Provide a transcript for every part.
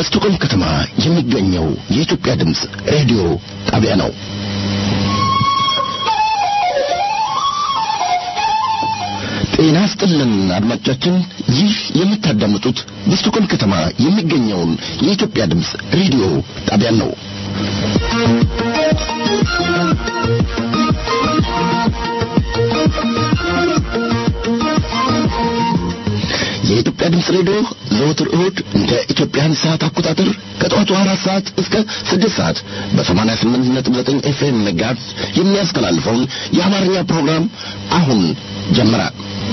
በስቶኮልም ከተማ የሚገኘው የኢትዮጵያ ድምፅ ሬዲዮ ጣቢያ ነው። ጤና ስጥልን አድማጮቻችን፣ ይህ የምታዳምጡት በስቶኮልም ከተማ የሚገኘውን የኢትዮጵያ ድምፅ ሬዲዮ ጣቢያን ነው። የኢትዮጵያ ድምፅ ሬዲዮ ዘወትር እሁድ እንደ ኢትዮጵያን ሰዓት አቆጣጠር ከጠዋቱ አራት ሰዓት እስከ ስድስት ሰዓት በሰማንያ ስምንት ነጥብ ዘጠኝ ኤፍኤም መጋዝ የሚያስተላልፈውን የአማርኛ ፕሮግራም አሁን ጀመረ።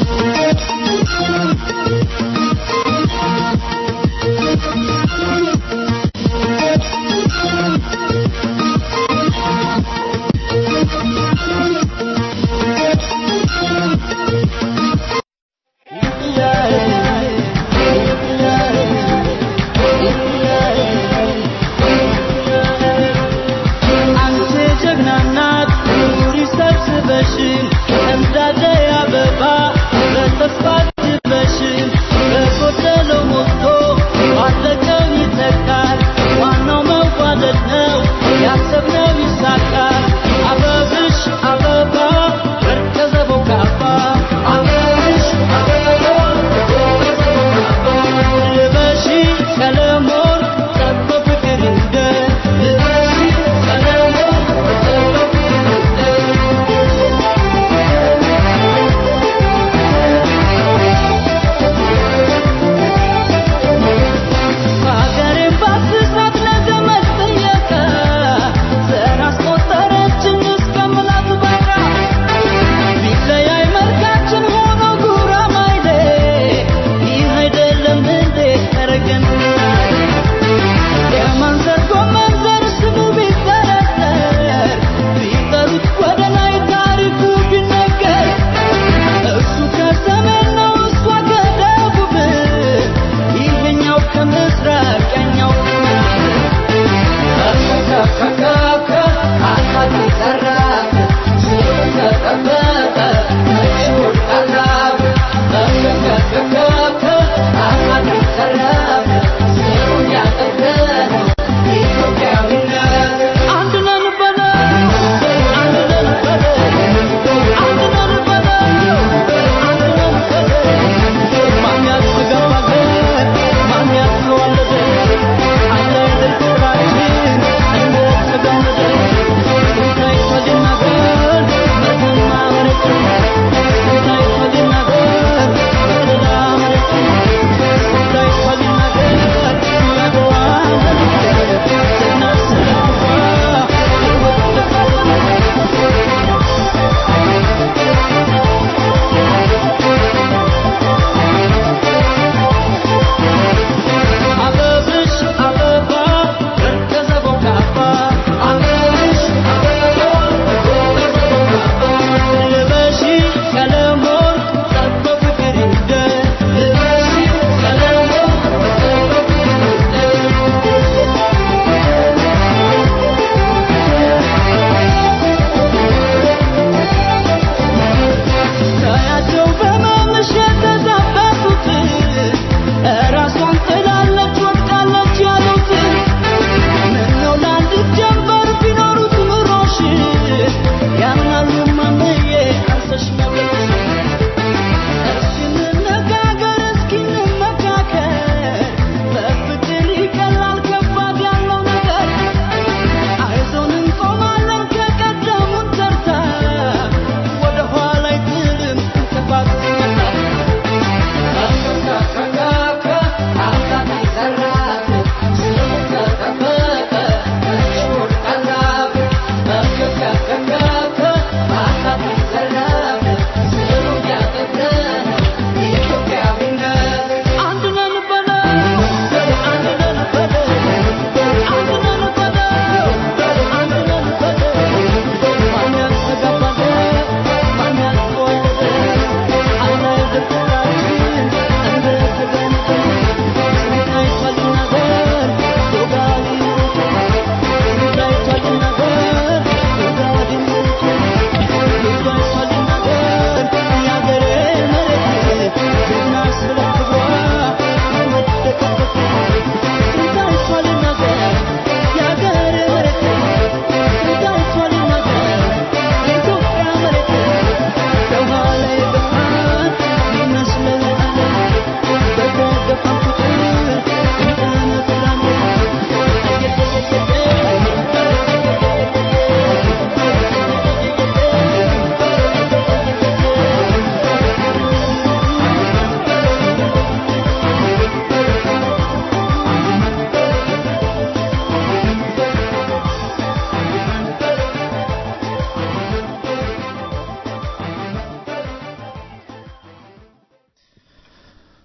አንቺ ጀግና እናት ኑሪ ሰብስበሽ እንዳለ አበባ በተስፋ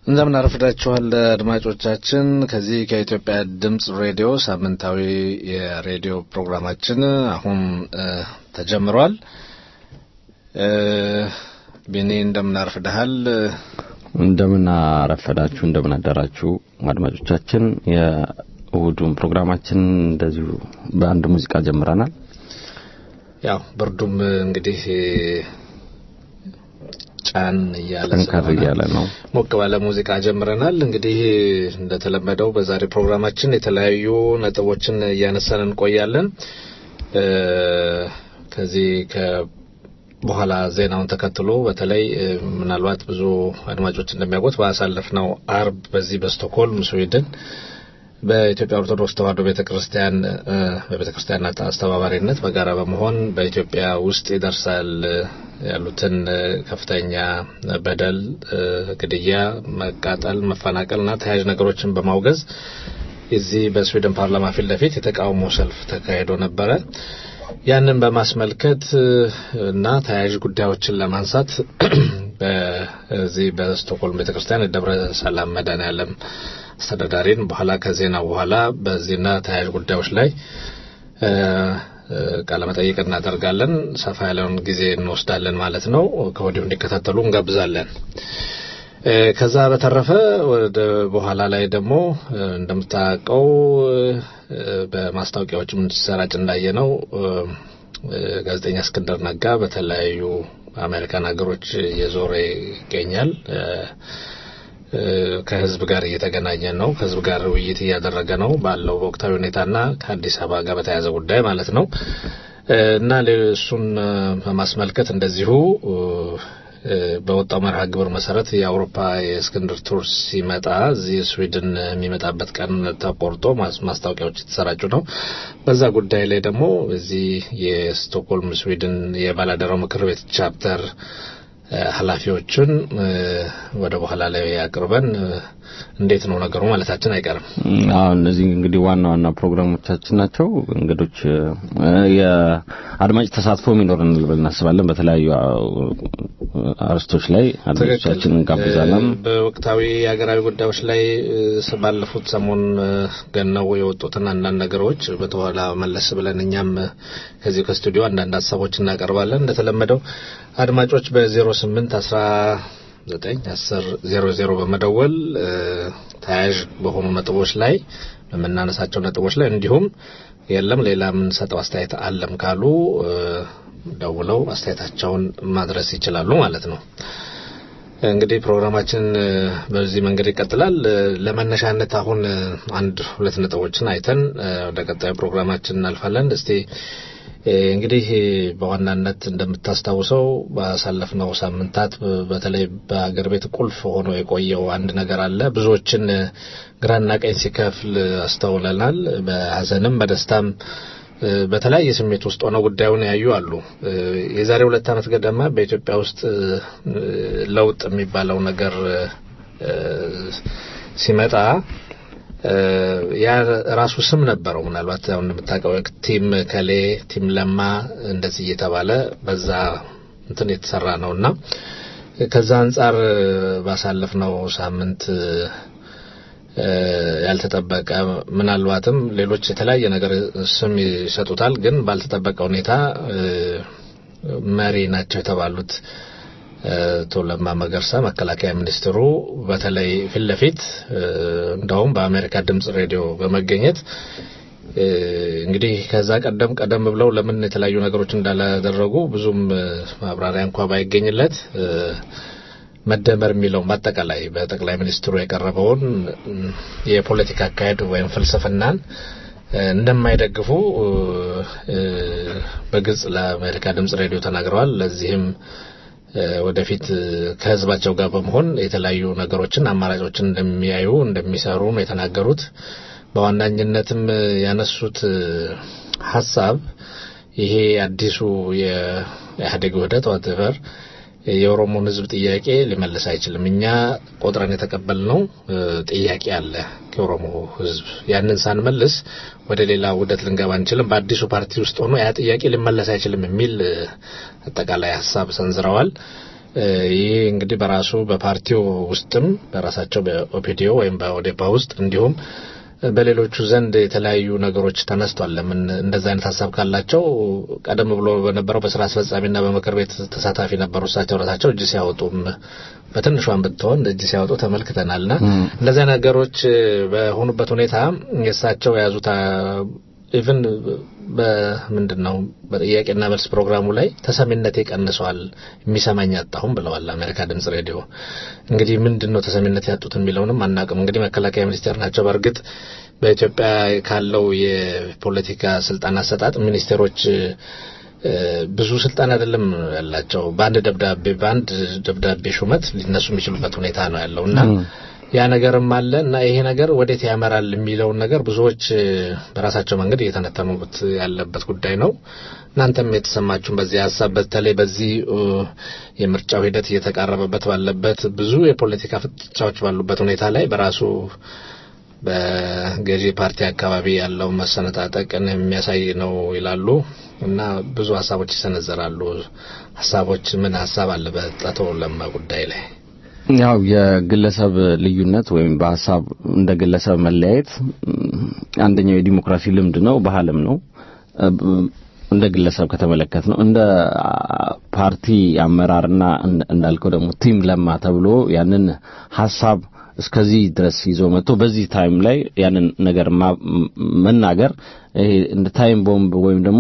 እንደምን አረፍዳችኋል አድማጮቻችን። ከዚህ ከኢትዮጵያ ድምፅ ሬዲዮ ሳምንታዊ የሬዲዮ ፕሮግራማችን አሁን ተጀምሯል። ቢኒ እንደምን አረፍደሃል? እንደምን አረፈዳችሁ፣ እንደምን አደራችሁ አድማጮቻችን። የእሁዱን ፕሮግራማችን እንደዚሁ በአንድ ሙዚቃ ጀምረናል። ያው ብርዱም እንግዲህ ጫን እያለ ጠንከር እያለ ነው። ሞቅ ባለ ሙዚቃ ጀምረናል። እንግዲህ እንደተለመደው በዛሬ ፕሮግራማችን የተለያዩ ነጥቦችን እያነሳን እንቆያለን። ከዚህ በኋላ ዜናውን ተከትሎ በተለይ ምናልባት ብዙ አድማጮች እንደሚያውቁት ባሳለፍነው አርብ በዚህ በስቶክሆልም ስዊድን በኢትዮጵያ ኦርቶዶክስ ተዋሕዶ ቤተክርስቲያን በቤተክርስቲያናት አስተባባሪነት በጋራ በመሆን በኢትዮጵያ ውስጥ ይደርሳል ያሉትን ከፍተኛ በደል፣ ግድያ፣ መቃጠል፣ መፈናቀልና ተያያዥ ነገሮችን በማውገዝ እዚህ በስዊድን ፓርላማ ፊት ለፊት የተቃውሞ ሰልፍ ተካሂዶ ነበረ። ያንን በማስመልከት እና ተያያዥ ጉዳዮችን ለማንሳት በዚህ በስቶክሆልም ቤተክርስቲያን የደብረ ሰላም መድኃኔዓለም አስተዳዳሪን በኋላ ከዜና በኋላ በዚህና ተያያዥ ጉዳዮች ላይ ቃለመጠይቅ እናደርጋለን። ሰፋ ያለውን ጊዜ እንወስዳለን ማለት ነው። ከወዲሁ እንዲከታተሉ እንጋብዛለን። ከዛ በተረፈ ወደ በኋላ ላይ ደግሞ እንደምታውቀው በማስታወቂያዎችም እንዲሰራጭ እንዳየ ነው ጋዜጠኛ እስክንድር ነጋ በተለያዩ አሜሪካን ሀገሮች እየዞረ ይገኛል። ከህዝብ ጋር እየተገናኘ ነው። ከህዝብ ጋር ውይይት እያደረገ ነው ባለው በወቅታዊ ሁኔታና ከአዲስ አበባ ጋር በተያያዘ ጉዳይ ማለት ነው እና እሱን በማስመልከት እንደዚሁ በወጣው መርሃ ግብር መሰረት የአውሮፓ የእስክንድር ቱር ሲመጣ እዚህ ስዊድን የሚመጣበት ቀን ተቆርጦ ማስታወቂያዎች የተሰራጩ ነው። በዛ ጉዳይ ላይ ደግሞ እዚህ የስቶክሆልም ስዊድን የባላደራው ምክር ቤት ቻፕተር ኃላፊዎችን ወደ በኋላ ላይ አቅርበን እንዴት ነው ነገሩ ማለታችን አይቀርም። አዎ እነዚህ እንግዲህ ዋና ዋና ፕሮግራሞቻችን ናቸው። እንግዶች የአድማጭ ተሳትፎ የሚኖረን ልብል እናስባለን። በተለያዩ አርስቶች ላይ አድማጮቻችን እንጋብዛለን። በወቅታዊ የሀገራዊ ጉዳዮች ላይ ባለፉት ሰሞን ገነው የወጡትን አንዳንድ ነገሮች በተኋላ መለስ ብለን እኛም ከዚህ ከስቱዲዮ አንዳንድ ሀሳቦች እናቀርባለን። እንደተለመደው አድማጮች በዜሮ ስምንት አስራ ዘጠኝ አስር ዜሮ ዜሮ በመደወል ተያያዥ በሆኑ ነጥቦች ላይ በምናነሳቸው ነጥቦች ላይ እንዲሁም የለም ሌላ የምንሰጠው አስተያየት አለም ካሉ ደውለው አስተያየታቸውን ማድረስ ይችላሉ ማለት ነው። እንግዲህ ፕሮግራማችን በዚህ መንገድ ይቀጥላል። ለመነሻነት አሁን አንድ ሁለት ነጥቦችን አይተን ወደ ቀጣዩ ፕሮግራማችን እናልፋለን። እስቲ እንግዲህ በዋናነት እንደምታስታውሰው ባሳለፍነው ሳምንታት በተለይ በሀገር ቤት ቁልፍ ሆኖ የቆየው አንድ ነገር አለ። ብዙዎችን ግራና ቀኝ ሲከፍል አስተውለናል። በሀዘንም በደስታም በተለያየ ስሜት ውስጥ ሆነው ጉዳዩን ያዩ አሉ። የዛሬ ሁለት ዓመት ገደማ በኢትዮጵያ ውስጥ ለውጥ የሚባለው ነገር ሲመጣ ያ ራሱ ስም ነበረው። ምናልባት አሁን እንደምታውቀው ቲም ከሌ ቲም ለማ እንደዚህ እየተባለ በዛ እንትን የተሰራ ነው እና ከዛ አንጻር ባሳለፍነው ሳምንት ያልተጠበቀ ምናልባትም ሌሎች የተለያየ ነገር ስም ይሰጡታል፣ ግን ባልተጠበቀ ሁኔታ መሪ ናቸው የተባሉት አቶ ለማ መገርሳ መከላከያ ሚኒስትሩ በተለይ ፊት ለፊት እንደውም በአሜሪካ ድምጽ ሬዲዮ በመገኘት እንግዲህ ከዛ ቀደም ቀደም ብለው ለምን የተለያዩ ነገሮች እንዳላደረጉ ብዙም ማብራሪያ እንኳ ባይገኝለት መደመር የሚለውን በአጠቃላይ በጠቅላይ ሚኒስትሩ የቀረበውን የፖለቲካ አካሄድ ወይም ፍልስፍናን እንደማይደግፉ በግልጽ ለአሜሪካ ድምጽ ሬዲዮ ተናግረዋል። ለዚህም ወደፊት ከህዝባቸው ጋር በመሆን የተለያዩ ነገሮችን አማራጮችን እንደሚያዩ እንደሚሰሩ ነው የተናገሩት። በዋናኝነትም ያነሱት ሀሳብ ይሄ አዲሱ የኢህአዴግ ውህደት ዋትቨር የኦሮሞን ህዝብ ጥያቄ ሊመልስ አይችልም። እኛ ቆጥረን የተቀበልነው ጥያቄ አለ ከኦሮሞ ህዝብ። ያንን ሳንመልስ ወደ ሌላ ውህደት ልንገባ አንችልም። በአዲሱ ፓርቲ ውስጥ ሆኖ ያ ጥያቄ ሊመለስ አይችልም የሚል አጠቃላይ ሀሳብ ሰንዝረዋል። ይህ እንግዲህ በራሱ በፓርቲው ውስጥም በራሳቸው በኦፒዲዮ ወይም በኦዴፓ ውስጥ እንዲሁም በሌሎቹ ዘንድ የተለያዩ ነገሮች ተነስቷል። ለምን እንደዛ አይነት ሀሳብ ካላቸው ቀደም ብሎ በነበረው በስራ አስፈጻሚና በምክር ቤት ተሳታፊ ነበሩ። እሳቸው ራሳቸው እጅ ሲያወጡም በትንሿን ብትሆን እጅ ሲያወጡ ተመልክተናልና እንደዚያ ነገሮች በሆኑበት ሁኔታ የእሳቸው የያዙት ኢቭን በምንድን ነው በጥያቄና መልስ ፕሮግራሙ ላይ ተሰሚነቴ ቀንሷል፣ የሚሰማኝ አጣሁም ብለዋል አሜሪካ ድምጽ ሬዲዮ። እንግዲህ ምንድን ነው ተሰሚነት ያጡት የሚለውንም አናውቅም። እንግዲህ መከላከያ ሚኒስቴር ናቸው። በእርግጥ በኢትዮጵያ ካለው የፖለቲካ ስልጣን አሰጣጥ ሚኒስቴሮች ብዙ ስልጣን አይደለም ያላቸው። በአንድ ደብዳቤ በአንድ ደብዳቤ ሹመት ሊነሱ የሚችሉበት ሁኔታ ነው ያለው እና ያ ነገርም አለ እና ይሄ ነገር ወዴት ያመራል የሚለውን ነገር ብዙዎች በራሳቸው መንገድ እየተነተኑት ያለበት ጉዳይ ነው። እናንተም የተሰማችሁን በዚህ ሀሳብ በተለይ በዚህ የምርጫው ሂደት እየተቃረበበት ባለበት ብዙ የፖለቲካ ፍጥጫዎች ባሉበት ሁኔታ ላይ በራሱ በገዢ ፓርቲ አካባቢ ያለው መሰነጣጠቅን የሚያሳይ ነው ይላሉ እና ብዙ ሀሳቦች ይሰነዘራሉ። ሀሳቦች ምን ሀሳብ አለ በአቶ ለማ ጉዳይ ላይ? ያው የግለሰብ ልዩነት ወይም በሀሳብ እንደ ግለሰብ መለያየት አንደኛው የዲሞክራሲ ልምድ ነው፣ ባህልም ነው። እንደ ግለሰብ ከተመለከት ነው እንደ ፓርቲ አመራርና እንዳልከው ደግሞ ቲም ለማ ተብሎ ያንን ሀሳብ እስከዚህ ድረስ ይዞ መጥቶ በዚህ ታይም ላይ ያንን ነገር መናገር ይሄ እንደ ታይም ቦምብ ወይም ደግሞ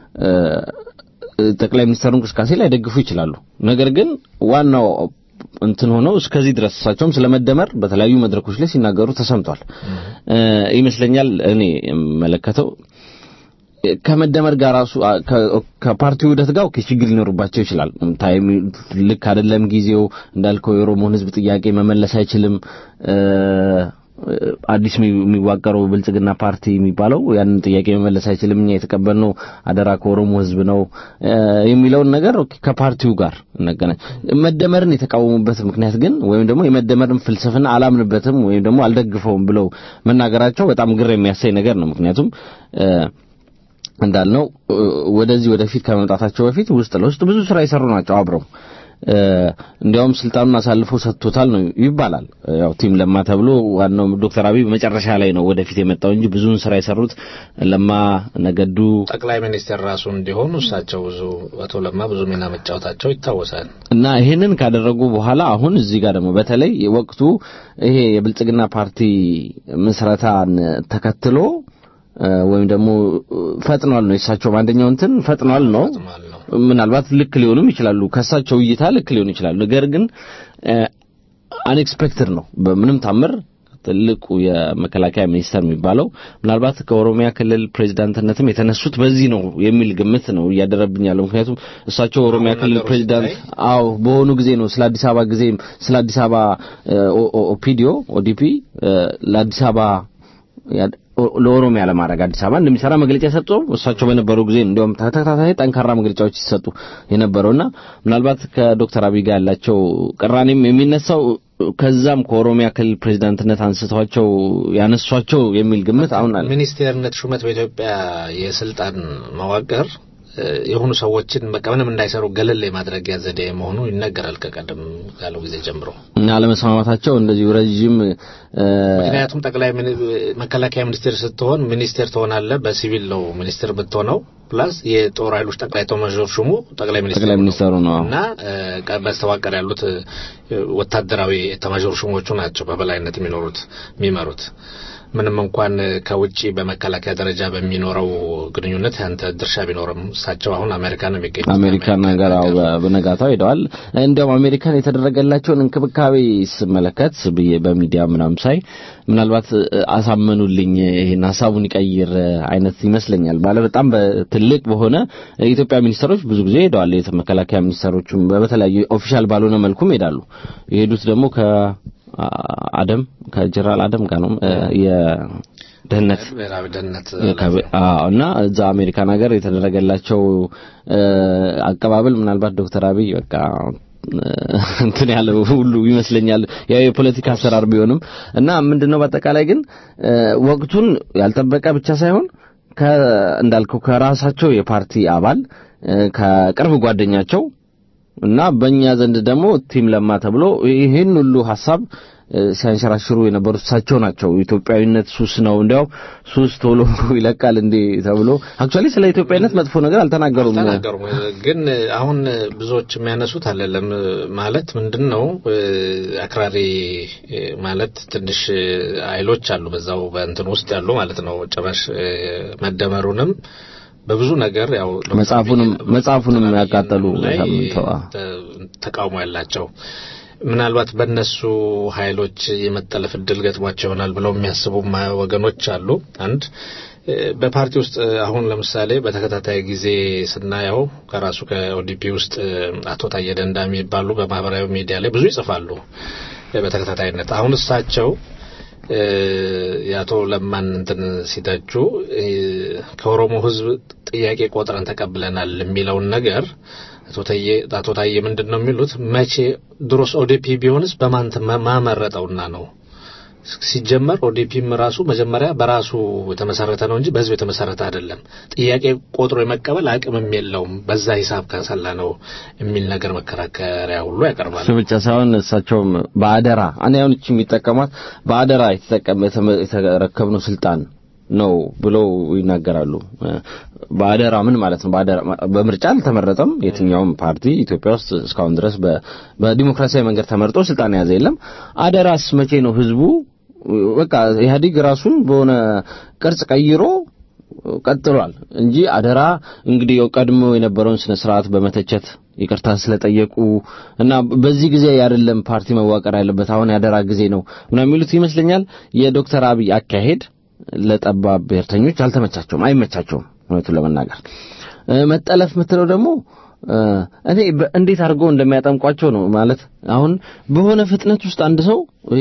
ጠቅላይ ሚኒስትሩ እንቅስቃሴ ላይ ደግፉ ይችላሉ። ነገር ግን ዋናው እንትን ሆነው እስከዚህ ድረስ እሳቸውም ስለመደመር በተለያዩ መድረኮች ላይ ሲናገሩ ተሰምቷል ይመስለኛል። እኔ የምመለከተው ከመደመር ጋር ራሱ ከፓርቲው ውህደት ጋር ኦኬ ችግር ሊኖርባቸው ይችላል። ታይም ልክ አይደለም ጊዜው እንዳልከው የኦሮሞን ሕዝብ ጥያቄ መመለስ አይችልም። አዲስ የሚዋቀረው ብልጽግና ፓርቲ የሚባለው ያንን ጥያቄ መመለስ አይችልም። እኛ የተቀበልነው አደራ ከኦሮሞ ሕዝብ ነው የሚለውን ነገር ከፓርቲው ጋር እናገናኝ። መደመርን የተቃወሙበት ምክንያት ግን ወይም ደግሞ የመደመርን ፍልስፍና አላምንበትም ወይም ደግሞ አልደግፈውም ብለው መናገራቸው በጣም ግር የሚያሳይ ነገር ነው። ምክንያቱም እንዳልነው ወደዚህ ወደፊት ከመምጣታቸው በፊት ውስጥ ለውስጥ ብዙ ስራ የሰሩ ናቸው አብረው እንዲያውም ስልጣኑን አሳልፎ ሰጥቶታል ነው ይባላል። ያው ቲም ለማ ተብሎ ዋናው ዶክተር አብይ መጨረሻ ላይ ነው ወደፊት የመጣው እንጂ ብዙውን ስራ የሰሩት ለማ ነገዱ ጠቅላይ ሚኒስትር ራሱ እንዲሆኑ እሳቸው ብዙ አቶ ለማ ብዙ ሚና መጫወታቸው ይታወሳል። እና ይሄንን ካደረጉ በኋላ አሁን እዚህ ጋር ደግሞ በተለይ ወቅቱ ይሄ የብልጽግና ፓርቲ ምስረታን ተከትሎ ወይም ደግሞ ፈጥኗል ነው የእሳቸው አንደኛው እንትን ፈጥኗል ነው ምናልባት ልክ ሊሆኑም ይችላሉ። ከእሳቸው እይታ ልክ ሊሆኑ ይችላሉ። ነገር ግን አንኤክስፔክትድ ነው በምንም ታምር ትልቁ የመከላከያ ሚኒስተር የሚባለው ምናልባት ከኦሮሚያ ክልል ፕሬዚዳንትነትም የተነሱት በዚህ ነው የሚል ግምት ነው እያደረብኝ ያለው። ምክንያቱም እሳቸው ኦሮሚያ ክልል ፕሬዚዳንት አዎ በሆኑ ጊዜ ነው ስለ አዲስ አበባ ጊዜ ስለ አዲስ አበባ ኦፒዲዮ ኦዲፒ ለአዲስ አበባ ለኦሮሚያ ለማድረግ አዲስ አበባ እንደሚሰራ መግለጫ የሰጠው እሳቸው በነበሩ ጊዜ እንዲያውም ተከታታይ ጠንካራ መግለጫዎች ሲሰጡ የነበረውና ምናልባት ከዶክተር አብይ ጋር ያላቸው ቅራኔም የሚነሳው ከዛም ከኦሮሚያ ክልል ፕሬዚዳንትነት አንስተዋቸው ያነሷቸው የሚል ግምት አሁን አለ። ሚኒስቴርነት ሹመት በኢትዮጵያ የስልጣን መዋቅር የሆኑ ሰዎችን በቃ ምንም እንዳይሰሩ ገለል የማድረጊያ ዘዴ መሆኑ ይነገራል ከቀደም ካለው ጊዜ ጀምሮ እና አለመስማማታቸው እንደዚሁ ረዥም ምክንያቱም ጠቅላይ መከላከያ ሚኒስቴር ስትሆን ሚኒስቴር ትሆናለህ። በሲቪል ነው ሚኒስቴር ብትሆነው ፕላስ የጦር ኃይሎች ጠቅላይ ኤታማዦር ሹሙ ጠቅላይ ጠቅላይ ሚኒስትሩ ነው እና በስተዋቀር ያሉት ወታደራዊ ኤታማዦር ሹሞቹ ናቸው በበላይነት የሚኖሩት የሚመሩት ምንም እንኳን ከውጪ በመከላከያ ደረጃ በሚኖረው ግንኙነት ያንተ ድርሻ ቢኖርም እሳቸው አሁን አሜሪካ ነው የሚገኙት። አሜሪካን ነገር በነጋታው ሄደዋል። እንዲያውም አሜሪካን የተደረገላቸውን እንክብካቤ ስመለከት ብዬ በሚዲያ ምናምን ሳይ ምናልባት አሳመኑልኝ ይሄን ሀሳቡን ይቀይር አይነት ይመስለኛል። ባለ በጣም ትልቅ በሆነ የኢትዮጵያ ሚኒስትሮች ብዙ ጊዜ ሄደዋል። የመከላከያ ሚኒስትሮቹም በተለያዩ ኦፊሻል ባልሆነ መልኩም ይሄዳሉ። የሄዱት ደግሞ ከ አደም ከጀነራል አደም ጋር ነው የደህንነት ብሔራዊ ደህንነት እና እዛ አሜሪካን ሀገር የተደረገላቸው አቀባበል ምናልባት ዶክተር አብይ በቃ እንትን ያለው ሁሉ ይመስለኛል። ያው የፖለቲካ አሰራር ቢሆንም እና ምንድነው በአጠቃላይ ግን ወቅቱን ያልጠበቀ ብቻ ሳይሆን እንዳልከው ከራሳቸው የፓርቲ አባል ከቅርብ ጓደኛቸው እና በእኛ ዘንድ ደግሞ ቲም ለማ ተብሎ ይህን ሁሉ ሀሳብ እ፣ ሲያንሸራሽሩ የነበሩት እሳቸው ናቸው። ኢትዮጵያዊነት ሱስ ነው፣ እንዲያው ሱስ ቶሎ ይለቃል እንዴ ተብሎ አክቹአሊ ስለ ኢትዮጵያዊነት መጥፎ ነገር አልተናገሩም። አልተናገሩም። ግን አሁን ብዙዎች የሚያነሱት አይደለም ማለት ምንድን ነው እ፣ አክራሪ እ፣ ማለት ትንሽ ኃይሎች አሉ በዛው በእንትን ውስጥ ያሉ ማለት ነው። ጭራሽ እ፣ መደመሩንም በብዙ ነገር ያው ዶክተር መጽሐፉንም አብይ- መጽሐፉንም ዶክተር ያቃጠሉ አብይን ላይ ሰምተዋ ተ- ተቃውሞ ያላቸው ምናልባት በእነሱ ኃይሎች የመጠለፍ እድል ገጥሟቸው ይሆናል ብለው የሚያስቡ ወገኖች አሉ። አንድ እ፣ በፓርቲ ውስጥ እ፣ አሁን ለምሳሌ በተከታታይ ጊዜ ስናየው ከራሱ ከኦዲፒ ውስጥ እ፣ አቶ ታዬ ደንዳ የሚባሉ በማህበራዊ ሚዲያ ላይ ብዙ ይጽፋሉ እ፣ በተከታታይነት አሁን እሳቸው እ፣ የአቶ ለማን እንትን ሲተቹ እ፣ ከኦሮሞ ሕዝብ ጥያቄ ቆጥረን ተቀብለናል የሚለውን ነገር አቶ ታዬ አቶ ታዬ ምንድን ነው የሚሉት? መቼ ድሮስ ኦዲፒ ቢሆንስ በማን ተመ- ማመረጠውና ነው? ሲጀመር ኦዲፒም ራሱ መጀመሪያ በራሱ የተመሰረተ ነው እንጂ በህዝብ የተመሰረተ አይደለም። ጥያቄ ቆጥሮ የመቀበል አቅምም የለውም። በዛ ሂሳብ ከሰላ ነው የሚል ነገር መከራከሪያ ሁሉ ያቀርባል። እሱ ብቻ ሳይሆን እሳቸውም በአደራ እኔ አሁን እቺ የሚጠቀሟት በአደራ የተጠቀመ የተመ- የተረከብነው ስልጣን ነው ብለው ይናገራሉ። እ፣ በአደራ ምን ማለት ነው? በአደራ በምርጫ አልተመረጠም። የትኛውም ፓርቲ ኢትዮጵያ ውስጥ እስካሁን ድረስ በ- በዲሞክራሲያዊ መንገድ ተመርጦ ስልጣን የያዘ የለም። አደራስ መቼ ነው ህዝቡ በቃ ኢህአዴግ ራሱን በሆነ ቅርጽ ቀይሮ ቀጥሏል እንጂ አደራ እንግዲህ ያው ቀድሞ የነበረውን ስነ ስርዓት በመተቸት ይቅርታ ስለጠየቁ እና በዚህ ጊዜ አይደለም ፓርቲ መዋቀር ያለበት አሁን ያደራ ጊዜ ነው ምናምን የሚሉት ይመስለኛል። የዶክተር አብይ አካሄድ ለጠባብ ብሔርተኞች አልተመቻቸውም፣ አይመቻቸውም እውነቱን ለመናገር እ፣ መጠለፍ የምትለው ደግሞ እ፣ እኔ በ- እንዴት አድርገው እንደሚያጠምቋቸው ነው ማለት አሁን በሆነ ፍጥነት ውስጥ አንድ ሰው ይሄ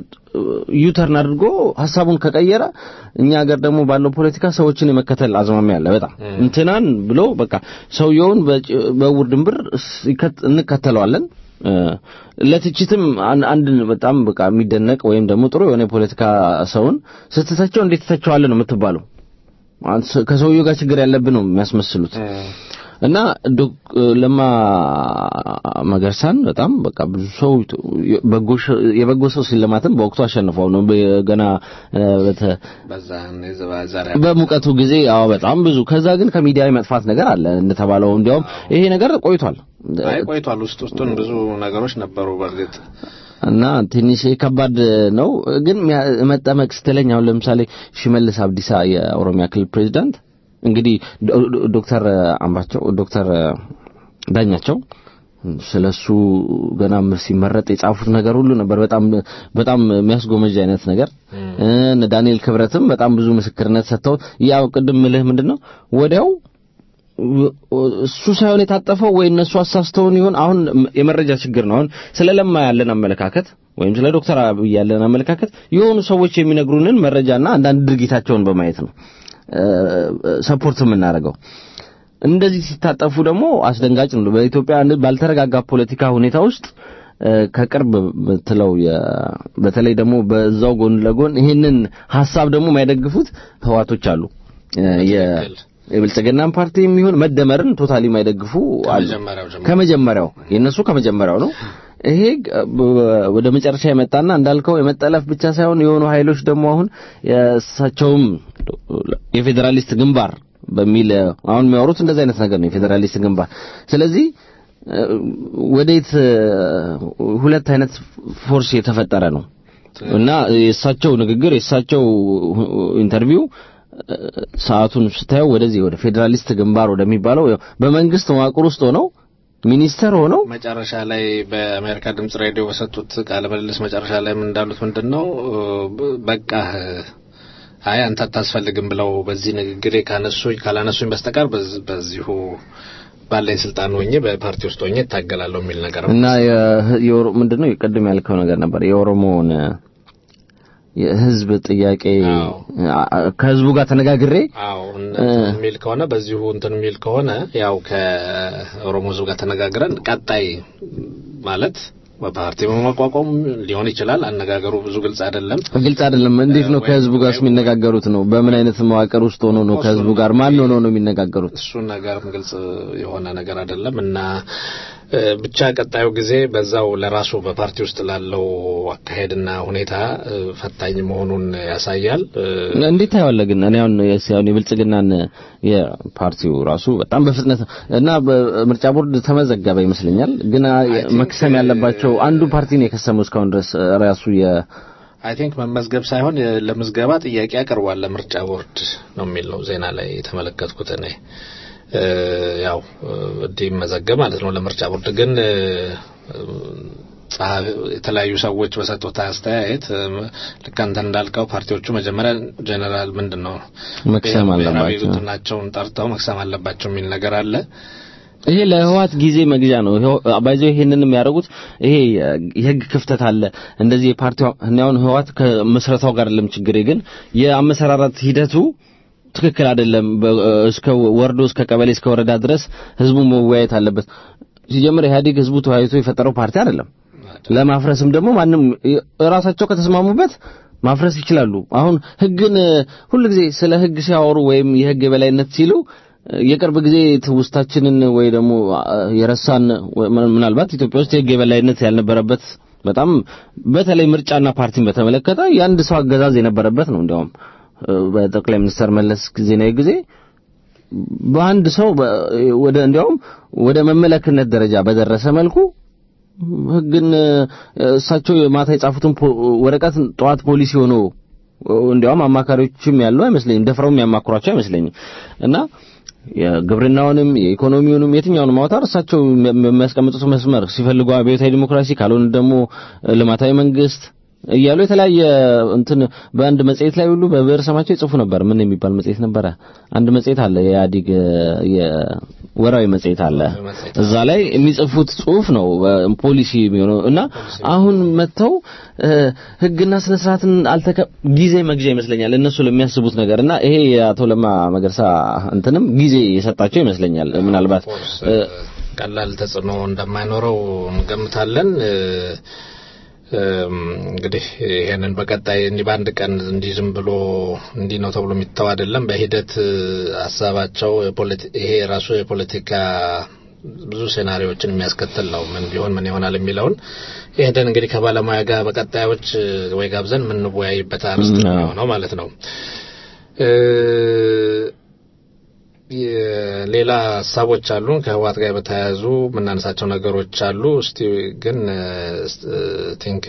ዩተርን አድርጎ ሀሳቡን ከቀየረ እኛ ሀገር ደግሞ ባለው ፖለቲካ ሰዎችን የመከተል አዝማሚያ አለ። በጣም እንትናን ብሎ በቃ ሰውየውን በጭ- በእውር ድንብር ሲከት- እንከተለዋለን። እ፣ ለትችትም አን- አንድ በጣም በቃ የሚደነቅ ወይም ደግሞ ጥሩ የሆነ የፖለቲካ ሰውን ስትተቸው እንዴት ትተቸዋለህ ነው የምትባለው። አንተ ሰ- ከሰውየው ጋር ችግር ያለብን ነው የሚያስመስሉት። እና ዶክ- ለማ መገርሳን በጣም በቃ ብዙ ሰው በጎ ሸ- የበጎ ሰው ሽልማትን በወቅቱ አሸንፈው ነው በ- ገና እ፣ በተ- በዛ ዛሬ በሙቀቱ ጊዜ አዎ በጣም ብዙ ከዛ ግን ከሚዲያ የመጥፋት ነገር አለ እንደተባለው እንዲያውም ይሄ ነገር ቆይቷል አይ ቆይቷል። ውስጥ ውስጡን ብዙ ነገሮች ነበሩ በእርግጥ እና ትንሽ ከባድ ነው ግን ሚያ- መጠመቅ ስትለኝ አሁን ለምሳሌ ሽመልስ አብዲሳ የኦሮሚያ ክልል ፕሬዚዳንት እንግዲህ ዶ- ዶ- ዶክተር አምባቸው ዶክተር ዳኛቸው ስለሱ ገና ሲመረጥ የጻፉት ነገር ሁሉ ነበር በጣም በጣም የሚያስጎመጅ አይነት ነገር እነ ዳንኤል ክብረትም በጣም ብዙ ምስክርነት ሰጥተው ያው ቅድም ምልህ ምንድነው ወዲያው እሱ ሳይሆን የታጠፈው ወይ እነሱ አሳስተውን ይሆን? አሁን የመረጃ ችግር ነው። አሁን ስለ ለማ ያለን አመለካከት ወይም ስለ ዶክተር አብይ ያለን አመለካከት የሆኑ ሰዎች የሚነግሩንን መረጃና አንዳንድ ድርጊታቸውን በማየት ነው ሰፖርት የምናደርገው። እንደዚህ ሲታጠፉ ደግሞ አስደንጋጭ ነው። በኢትዮጵያ ባልተረጋጋ ፖለቲካ ሁኔታ ውስጥ እ፣ ከቅርብ ብትለው የ- በተለይ ደግሞ በዛው ጎን ለጎን ይህንን ሀሳብ ደግሞ የማይደግፉት ህዋቶች አሉ እ፣ የ- በትክክል። የብልጽግናን ፓርቲ የሚሆን መደመርን ቶታሊ የማይደግፉ አሉ። ከመጀመሪያው ጀምሮ። ከመጀመሪያው የነሱ ከመጀመሪያው ነው። ይሄ ግ- በ- ወደ መጨረሻ የመጣና እንዳልከው የመጠለፍ ብቻ ሳይሆን የሆኑ ኃይሎች ደግሞ አሁን የእሳቸውም የፌዴራሊስት ግንባር በሚል አሁን የሚያወሩት እንደዚህ አይነት ነገር ነው፣ የፌዴራሊስት ግንባር። ስለዚህ እ፣ ወዴት እ፣ ሁለት አይነት ፎርስ የተፈጠረ ነው እና የእሳቸው ንግግር የእሳቸው ኢንተርቪው እ፣ ሰዓቱን ስታየው ወደዚህ ወደ ፌዴራሊስት ግንባር ወደሚባለው ያው በመንግስት መዋቅር ውስጥ ሆነው ሚኒስተር ሆነው መጨረሻ ላይ በአሜሪካ ድምጽ ሬዲዮ በሰጡት ቃለ ምልልስ መጨረሻ ላይ ምን እንዳሉት ምንድን ነው ብ- በቃ አይ አንተ አታስፈልግም ብለው በዚህ ንግግሬ ካነሱኝ ካላነሱኝ በስተቀር በዝ- በዚሁ ባለኝ ስልጣን ሆኜ በፓርቲ ውስጥ ሆኜ እታገላለሁ የሚል ነገር ነው። እና የ- የኦሮ- ምንድነው ቅድም ያልከው ነገር ነበር የኦሮሞውን የህዝብ ጥያቄ አዎ። አ- ከህዝቡ ጋር ተነጋግሬ አዎ እንትን የሚል ከሆነ በዚሁ እንትን የሚል ከሆነ ያው ከኦሮሞ ህዝብ ጋር ተነጋግረን ቀጣይ ማለት በፓርቲ በማቋቋም ሊሆን ይችላል። አነጋገሩ ብዙ ግልጽ አይደለም። ግልጽ አይደለም። እንዴት ነው ከህዝቡ ጋር የሚነጋገሩት ነው? በምን አይነት መዋቅር ውስጥ ሆኖ ነው ከህዝቡ ጋር ማን ሆኖ ነው የሚነጋገሩት? እሱ ነገርም ግልጽ የሆነ ነገር አይደለም እና ብቻ ቀጣዩ ጊዜ በዛው ለራሱ በፓርቲ ውስጥ ላለው አካሄድና ሁኔታ ፈታኝ መሆኑን ያሳያል። እንዴት ታየዋለህ ግን እኔ አሁን ሲያውን የብልጽግናን የፓርቲው ራሱ በጣም በፍጥነት እና በምርጫ ቦርድ ተመዘገበ ይመስለኛል። ግን መክሰም ያለባቸው አንዱ ፓርቲ ነው የከሰመው እስካሁን ድረስ ራሱ የ አይ ቲንክ መመዝገብ ሳይሆን ለምዝገባ ጥያቄ አቅርቧል ለምርጫ ቦርድ ነው የሚል ነው ዜና ላይ የተመለከትኩት እኔ ያው እንዲመዘገብ ማለት ነው ለምርጫ ቦርድ ግን የተለያዩ ሰዎች በሰጡት አስተያየት ልክ አንተ እንዳልከው ፓርቲዎቹ መጀመሪያ ጀነራል ምንድን ነው መክሰም አለባቸው ናቸውን ጠርተው መክሰም አለባቸው የሚል ነገር አለ። ይሄ ለህዋት ጊዜ መግዣ ነው። ባይዘው ይሄንን የሚያደርጉት ይሄ የህግ ክፍተት አለ። እንደዚህ የፓርቲው አሁን ህዋት ከመስረታው ጋር ለም ችግሬ ግን የአመሰራራት ሂደቱ ትክክል አይደለም። እስከ ወርዶ እስከ ቀበሌ እስከ ወረዳ ድረስ ህዝቡ መወያየት አለበት። ሲጀምር ኢህአዴግ ህዝቡ ተወያይቶ የፈጠረው ፓርቲ አይደለም። ለማፍረስም ደግሞ ማንም ራሳቸው ከተስማሙበት ማፍረስ ይችላሉ። አሁን ህግን ሁልጊዜ ስለ ህግ ሲያወሩ ወይም የህግ የበላይነት ሲሉ የቅርብ ጊዜ ትውስታችንን ወይ ደግሞ የረሳን ምናልባት ኢትዮጵያ ውስጥ የህግ የበላይነት ያልነበረበት በጣም በተለይ ምርጫና ፓርቲን በተመለከተ የአንድ ሰው አገዛዝ የነበረበት ነው። እንዲያውም በጠቅላይ ሚኒስትር መለስ ዜናዊ ጊዜ በአንድ ሰው ወደ እንዲያውም ወደ መመለክነት ደረጃ በደረሰ መልኩ ህግን እሳቸው ማታ የጻፉትን ወረቀት ጠዋት ፖሊሲ ሆኖ እንዲያውም አማካሪዎችም ያለው አይመስለኝም፣ ደፍረው የሚያማክሯቸው አይመስለኝም እና የግብርናውንም የኢኮኖሚውንም የትኛውንም አውታር እሳቸው የሚያስቀምጡት መስመር ሲፈልጉ አብዮታዊ ዲሞክራሲ ካልሆነ ደግሞ ልማታዊ መንግስት እያሉ የተለያየ እንትን በአንድ መጽሔት ላይ ሁሉ በብዕር ስማቸው ይጽፉ ነበር። ምን የሚባል መጽሔት ነበረ? አንድ መጽሔት አለ፣ የኢህአዴግ የወራዊ መጽሔት አለ። እዛ ላይ የሚጽፉት ጽሁፍ ነው ፖሊሲ የሚሆነው እና አሁን መጥተው ህግና ስነ ስርዓትን አልተከ ጊዜ መግዣ ይመስለኛል እነሱ ለሚያስቡት ነገር እና ይሄ የአቶ ለማ መገርሳ እንትንም ጊዜ የሰጣቸው ይመስለኛል። ምናልባት ቀላል ተጽዕኖ እንደማይኖረው እንገምታለን። እንግዲህ ይሄንን በቀጣይ እንዲህ በአንድ ቀን እንዲህ ዝም ብሎ እንዲህ ነው ተብሎ የሚተው አይደለም። በሂደት ሀሳባቸው ይሄ ራሱ የፖለቲካ ብዙ ሴናሪዎችን የሚያስከትል ነው። ምን ቢሆን ምን ይሆናል የሚለውን ይሄንን እንግዲህ ከባለሙያ ጋር በቀጣዮች ወይ ጋብዘን የምንወያይበት አርስት ነው ማለት ነው። ሌላ ሀሳቦች አሉን ከህወሓት ጋር በተያያዙ የምናነሳቸው ነገሮች አሉ። እስቲ ግን ቲንክ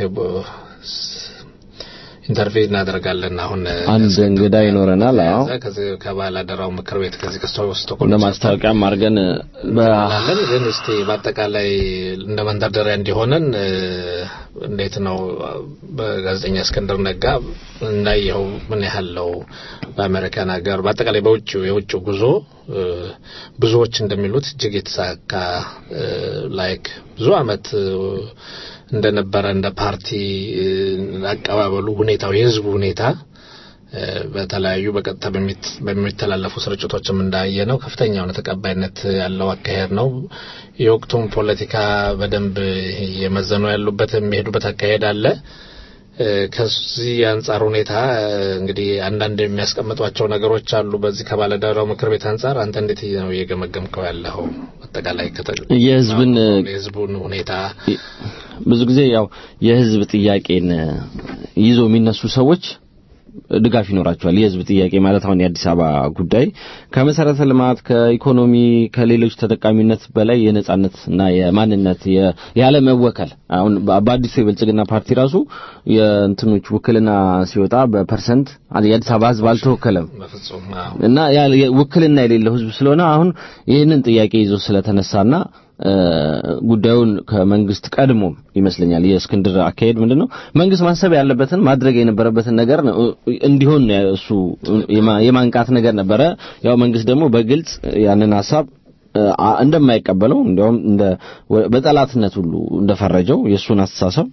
ኢንተርቪው እናደርጋለን። አሁን አንድ እንግዳ ይኖረናል። አዎ ከዚህ ከባላደራው ምክር ቤት ከዚህ ከስቶኮልም ለማስታወቂያም አድርገን በላለን። ግን እስቲ በአጠቃላይ እንደ መንደርደሪያ እንዲሆነን እንዴት ነው በጋዜጠኛ እስክንድር ነጋ እንዳየኸው ምን ያህል ነው በአሜሪካን ሀገር በአጠቃላይ በውጭው የውጭው ጉዞ ብዙዎች እንደሚሉት እጅግ የተሳካ ላይክ ብዙ አመት እንደነበረ እንደ ፓርቲ አቀባበሉ ሁኔታው የህዝቡ ሁኔታ በተለያዩ በቀጥታ በሚተላለፉ ስርጭቶችም እንዳየ ነው ከፍተኛ የሆነ ተቀባይነት ያለው አካሄድ ነው። የወቅቱን ፖለቲካ በደንብ እየመዘኑ ያሉበት የሚሄዱበት አካሄድ አለ። ከዚህ አንጻር ሁኔታ እንግዲህ አንዳንድ የሚያስቀምጧቸው ነገሮች አሉ። በዚህ ከባለዳራው ምክር ቤት አንጻር አንተ እንዴት ነው እየገመገምከው ያለው? አጠቃላይ የህዝብን የህዝቡን ሁኔታ ብዙ ጊዜ ያው የህዝብ ጥያቄን ይዞ የሚነሱ ሰዎች ድጋፍ ይኖራቸዋል። የህዝብ ጥያቄ ማለት አሁን የአዲስ አበባ ጉዳይ ከመሰረተ ልማት፣ ከኢኮኖሚ፣ ከሌሎች ተጠቃሚነት በላይ የነጻነት እና የማንነት ያለመወከል አሁን በአዲሱ የብልጽግና ፓርቲ ራሱ የእንትኖች ውክልና ሲወጣ በፐርሰንት የአዲስ አበባ ህዝብ አልተወከለም እና ውክልና የሌለው ህዝብ ስለሆነ አሁን ይህንን ጥያቄ ይዞ ስለተነሳና ጉዳዩን ከመንግስት ቀድሞ ይመስለኛል የእስክንድር አካሄድ ምንድነው መንግስት ማሰብ ያለበትን ማድረግ የነበረበትን ነገር እንዲሆን እሱ የማንቃት ነገር ነበረ። ያው መንግስት ደግሞ በግልጽ ያንን ሀሳብ እንደማይቀበለው እንዲያውም እንደ በጠላትነት ሁሉ እንደፈረጀው የእሱን አስተሳሰብ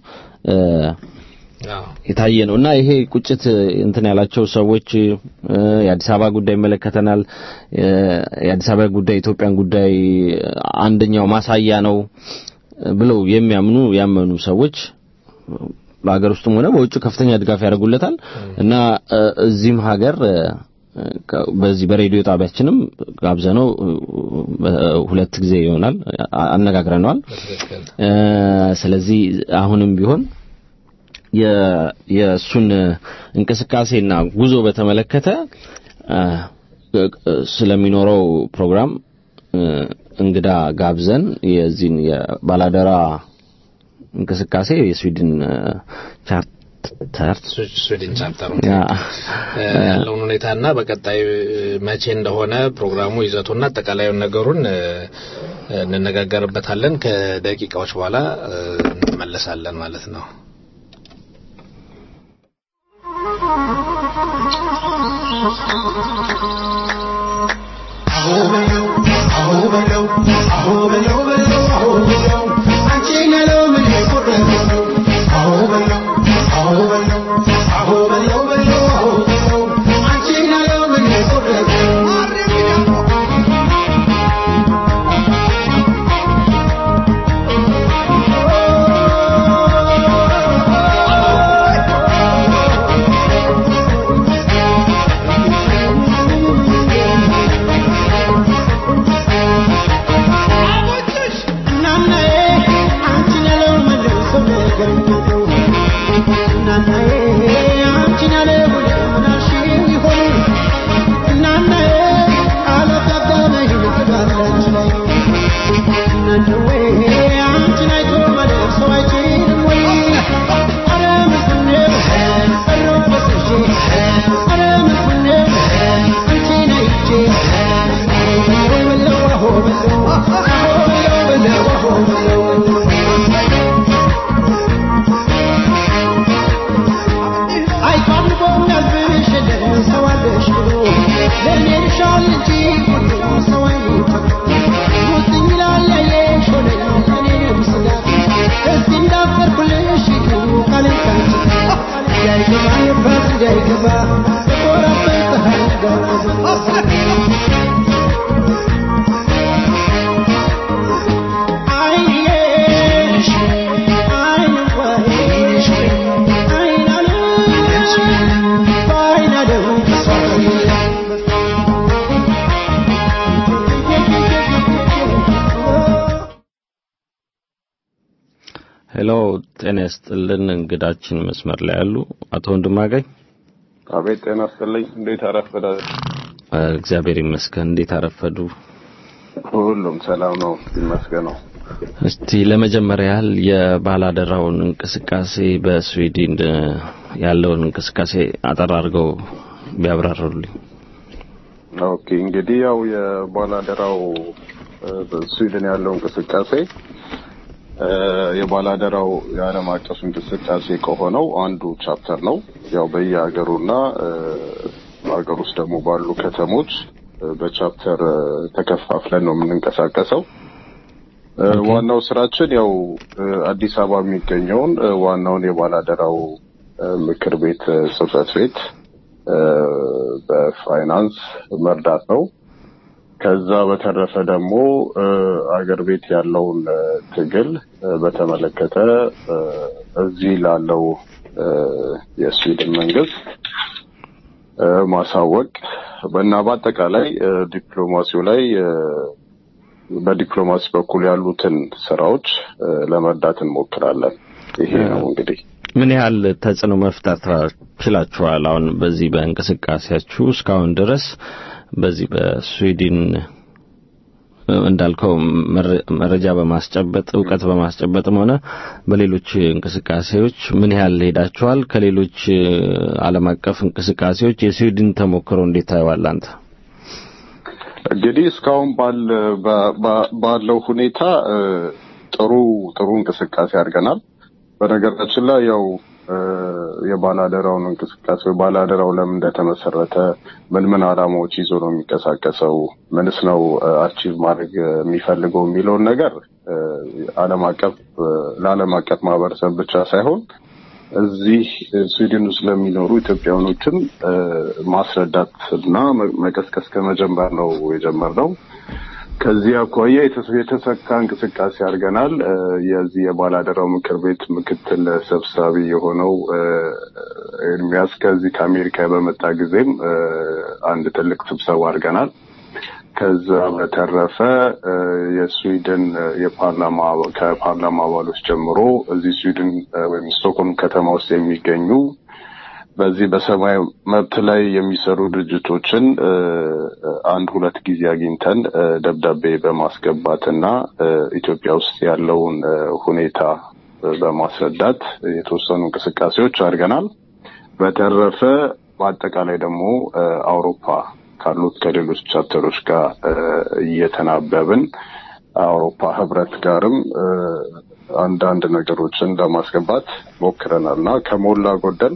የታየ ነው እና ይሄ ቁጭት እንትን ያላቸው ሰዎች የአዲስ አበባ ጉዳይ ይመለከተናል፣ የአዲስ አበባ ጉዳይ የኢትዮጵያን ጉዳይ አንደኛው ማሳያ ነው ብለው የሚያምኑ ያመኑ ሰዎች በሀገር ውስጥም ሆነ በውጭ ከፍተኛ ድጋፍ ያደርጉለታል እና እዚህም ሀገር በዚህ በሬዲዮ ጣቢያችንም ጋብዘነው ሁለት ጊዜ ይሆናል አነጋግረነዋል። ስለዚህ አሁንም ቢሆን የእሱን እንቅስቃሴና ጉዞ በተመለከተ ስለሚኖረው ፕሮግራም እንግዳ ጋብዘን የዚህን የባላደራ እንቅስቃሴ የስዊድን ቻርተር ስዊድን ቻፕተር ያለውን ሁኔታና በቀጣይ መቼ እንደሆነ ፕሮግራሙ ይዘቱና አጠቃላዩን ነገሩን እንነጋገርበታለን። ከደቂቃዎች በኋላ እንመለሳለን ማለት ነው። አሁ በለው አሁ በለው አሁ በለው በለው አሁ በለው አንቺን ያለው ምን የቆረጠው አሁ በለው አሁ በለው አሁ በለው በለው አሁ በለው አንቺን ያለው ምን የቆረጠው ሄሎ ጤና ይስጥልን። እንግዳችን መስመር ላይ ያሉ አቶ ወንድማገኝ። አቤት ጤና ይስጥልኝ። እንዴት አረፈዳችሁ? እግዚአብሔር ይመስገን። እንዴት አረፈዱ? ሁሉም ሰላም ነው ይመስገነው። እስቲ ለመጀመሪያ ያህል የባላደራውን እንቅስቃሴ በስዊድን ያለውን እንቅስቃሴ አጠር አድርገው ቢያብራሩልኝ። ኦኬ እንግዲህ ያው የባላደራው በስዊድን ያለው እንቅስቃሴ የባላደራው የዓለም አቀፍ እንቅስቃሴ ከሆነው አንዱ ቻፕተር ነው። ያው በየሀገሩና ሀገር ውስጥ ደግሞ ባሉ ከተሞች በቻፕተር ተከፋፍለን ነው የምንንቀሳቀሰው። ዋናው ስራችን ያው አዲስ አበባ የሚገኘውን ዋናውን የባላደራው ምክር ቤት ጽህፈት ቤት በፋይናንስ መርዳት ነው። ከዛ በተረፈ ደግሞ አገር ቤት ያለውን ትግል በተመለከተ እዚህ ላለው የስዊድን መንግስት ማሳወቅ እና በአጠቃላይ ዲፕሎማሲው ላይ በዲፕሎማሲ በኩል ያሉትን ስራዎች ለመርዳት እንሞክራለን። ይሄ ነው እንግዲህ። ምን ያህል ተጽዕኖ መፍጠር ችላችኋል? አሁን በዚህ በእንቅስቃሴያችሁ እስካሁን ድረስ በዚህ በስዊድን እንዳልከው መረጃ በማስጨበጥ እውቀት በማስጨበጥም ሆነ በሌሎች እንቅስቃሴዎች ምን ያህል ሄዳችኋል? ከሌሎች ዓለም አቀፍ እንቅስቃሴዎች የስዊድን ተሞክሮ እንዴት ታየዋል አንተ? እንግዲህ እስካሁን ባለው ሁኔታ ጥሩ ጥሩ እንቅስቃሴ አድርገናል። በነገራችን ላይ ያው የባላደራውን እንቅስቃሴ ባላደራው ለምን እንደተመሰረተ ምን ምን ዓላማዎች ይዞ ነው የሚንቀሳቀሰው፣ ምንስ ነው አቺቭ ማድረግ የሚፈልገው የሚለውን ነገር ዓለም አቀፍ ለዓለም አቀፍ ማህበረሰብ ብቻ ሳይሆን እዚህ ስዊድን ውስጥ ለሚኖሩ ኢትዮጵያውያኖችም ማስረዳት እና መቀስቀስ ከመጀመር ነው የጀመርነው። ከዚህ አኳያ የተስ- የተሳካ እንቅስቃሴ አድርገናል። እ፣ የዚህ የባላደራው ምክር ቤት ምክትል ሰብሳቢ የሆነው እ፣ ኤርሚያስ ከዚህ ከአሜሪካ በመጣ ጊዜም እ፣ አንድ ትልቅ ስብሰባ አድርገናል። ከዛ በተረፈ እ፣ የስዊድን እ፣ የፓርላማ ከፓርላማ አባሎች ጀምሮ እዚህ ስዊድን እ፣ ወይም ስቶክሆልም ከተማ ውስጥ የሚገኙ በዚህ በሰብአዊ መብት ላይ የሚሰሩ ድርጅቶችን እ፣ አንድ ሁለት ጊዜ አግኝተን እ፣ ደብዳቤ በማስገባትና እ፣ ኢትዮጵያ ውስጥ ያለውን እ፣ ሁኔታ እ፣ በማስረዳት የተወሰኑ እንቅስቃሴዎች አድርገናል። በተረፈ በአጠቃላይ ደግሞ እ፣ አውሮፓ ካሉት ከሌሎች ቻፕተሮች ጋር እ፣ እየተናበብን አውሮፓ ህብረት ጋርም እ፣ አንዳንድ ነገሮችን ለማስገባት ሞክረናል እና ከሞላ ጎደል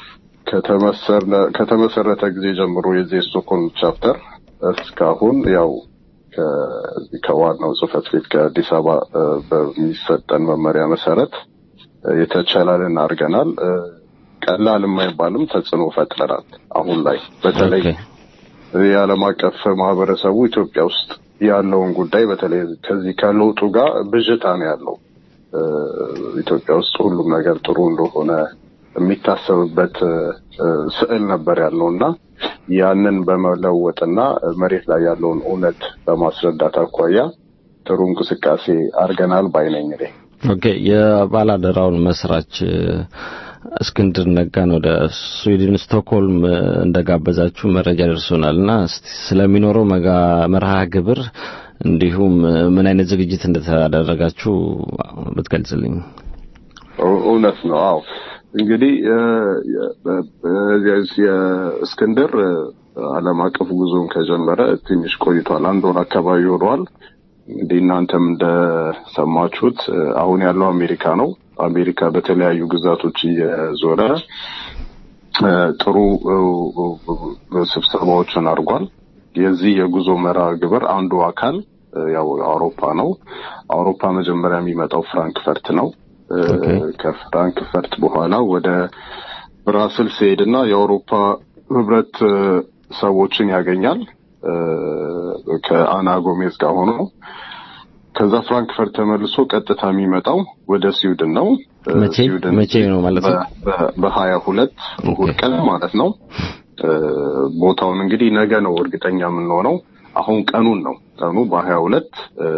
ከተመሰረ- ከተመሰረተ ጊዜ ጀምሮ የዚህ የስቶክሆልም ቻፕተር እስካሁን ያው ከዚህ ከዋናው ጽህፈት ቤት ከአዲስ አበባ እ፣ በሚሰጠን መመሪያ መሰረት እ፣ የተቻላልን አድርገናል። እ፣ ቀላል የማይባልም ተጽዕኖ ፈጥረናል። አሁን ላይ በተለይ ኦኬ። የዓለም አቀፍ ማህበረሰቡ ኢትዮጵያ ውስጥ ያለውን ጉዳይ በተለይ ከዚህ ከለውጡ ጋር ብዥታ ነው ያለው። እ፣ ኢትዮጵያ ውስጥ ሁሉም ነገር ጥሩ እንደሆነ የሚታሰብበት እ፣ ስዕል ነበር ያለው እና ያንን በመለወጥና መሬት ላይ ያለውን እውነት በማስረዳት አኳያ ጥሩ እንቅስቃሴ አድርገናል ባይነኝ እኔ። ኦኬ የባላደራውን መስራች እ፣ እስክንድር ነጋን ወደ ስዊድን ስቶክሆልም እ፣ እንደጋበዛችሁ መረጃ ደርሶናል እና እስቲ ስለሚኖረው መጋ መርሃ ግብር እንዲሁም እ፣ ምን አይነት ዝግጅት እንደተደረጋችሁ ብትገልጽልኝ። እው- እውነት ነው። አዎ እንግዲህ እ፣ የ- በ- በ- የእስክንድር እ፣ ዓለም አቀፍ ጉዞን ከጀመረ ትንሽ ቆይቷል። አንድ ወር አካባቢ ሆኗል። እንግዲህ እናንተም እንደሰማችሁት እ፣ አሁን ያለው አሜሪካ ነው። አሜሪካ በተለያዩ ግዛቶች እየዞረ እ፣ ጥሩ እ፣ እ፣ ስብሰባዎችን አድርጓል። የዚህ የጉዞ መርሃ ግብር አንዱ አካል እ፣ ያው አውሮፓ ነው። አውሮፓ መጀመሪያ የሚመጣው ፍራንክፈርት ነው። እ፣ ኦኬ። ከፍራንክፈርት በኋላ ወደ ብራስልስ ሲሄድና የአውሮፓ ህብረት እ፣ ሰዎችን ያገኛል እ፣ ከአና ጎሜዝ ጋር ሆኖ ከዛ ፍራንክፈርት ተመልሶ ቀጥታ የሚመጣው ወደ ስዊድን ነው። እ፣ መቼ ስዊድን መቼ ነው ማለት ነው? በሀያ ሁለት እሑድ ቀን ማለት ነው። እ፣ ቦታውን እንግዲህ ነገ ነው እርግጠኛ የምንሆነው። አሁን ቀኑን ነው ቀኑ በሀያ ሁለት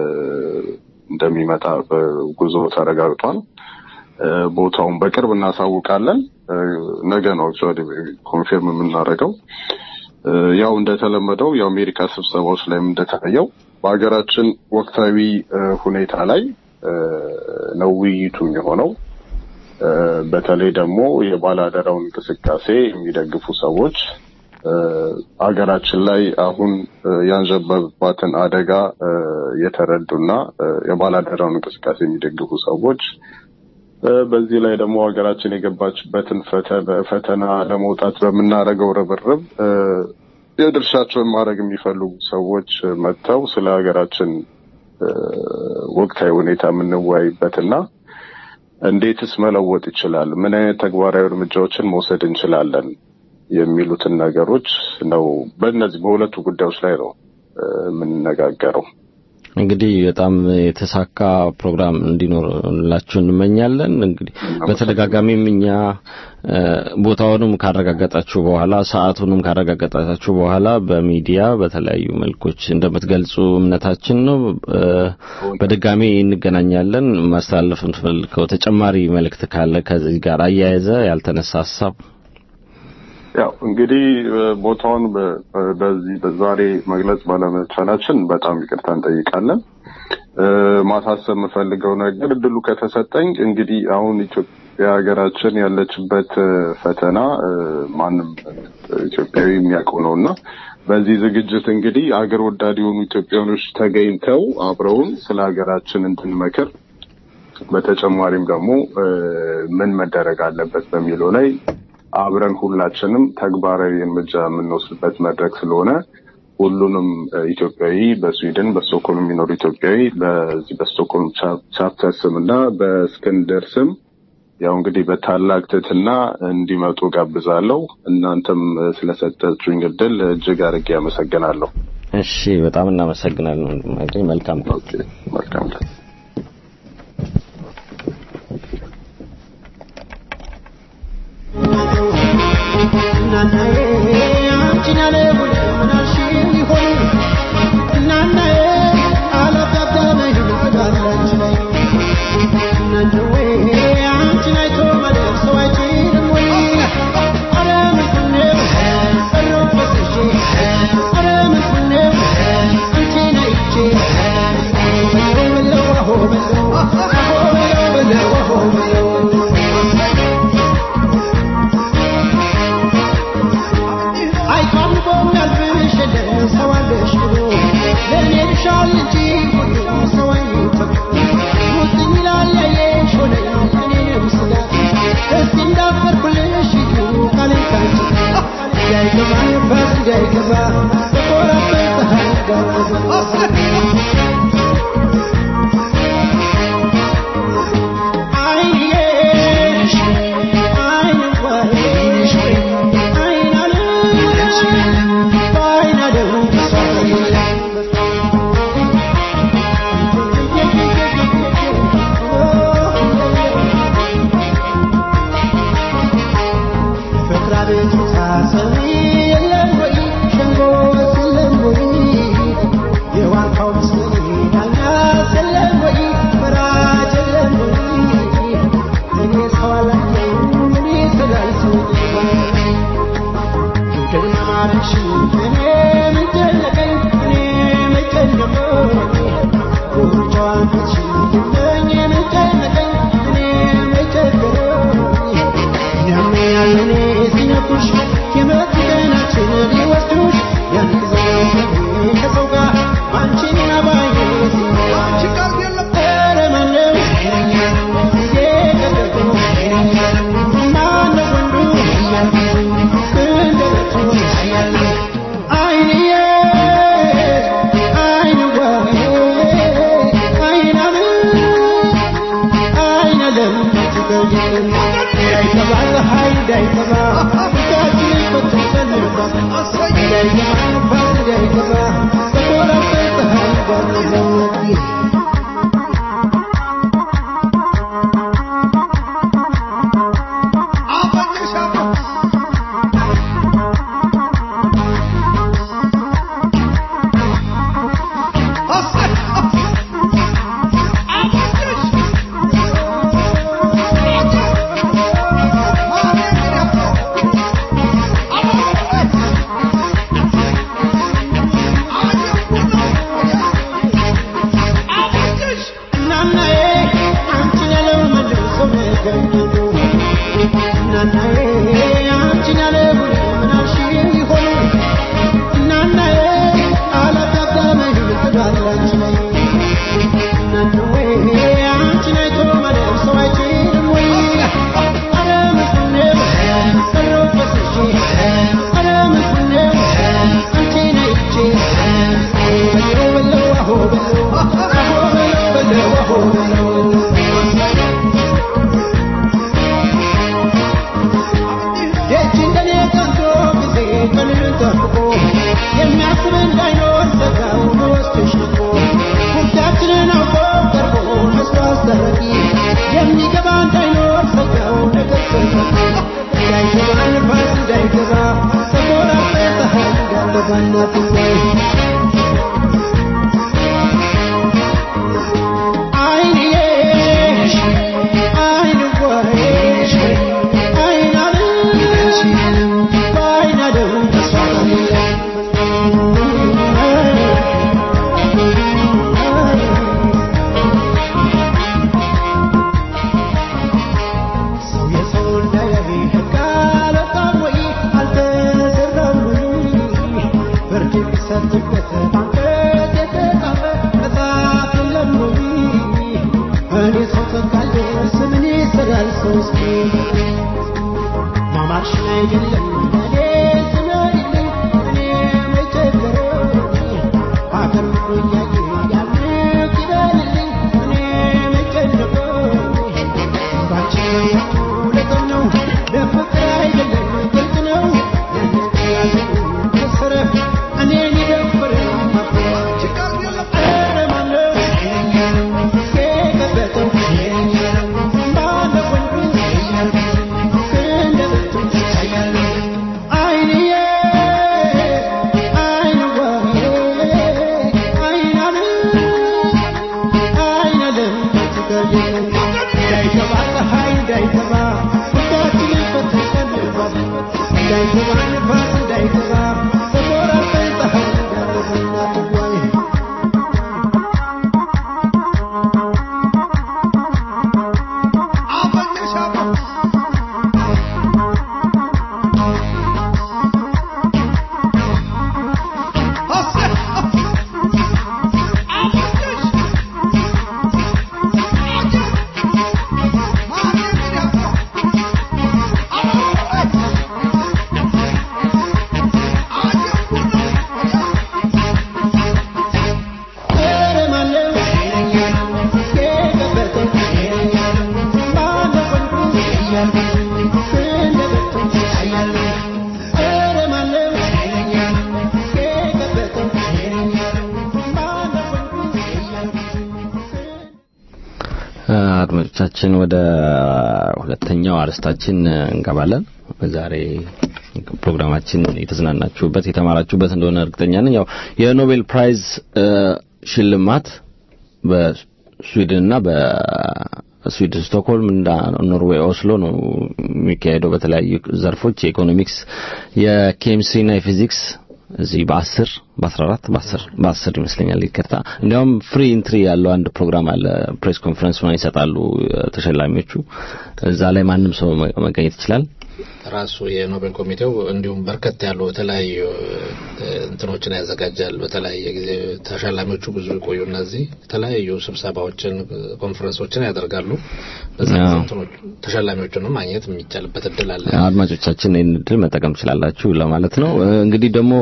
እንደሚመጣ በጉዞ ተረጋግጧል። እ፣ ቦታውን በቅርብ እናሳውቃለን። እ፣ ነገ ነው አክቹዋሊ ኮንፊርም የምናደርገው። እ፣ ያው እንደተለመደው የአሜሪካ ስብሰባዎች ላይም እንደታየው በሀገራችን ወቅታዊ እ፣ ሁኔታ ላይ እ፣ ነው ውይይቱ የሆነው። እ፣ በተለይ ደግሞ የባላደራውን እንቅስቃሴ የሚደግፉ ሰዎች እ፣ ሀገራችን ላይ አሁን እ፣ ያንዣበባትን አደጋ እ፣ የተረዱና እ፣ የባላደራውን እንቅስቃሴ የሚደግፉ ሰዎች እ፣ በዚህ ላይ ደግሞ ሀገራችን የገባችበትን ፈተ- ፈተና ለመውጣት በምናደርገው ርብርብ እ፣ የድርሻቸውን ማድረግ የሚፈልጉ ሰዎች መጥተው ስለ ሀገራችን እ፣ ወቅታዊ ሁኔታ የምንወያይበትና እንዴትስ መለወጥ ይችላል፣ ምን አይነት ተግባራዊ እርምጃዎችን መውሰድ እንችላለን የሚሉትን ነገሮች ነው። በእነዚህ በሁለቱ ጉዳዮች ላይ ነው እ፣ የምንነጋገረው። እንግዲህ በጣም የተሳካ ፕሮግራም እንዲኖርላችሁ እንመኛለን። እንግዲህ በተደጋጋሚም እኛ እ፣ ቦታውንም ካረጋገጣችሁ በኋላ ሰዓቱንም ካረጋገጣችሁ በኋላ በሚዲያ በተለያዩ መልኮች እንደምትገልጹ እምነታችን ነው። እ፣ በድጋሚ እንገናኛለን። ማስተላለፍ እንፈልገው ተጨማሪ መልእክት ካለ ከዚህ ጋር አያይዘ ያልተነሳ ሀሳብ ያው እንግዲህ እ፣ ቦታውን በ- በ- በዚህ በዛሬ መግለጽ ባለመቻላችን በጣም ይቅርታ እንጠይቃለን። እ፣ ማሳሰብ የምፈልገው ነገር እድሉ ከተሰጠኝ እንግዲህ አሁን ኢትዮጵያ ሀገራችን ያለችበት እ፣ ፈተና እ፣ ማንም ኢትዮጵያዊ የሚያውቀው ነው እና በዚህ ዝግጅት እንግዲህ አገር ወዳድ የሆኑ ኢትዮጵያውያኖች ተገኝተው አብረውን ስለ ሀገራችን እንድንመክር በተጨማሪም ደግሞ እ፣ ምን መደረግ አለበት በሚለው ላይ አብረን ሁላችንም ተግባራዊ እርምጃ የምንወስድበት መድረክ ስለሆነ ሁሉንም እ፣ ኢትዮጵያዊ በስዊድን በስቶክሆልም የሚኖሩ ኢትዮጵያዊ በዚህ በስቶክሆልም ቻ- ቻፕተር ስም እና በእስክንድር ስም ያው እንግዲህ በታላቅ ትህትና እንዲመጡ ጋብዛለሁ። እናንተም እ፣ ስለሰጣችሁኝ እድል እጅግ አድርጌ አመሰግናለሁ። እሺ በጣም እናመሰግናለን ወንድማችን መልካም ቀን ኦኬ መልካም ቀን እናናዬ አንቺን ያለ ሁሉ ምናልሽ ይሆን እናናዬ አላጋጠመኝ ምዳላች ላይ እናንዌ አንቺን አይቶ ማለፍ ሰው አይችልም ወይ አረ ምንድነው ቀረው ፈስሼ አረ ምንድነው አንቺን አይቼ በለው አሆ በለው አሆ በለው በለው አሆ በለው አይቷም ቆሚያልፍሽ የለም ሰው አለሽ ብሎ ለእኔ ልሻል እንጂ ሁሉም ሰው አይሞትም ሙጥኝ ይላል ያየሽ ሆነኝ እኔንም ስጋት ደስ እንዳፈርኩልሽ ይሁ ቃሌን ካንቺ እንዳይገባ ነፋስ እንዳይገባ ተቆራበት ፀሐይ ጋር አይንዬሽ አይን ወይንሽ አይን አለሽ በአይን አለው ፍቅር አቤቱታ ሰሚ የለም ወይ ሸንጎስ የለም ወይ የዋርካው ምስል ዳኛስ የለም ወይ ፈራጅ የለም ወይ እኔ ሰው አላየሁም እኔ ስላልሰው ፍቅርን አማረች እኔ ምን ጨነቀኝ እኔ ምን ጨነቀኝ ጉርጫዋን ፍቺ እኔ ምን ጨነቀኝ እኔ ምን ቸገረኝ እኛም ያለኔ ሲነኩሽ የመጡ ቀናችን ሊወስዱሽ ያን ጊዜ ከሰው ጋር አንቺን አባዬ አንቺ ቃል የለም ኧረ ማነው የቀደደው ማነው ወንዱ እንደበቱ አይንዬ አይንዋ አይናም አይነለም ትገኝም እንዳይገባ ፀሐይ እንዳይገባ ፊታችን በተሰንባ እንዳይገባ ነፋስ እንዳይገባ በኮራበት ፀሐይ ጋር ዘወቂ እናናዬ አንቺን ያለው መልሶ መገኘቱ እናናዬ አንቺን ያለው ምናልሽ ይሆኑ እናናዬ አላጋጠመኝ ትዳላች ላይ እናንዌ አንቺን አይቶ ማለፍ ሰው አይችልም ወይ አረ ምንድነው ቀረው ፈስሼ አረ ምንድነው አንቺን አይቼ በለው በለው አሆ በለው አሆ በለው በለው አሆ በለው ደጅ እንደኔ ቀንቶ ጊዜ ቀንን ጠብቆ የሚያስብ እንዳይኖር ዘጋው በወስድሽ ልቆ ጉዳያችንን አውቆ ቀርቦ መስሎ አስደረጊ የሚገባ እንዳይኖር ዘጋው ነገር ሰንጠቂ እንዳይገባ ነፋስ እንዳይገባ ተቆራርጠ ፀሐይ እንዳለባ እናትዋይ አይንዬ አይን ወይሽ አይን አለሽ በአይን አለው ተስፋ ሰው የሰው እንዳያይ ሕግ አልወጣም ወይ አልተሰራም ወይ ፍርድ ቢሰጥበት አንቀጽ የተጻፈ መጽሐፍ የለም ወይ እኔ ሰው ተካልስ ምን ይሰራል ሰው እስኪ ማማርሽን አይደለም እኔ ስነድልኝ እኔ መቸገረኝ አገር ምድሩ እያየ ያምቅ ይበልልኝ እኔ መጨነቀኝ ባንቺ መያቱ ለጥም ነው ለፍቅር አይደለም ግልጽ ነው ያንን ያዘኝ ከሰረ እኔን ይደፍረኝ እንዳይገባ ንፋስ እንዳይገባ በቆራጠኝ ፀሐይ እንዳለፈና ትዋይ አድማጮቻችን ወደ ሁለተኛው አርስታችን እንገባለን። በዛሬ ፕሮግራማችን የተዝናናችሁበት የተማራችሁበት እንደሆነ እርግጠኛ ነኝ። ያው የኖቤል ፕራይዝ ሽልማት በስዊድንና በስዊድን ስቶክሆልም እና ኖርዌይ ኦስሎ ነው የሚካሄደው። በተለያዩ ዘርፎች የኢኮኖሚክስ፣ የኬሚስትሪና የፊዚክስ እዚህ በአስር በአስራ አራት በአስር በአስር ይመስለኛል ይቅርታ። እንዲያውም ፍሪ ኢንትሪ ያለው አንድ ፕሮግራም አለ። ፕሬስ ኮንፈረንስ ምናምን ይሰጣሉ ተሸላሚዎቹ። እዛ ላይ ማንም ሰው መገኘት ይችላል። ራሱ የኖቤል ኮሚቴው እንዲሁም በርከት ያሉ የተለያዩ እንትኖችን ያዘጋጃል። በተለያየ ጊዜ ተሸላሚዎቹ ብዙ ይቆዩ እነዚህ የተለያዩ ስብሰባዎችን፣ ኮንፈረንሶችን ያደርጋሉ። በዛ ጊዜ እንትኖች ተሸላሚዎቹንም ማግኘት የሚቻልበት እድል አለ። አድማጮቻችን ይህን እድል መጠቀም ትችላላችሁ ለማለት ነው። እንግዲህ ደግሞ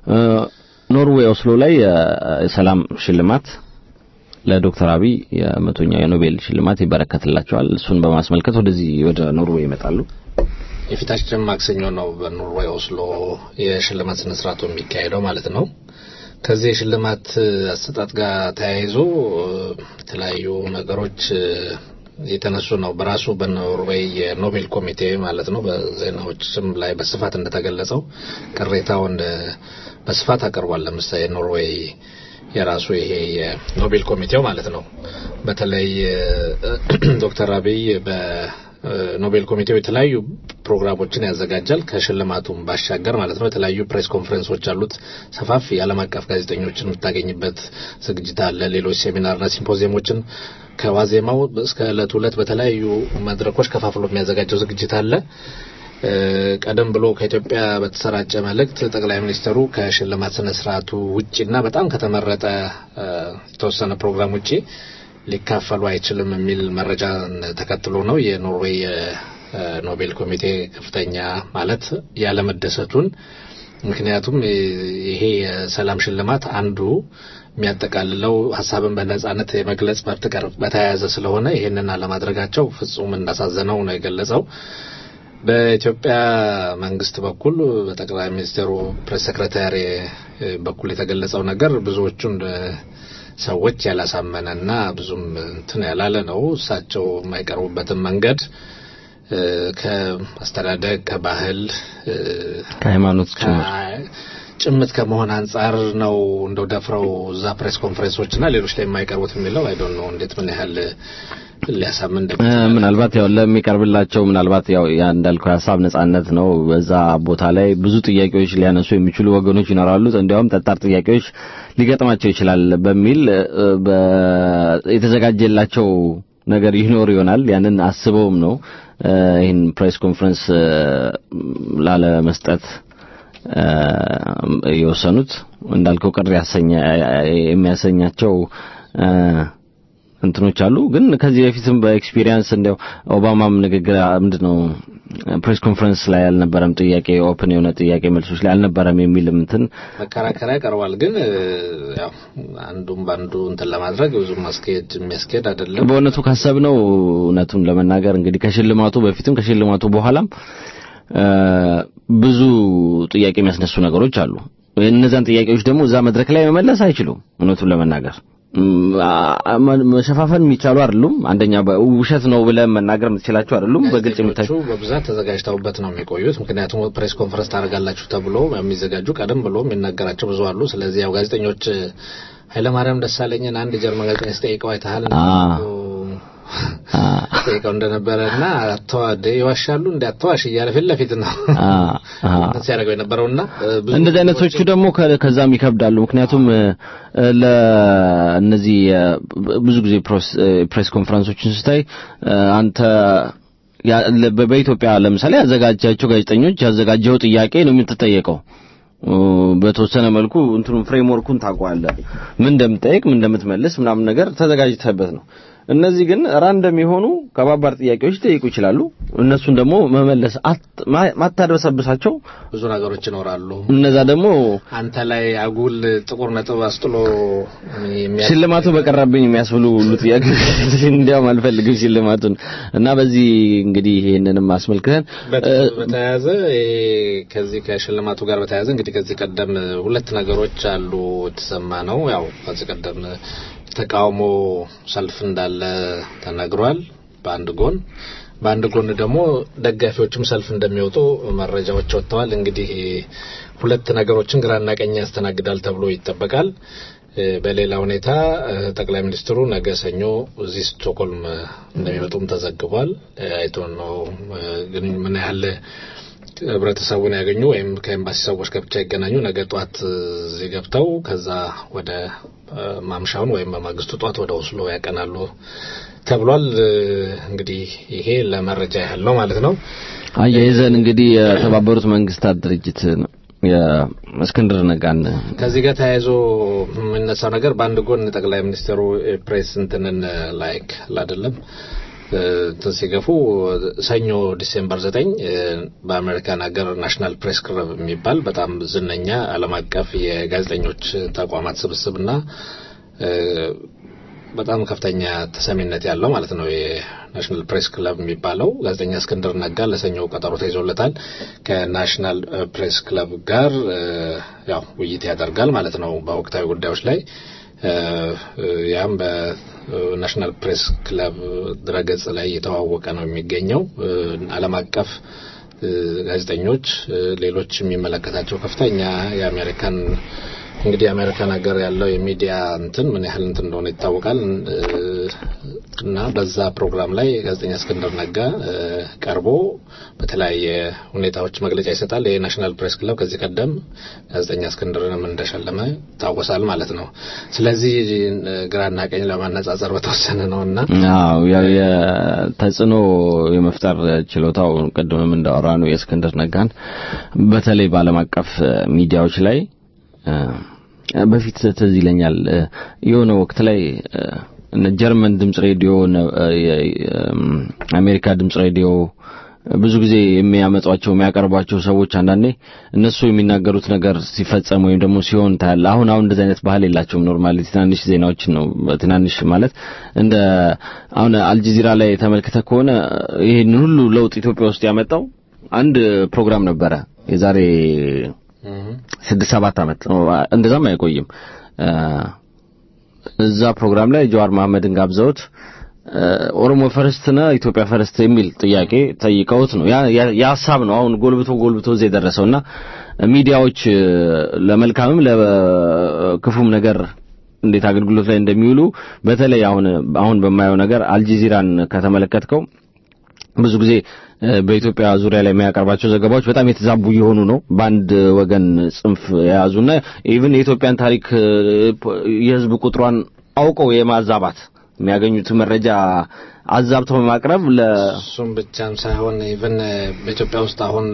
ኖርዌይ ኦስሎ ላይ የሰላም ሽልማት ለዶክተር አብይ የመቶኛው የኖቤል ሽልማት ይበረከትላቸዋል። እሱን በማስመልከት ወደዚህ ወደ ኖርዌይ ይመጣሉ። የፊታችን ማክሰኞ ነው በኖርዌይ ኦስሎ የሽልማት ስነ ስርዓቱ የሚካሄደው ማለት ነው። ከዚህ የሽልማት አሰጣጥ ጋር ተያይዞ የተለያዩ ነገሮች የተነሱ ነው። በራሱ በኖርዌይ የኖቤል ኮሚቴ ማለት ነው በዜናዎችም ላይ በስፋት እንደተገለጸው ቅሬታውን በስፋት አቅርቧል። ለምሳሌ ኖርዌይ የራሱ ይሄ የኖቤል ኮሚቴው ማለት ነው በተለይ ዶክተር አብይ በ ኖቤል ኮሚቴው የተለያዩ ፕሮግራሞችን ያዘጋጃል። ከሽልማቱም ባሻገር ማለት ነው የተለያዩ ፕሬስ ኮንፈረንሶች አሉት። ሰፋፊ የዓለም አቀፍ ጋዜጠኞችን የምታገኝበት ዝግጅት አለ። ሌሎች ሴሚናርና ሲምፖዚየሞችን ከዋዜማው እስከ ዕለት ሁለት በተለያዩ መድረኮች ከፋፍሎ የሚያዘጋጀው ዝግጅት አለ። ቀደም ብሎ ከኢትዮጵያ በተሰራጨ መልእክት ጠቅላይ ሚኒስትሩ ከሽልማት ስነ ስርዓቱ ውጪና በጣም ከተመረጠ የተወሰነ ፕሮግራም ውጪ ሊካፈሉ አይችልም የሚል መረጃ ተከትሎ ነው የኖርዌይ ኖቤል ኮሚቴ ከፍተኛ ማለት ያለመደሰቱን። ምክንያቱም ይሄ የሰላም ሽልማት አንዱ የሚያጠቃልለው ሀሳብን በነጻነት የመግለጽ መብት ጋር በተያያዘ ስለሆነ ይሄንን አለማድረጋቸው ፍጹም እንዳሳዘነው ነው የገለጸው። በኢትዮጵያ መንግስት በኩል በጠቅላይ ሚኒስትሩ ፕሬስ ሴክሬታሪ በኩል የተገለጸው ነገር ብዙዎቹን ሰዎች ያላሳመነና ብዙም እንትን ያላለ ነው። እሳቸው የማይቀርቡበትን መንገድ ከአስተዳደግ፣ ከባህል፣ ከሃይማኖት ጭምት ከመሆን አንጻር ነው እንደው ደፍረው እዛ ፕሬስ ኮንፈረንሶችና ሌሎች ላይ የማይቀርቡት የሚለው አይ ዶንት ኖ እንዴት ምን ያህል ሊያሳምን ምናልባት ያው ለሚቀርብላቸው ምናልባት ያው ያ እንዳልከው የሀሳብ ነጻነት ነው። በዛ ቦታ ላይ ብዙ ጥያቄዎች ሊያነሱ የሚችሉ ወገኖች ይኖራሉ። እንዲያውም ጠጣር ጥያቄዎች ሊገጥማቸው ይችላል በሚል የተዘጋጀላቸው ነገር ይኖር ይሆናል። ያንን አስበውም ነው ይህን ፕሬስ ኮንፈረንስ ላለመስጠት የወሰኑት። እንዳልከው ቅር የሚያሰኛቸው እንትኖች አሉ። ግን ከዚህ በፊትም በኤክስፒሪየንስ እንዲያው ኦባማም ንግግር ምንድነው ፕሬስ ኮንፈረንስ ላይ አልነበረም፣ ጥያቄ ኦፕን የሆነ ጥያቄ መልሶች ላይ አልነበረም የሚልም እንትን መከራከሪያ ቀርቧል። ግን ያው አንዱም በአንዱ እንትን ለማድረግ ብዙ ማስኬድ የሚያስኬድ አይደለም። በእውነቱ ካሰብነው እውነቱን ለመናገር እንግዲህ ከሽልማቱ በፊትም ከሽልማቱ በኋላም ብዙ ጥያቄ የሚያስነሱ ነገሮች አሉ። እነዛን ጥያቄዎች ደግሞ እዛ መድረክ ላይ መመለስ አይችሉም። እውነቱን ለመናገር መሸፋፈን የሚቻሉ አይደሉም። አንደኛ ውሸት ነው ብለህ መናገር የምትችላቸው አይደሉም። በግልጽ የምታይ በብዛት ተዘጋጅተውበት ነው የሚቆዩት። ምክንያቱም ፕሬስ ኮንፈረንስ ታደርጋላችሁ ተብሎ የሚዘጋጁ ቀደም ብሎ የሚናገራቸው ብዙ አሉ። ስለዚህ ያው ጋዜጠኞች ኃይለማርያም ደሳለኝን አንድ ጀርመን ጋዜጠኛ ሲጠይቀው አይተሃል ጠይቀው እንደነበረ እና አተዋደ ይዋሻሉ እንደ አተዋሽ እያለ ፊት ለፊት ነው ሲያደርገው የነበረውና እንደዚህ አይነቶቹ ደግሞ ከዛም ይከብዳሉ። ምክንያቱም ለእነዚህ ብዙ ጊዜ ፕሬስ ኮንፈረንሶችን ስታይ አንተ በኢትዮጵያ ለምሳሌ ያዘጋጃቸው ጋዜጠኞች ያዘጋጀው ጥያቄ ነው የምትጠየቀው። በተወሰነ መልኩ እንትኑን ፍሬምወርኩን ታውቀዋለህ። ምን እንደምትጠይቅ ምን እንደምትመልስ ምናምን ነገር ተዘጋጅተህበት ነው። እነዚህ ግን ራንደም የሆኑ ከባባድ ጥያቄዎች ሊጠይቁ ይችላሉ። እነሱን ደግሞ መመለስ ማታደበሰብሳቸው ብዙ ነገሮች ይኖራሉ። እነዛ ደግሞ አንተ ላይ አጉል ጥቁር ነጥብ አስጥሎ ሽልማቱ በቀረብኝ የሚያስብሉ ሁሉ ጥያቄዎች እንዲያውም አልፈልግም ሽልማቱን እና በዚህ እንግዲህ ይሄንንም አስመልክተን በተያያዘ ከዚህ ከሽልማቱ ጋር በተያያዘ እንግዲህ ከዚህ ቀደም ሁለት ነገሮች አሉ የተሰማ ነው። ያው ከዚህ ቀደም ተቃውሞ ሰልፍ እንዳለ ተነግሯል በአንድ ጎን በአንድ ጎን ደግሞ ደጋፊዎችም ሰልፍ እንደሚወጡ መረጃዎች ወጥተዋል። እንግዲህ ሁለት ነገሮችን ግራና ቀኝ ያስተናግዳል ተብሎ ይጠበቃል። በሌላ ሁኔታ ጠቅላይ ሚኒስትሩ ነገ ሰኞ እዚህ ስቶክሆልም እንደሚመጡም ተዘግቧል። አይቶ ነው ግን ምን ያህል ህብረተሰቡን ያገኙ ወይም ከኤምባሲ ሰዎች ጋር ብቻ ይገናኙ ነገ ጧት እዚህ ገብተው ከዛ ወደ ማምሻውን ወይም በማግስቱ ጧት ወደ ኦስሎ ያቀናሉ ተብሏል። እንግዲህ ይሄ ለመረጃ ያህል ነው ማለት ነው። አያይዘን እንግዲህ የተባበሩት መንግስታት ድርጅት የእስክንድር ነጋን ከዚህ ጋር ተያይዞ የሚነሳው ነገር በአንድ ጎን ጠቅላይ ሚኒስትሩ ፕሬስ እንትንን ላይክ አይደለም እንትን ሲገፉ ሰኞ ዲሴምበር ዘጠኝ በአሜሪካን ሀገር ናሽናል ፕሬስ ክለብ የሚባል በጣም ዝነኛ ዓለም አቀፍ የጋዜጠኞች ተቋማት ስብስብና በጣም ከፍተኛ ተሰሚነት ያለው ማለት ነው። የናሽናል ፕሬስ ክለብ የሚባለው ጋዜጠኛ እስክንድር ነጋ ለሰኞ ቀጠሮ ተይዞለታል። ከናሽናል ፕሬስ ክለብ ጋር ያው ውይይት ያደርጋል ማለት ነው በወቅታዊ ጉዳዮች ላይ ያም በናሽናል ፕሬስ ክለብ ድረገጽ ላይ እየተዋወቀ ነው የሚገኘው። ዓለም አቀፍ ጋዜጠኞች፣ ሌሎች የሚመለከታቸው ከፍተኛ የአሜሪካን እንግዲህ የአሜሪካን ሀገር ያለው የሚዲያ እንትን ምን ያህል እንትን እንደሆነ ይታወቃል እና በዛ ፕሮግራም ላይ ጋዜጠኛ እስክንድር ነጋ ቀርቦ በተለያየ ሁኔታዎች መግለጫ ይሰጣል። የናሽናል ፕሬስ ክለብ ከዚህ ቀደም ጋዜጠኛ እስክንድርንም እንደሸለመ ይታወሳል ማለት ነው። ስለዚህ ግራና ቀኝ ለማነጻጸር በተወሰነ ነው እና አዎ ያው የተጽዕኖ የመፍጠር ችሎታው ቅድምም እንዳወራ ነው የእስክንድር ነጋን በተለይ በዓለም አቀፍ ሚዲያዎች ላይ በፊት ትዝ ይለኛል የሆነ ወቅት ላይ ጀርመን ድምጽ ሬዲዮ አሜሪካ ድምጽ ሬዲዮ ብዙ ጊዜ የሚያመጧቸው የሚያቀርቧቸው ሰዎች አንዳንዴ እነሱ የሚናገሩት ነገር ሲፈጸም ወይም ደግሞ ሲሆን ታያለ። አሁን አሁን እንደዚህ አይነት ባህል የላቸውም። ኖርማሊ ትናንሽ ዜናዎችን ነው ትናንሽ ማለት እንደ አሁን አልጀዚራ ላይ ተመልክተ ከሆነ ይሄን ሁሉ ለውጥ ኢትዮጵያ ውስጥ ያመጣው አንድ ፕሮግራም ነበረ የዛሬ ስድስት ሰባት ዓመት እንደዛም አይቆይም። እዛ ፕሮግራም ላይ ጀዋር መሐመድን ጋብዘውት ኦሮሞ ፈርስት ነው ኢትዮጵያ ፈርስት የሚል ጥያቄ ጠይቀውት ነው። ያ ሀሳብ ነው አሁን ጎልብቶ ጎልብቶ እዚህ የደረሰውና ሚዲያዎች ለመልካምም ለክፉም ነገር እንዴት አገልግሎት ላይ እንደሚውሉ በተለይ አሁን አሁን በማየው ነገር አልጀዚራን ከተመለከትከው ብዙ ብዙ ጊዜ በኢትዮጵያ ዙሪያ ላይ የሚያቀርባቸው ዘገባዎች በጣም የተዛቡ የሆኑ ነው። በአንድ ወገን ጽንፍ የያዙና ኢቭን የኢትዮጵያን ታሪክ የሕዝብ ቁጥሯን አውቀው የማዛባት የሚያገኙት መረጃ አዛብተው በማቅረብ ለ እሱም ብቻም ሳይሆን ኢቭን በኢትዮጵያ ውስጥ አሁን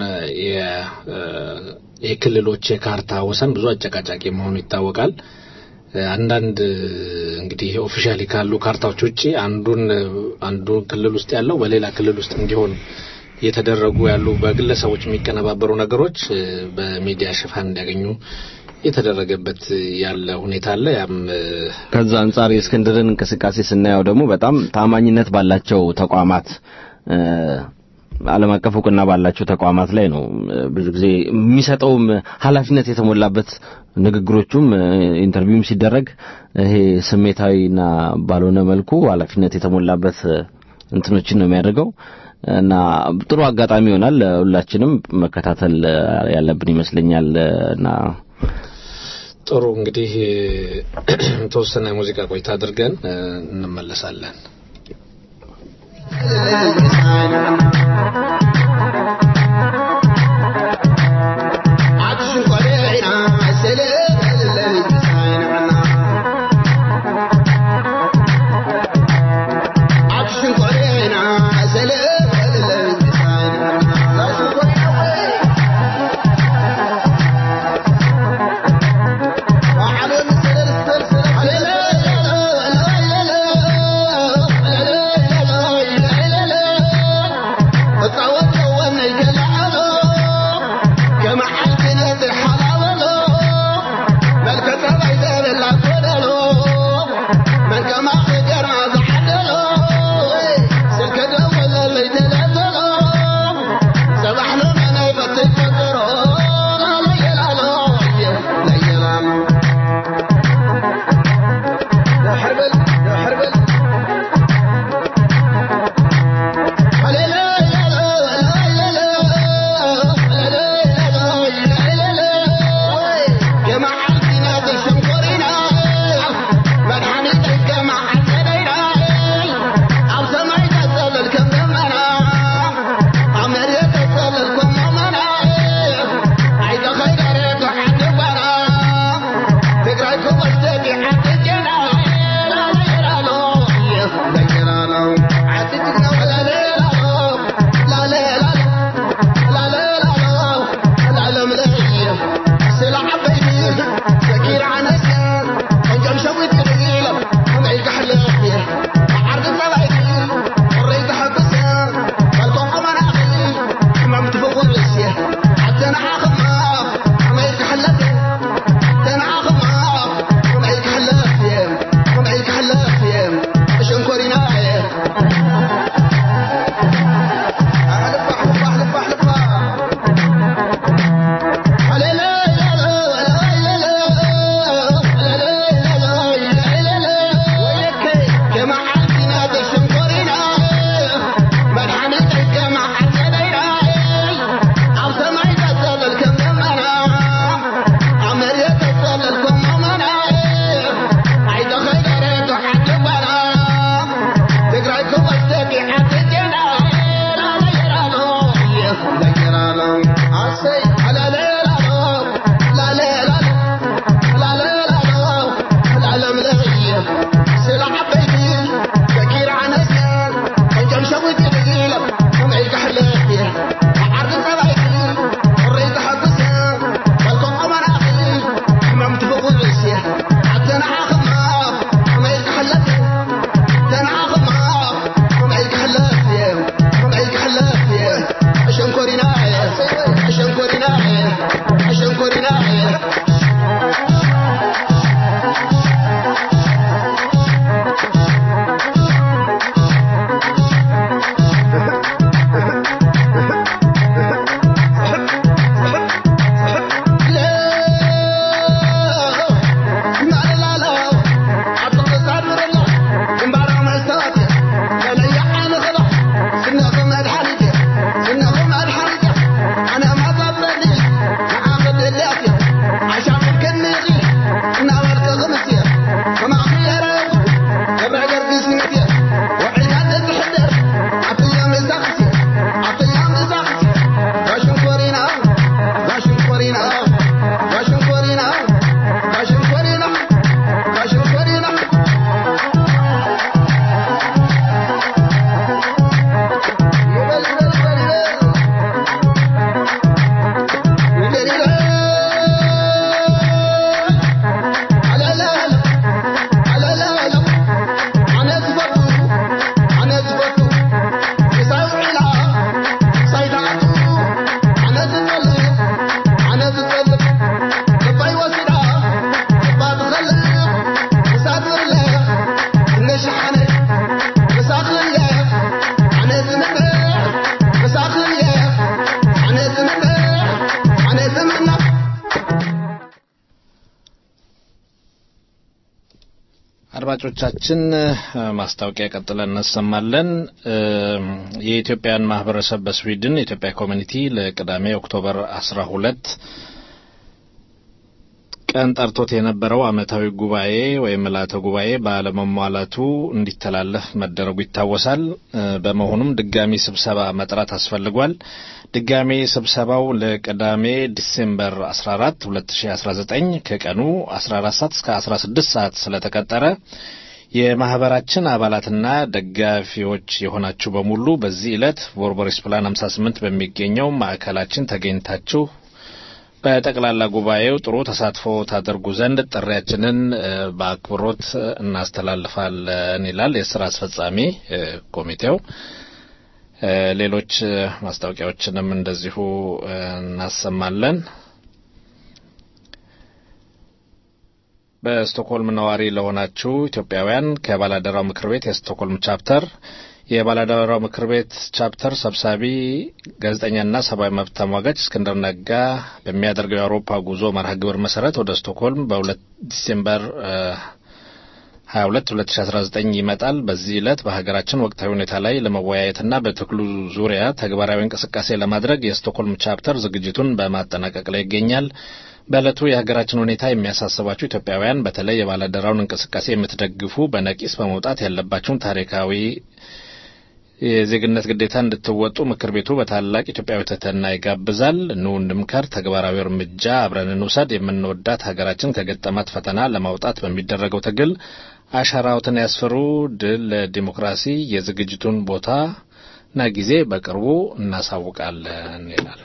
የክልሎች የካርታ ወሰን ብዙ አጨቃጫቂ መሆኑ ይታወቃል። አንዳንድ እንግዲህ ኦፊሻሊ ካሉ ካርታዎች ውጪ አንዱን አንዱ ክልል ውስጥ ያለው በሌላ ክልል ውስጥ እንዲሆን እየተደረጉ ያሉ በግለሰቦች የሚቀነባበሩ ነገሮች በሚዲያ ሽፋን እንዲያገኙ የተደረገበት ያለ ሁኔታ አለ። ያም ከዛ አንጻር የእስክንድርን እንቅስቃሴ ስናየው ደግሞ በጣም ታማኝነት ባላቸው ተቋማት ዓለም አቀፍ እውቅና ባላቸው ተቋማት ላይ ነው ብዙ ጊዜ የሚሰጠውም ኃላፊነት የተሞላበት ንግግሮቹም ኢንተርቪውም ሲደረግ ይሄ ስሜታዊና ባልሆነ መልኩ ኃላፊነት የተሞላበት እንትኖችን ነው የሚያደርገው እና ጥሩ አጋጣሚ ይሆናል። ሁላችንም መከታተል ያለብን ይመስለኛል እና ጥሩ እንግዲህ የተወሰነ ሙዚቃ ቆይታ አድርገን እንመለሳለን። አድማጮቻችን ማስታወቂያ ቀጥለን እናሰማለን። የኢትዮጵያን ማህበረሰብ በስዊድን የኢትዮጵያ ኮሚኒቲ ለቅዳሜ ኦክቶበር አስራ ሁለት ቀን ጠርቶት የነበረው ዓመታዊ ጉባኤ ወይም ምልዓተ ጉባኤ ባለመሟላቱ እንዲተላለፍ መደረጉ ይታወሳል። በመሆኑም ድጋሚ ስብሰባ መጥራት አስፈልጓል። ድጋሚ ስብሰባው ለቅዳሜ ዲሴምበር 14 2019 ከቀኑ 14 ሰዓት እስከ 16 ሰዓት ስለተቀጠረ የማህበራችን አባላትና ደጋፊዎች የሆናችሁ በሙሉ በዚህ ዕለት ቦርቦሪስ ፕላን 58 በሚገኘው ማዕከላችን ተገኝታችሁ በጠቅላላ ጉባኤው ጥሩ ተሳትፎ ታደርጉ ዘንድ ጥሪያችንን በአክብሮት እናስተላልፋለን ይላል የስራ አስፈጻሚ ኮሚቴው። ሌሎች ማስታወቂያዎችንም እንደዚሁ እናሰማለን። በስቶክሆልም ነዋሪ ለሆናችሁ ኢትዮጵያውያን ከባላደራው ምክር ቤት የስቶክሆልም ቻፕተር የባላደራው ምክር ቤት ቻፕተር ሰብሳቢ ጋዜጠኛና ሰብአዊ መብት ተሟጋች እስክንድር ነጋ በሚያደርገው የአውሮፓ ጉዞ መርሃ ግብር መሰረት ወደ ስቶክሆልም በሁለት ዲሴምበር 22 2019 ይመጣል። በዚህ ዕለት በሀገራችን ወቅታዊ ሁኔታ ላይ ለመወያየትና በትግሉ ዙሪያ ተግባራዊ እንቅስቃሴ ለማድረግ የስቶክሆልም ቻፕተር ዝግጅቱን በማጠናቀቅ ላይ ይገኛል። በዕለቱ የሀገራችን ሁኔታ የሚያሳስባችሁ ኢትዮጵያውያን በተለይ የባላደራውን እንቅስቃሴ የምትደግፉ በነቂስ በመውጣት ያለባችሁን ታሪካዊ የዜግነት ግዴታ እንድትወጡ ምክር ቤቱ በታላቅ ኢትዮጵያዊ ትህትና ይጋብዛል። ኑ እንምከር፣ ተግባራዊ እርምጃ አብረን እንውሰድ። የምንወዳት ሀገራችን ከገጠማት ፈተና ለማውጣት በሚደረገው ትግል አሻራዎትን ያስፍሩ። ድል ለዲሞክራሲ። የዝግጅቱን ቦታና ጊዜ በቅርቡ እናሳውቃለን ይላል።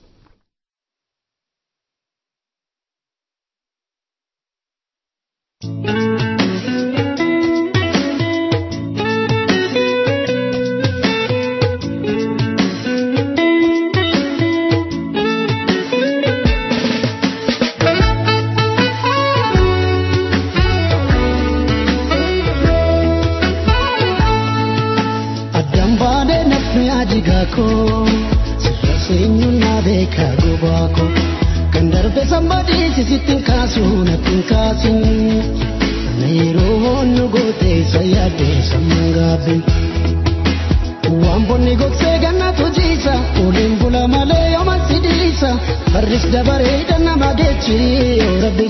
ko sirra seenyunnaa beekaa gubaa ko kan darbe sambadii sisittiin kaasuu nattiin kaasin na yeroo hoonnu gootee isa yaaddee sammuun gaabbin waan bonni gogsee gannatu jiisa oliin bula malee yooma sidiisa barris dabaree dannama geechi yoo rabbi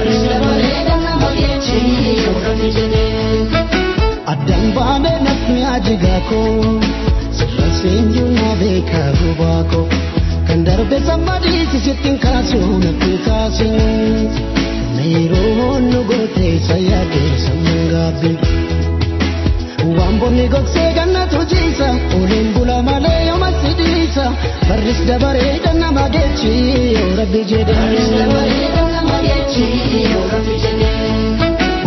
jedhee addaan baanee nafni ajigaa koo sirra seenyunnaa beekaa gubaa koo kan darbe sammadii sisittiin kaasuu nattiin kaasin na yeroo hoonnu gootee isa yaaddee sammuun gaabbin waan bonni gogsee gannatu jiisa oliin bula malee yooma sidiisa barris dabaree dannama geechi yoo rabbi jedhee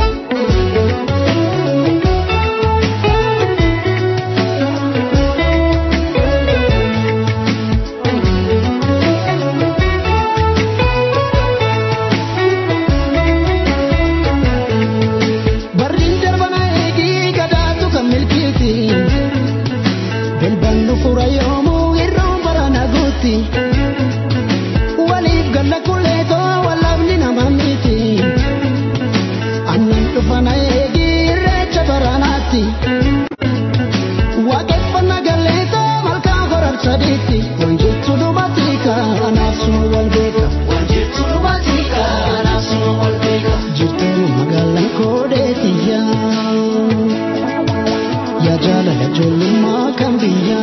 Barriin darbana eegii gadaatu kan milkiiti. Bilbannu fura yoomuu irroon barana guutti. Waliif galla kulleetoo wallaabni nama miti. Annan dhufana eegii irreecha baranaatti. Waaqeffannaa galleetoo malkaa horar sadiitti. Wanjirtu dhumati kanaaf suma wal beeka. Wanjirtu dhumati kanaaf suma wal beeka. Jirtu magaalaan koodeetiyya. Yaa jaalala ijoollummaa kan biyya.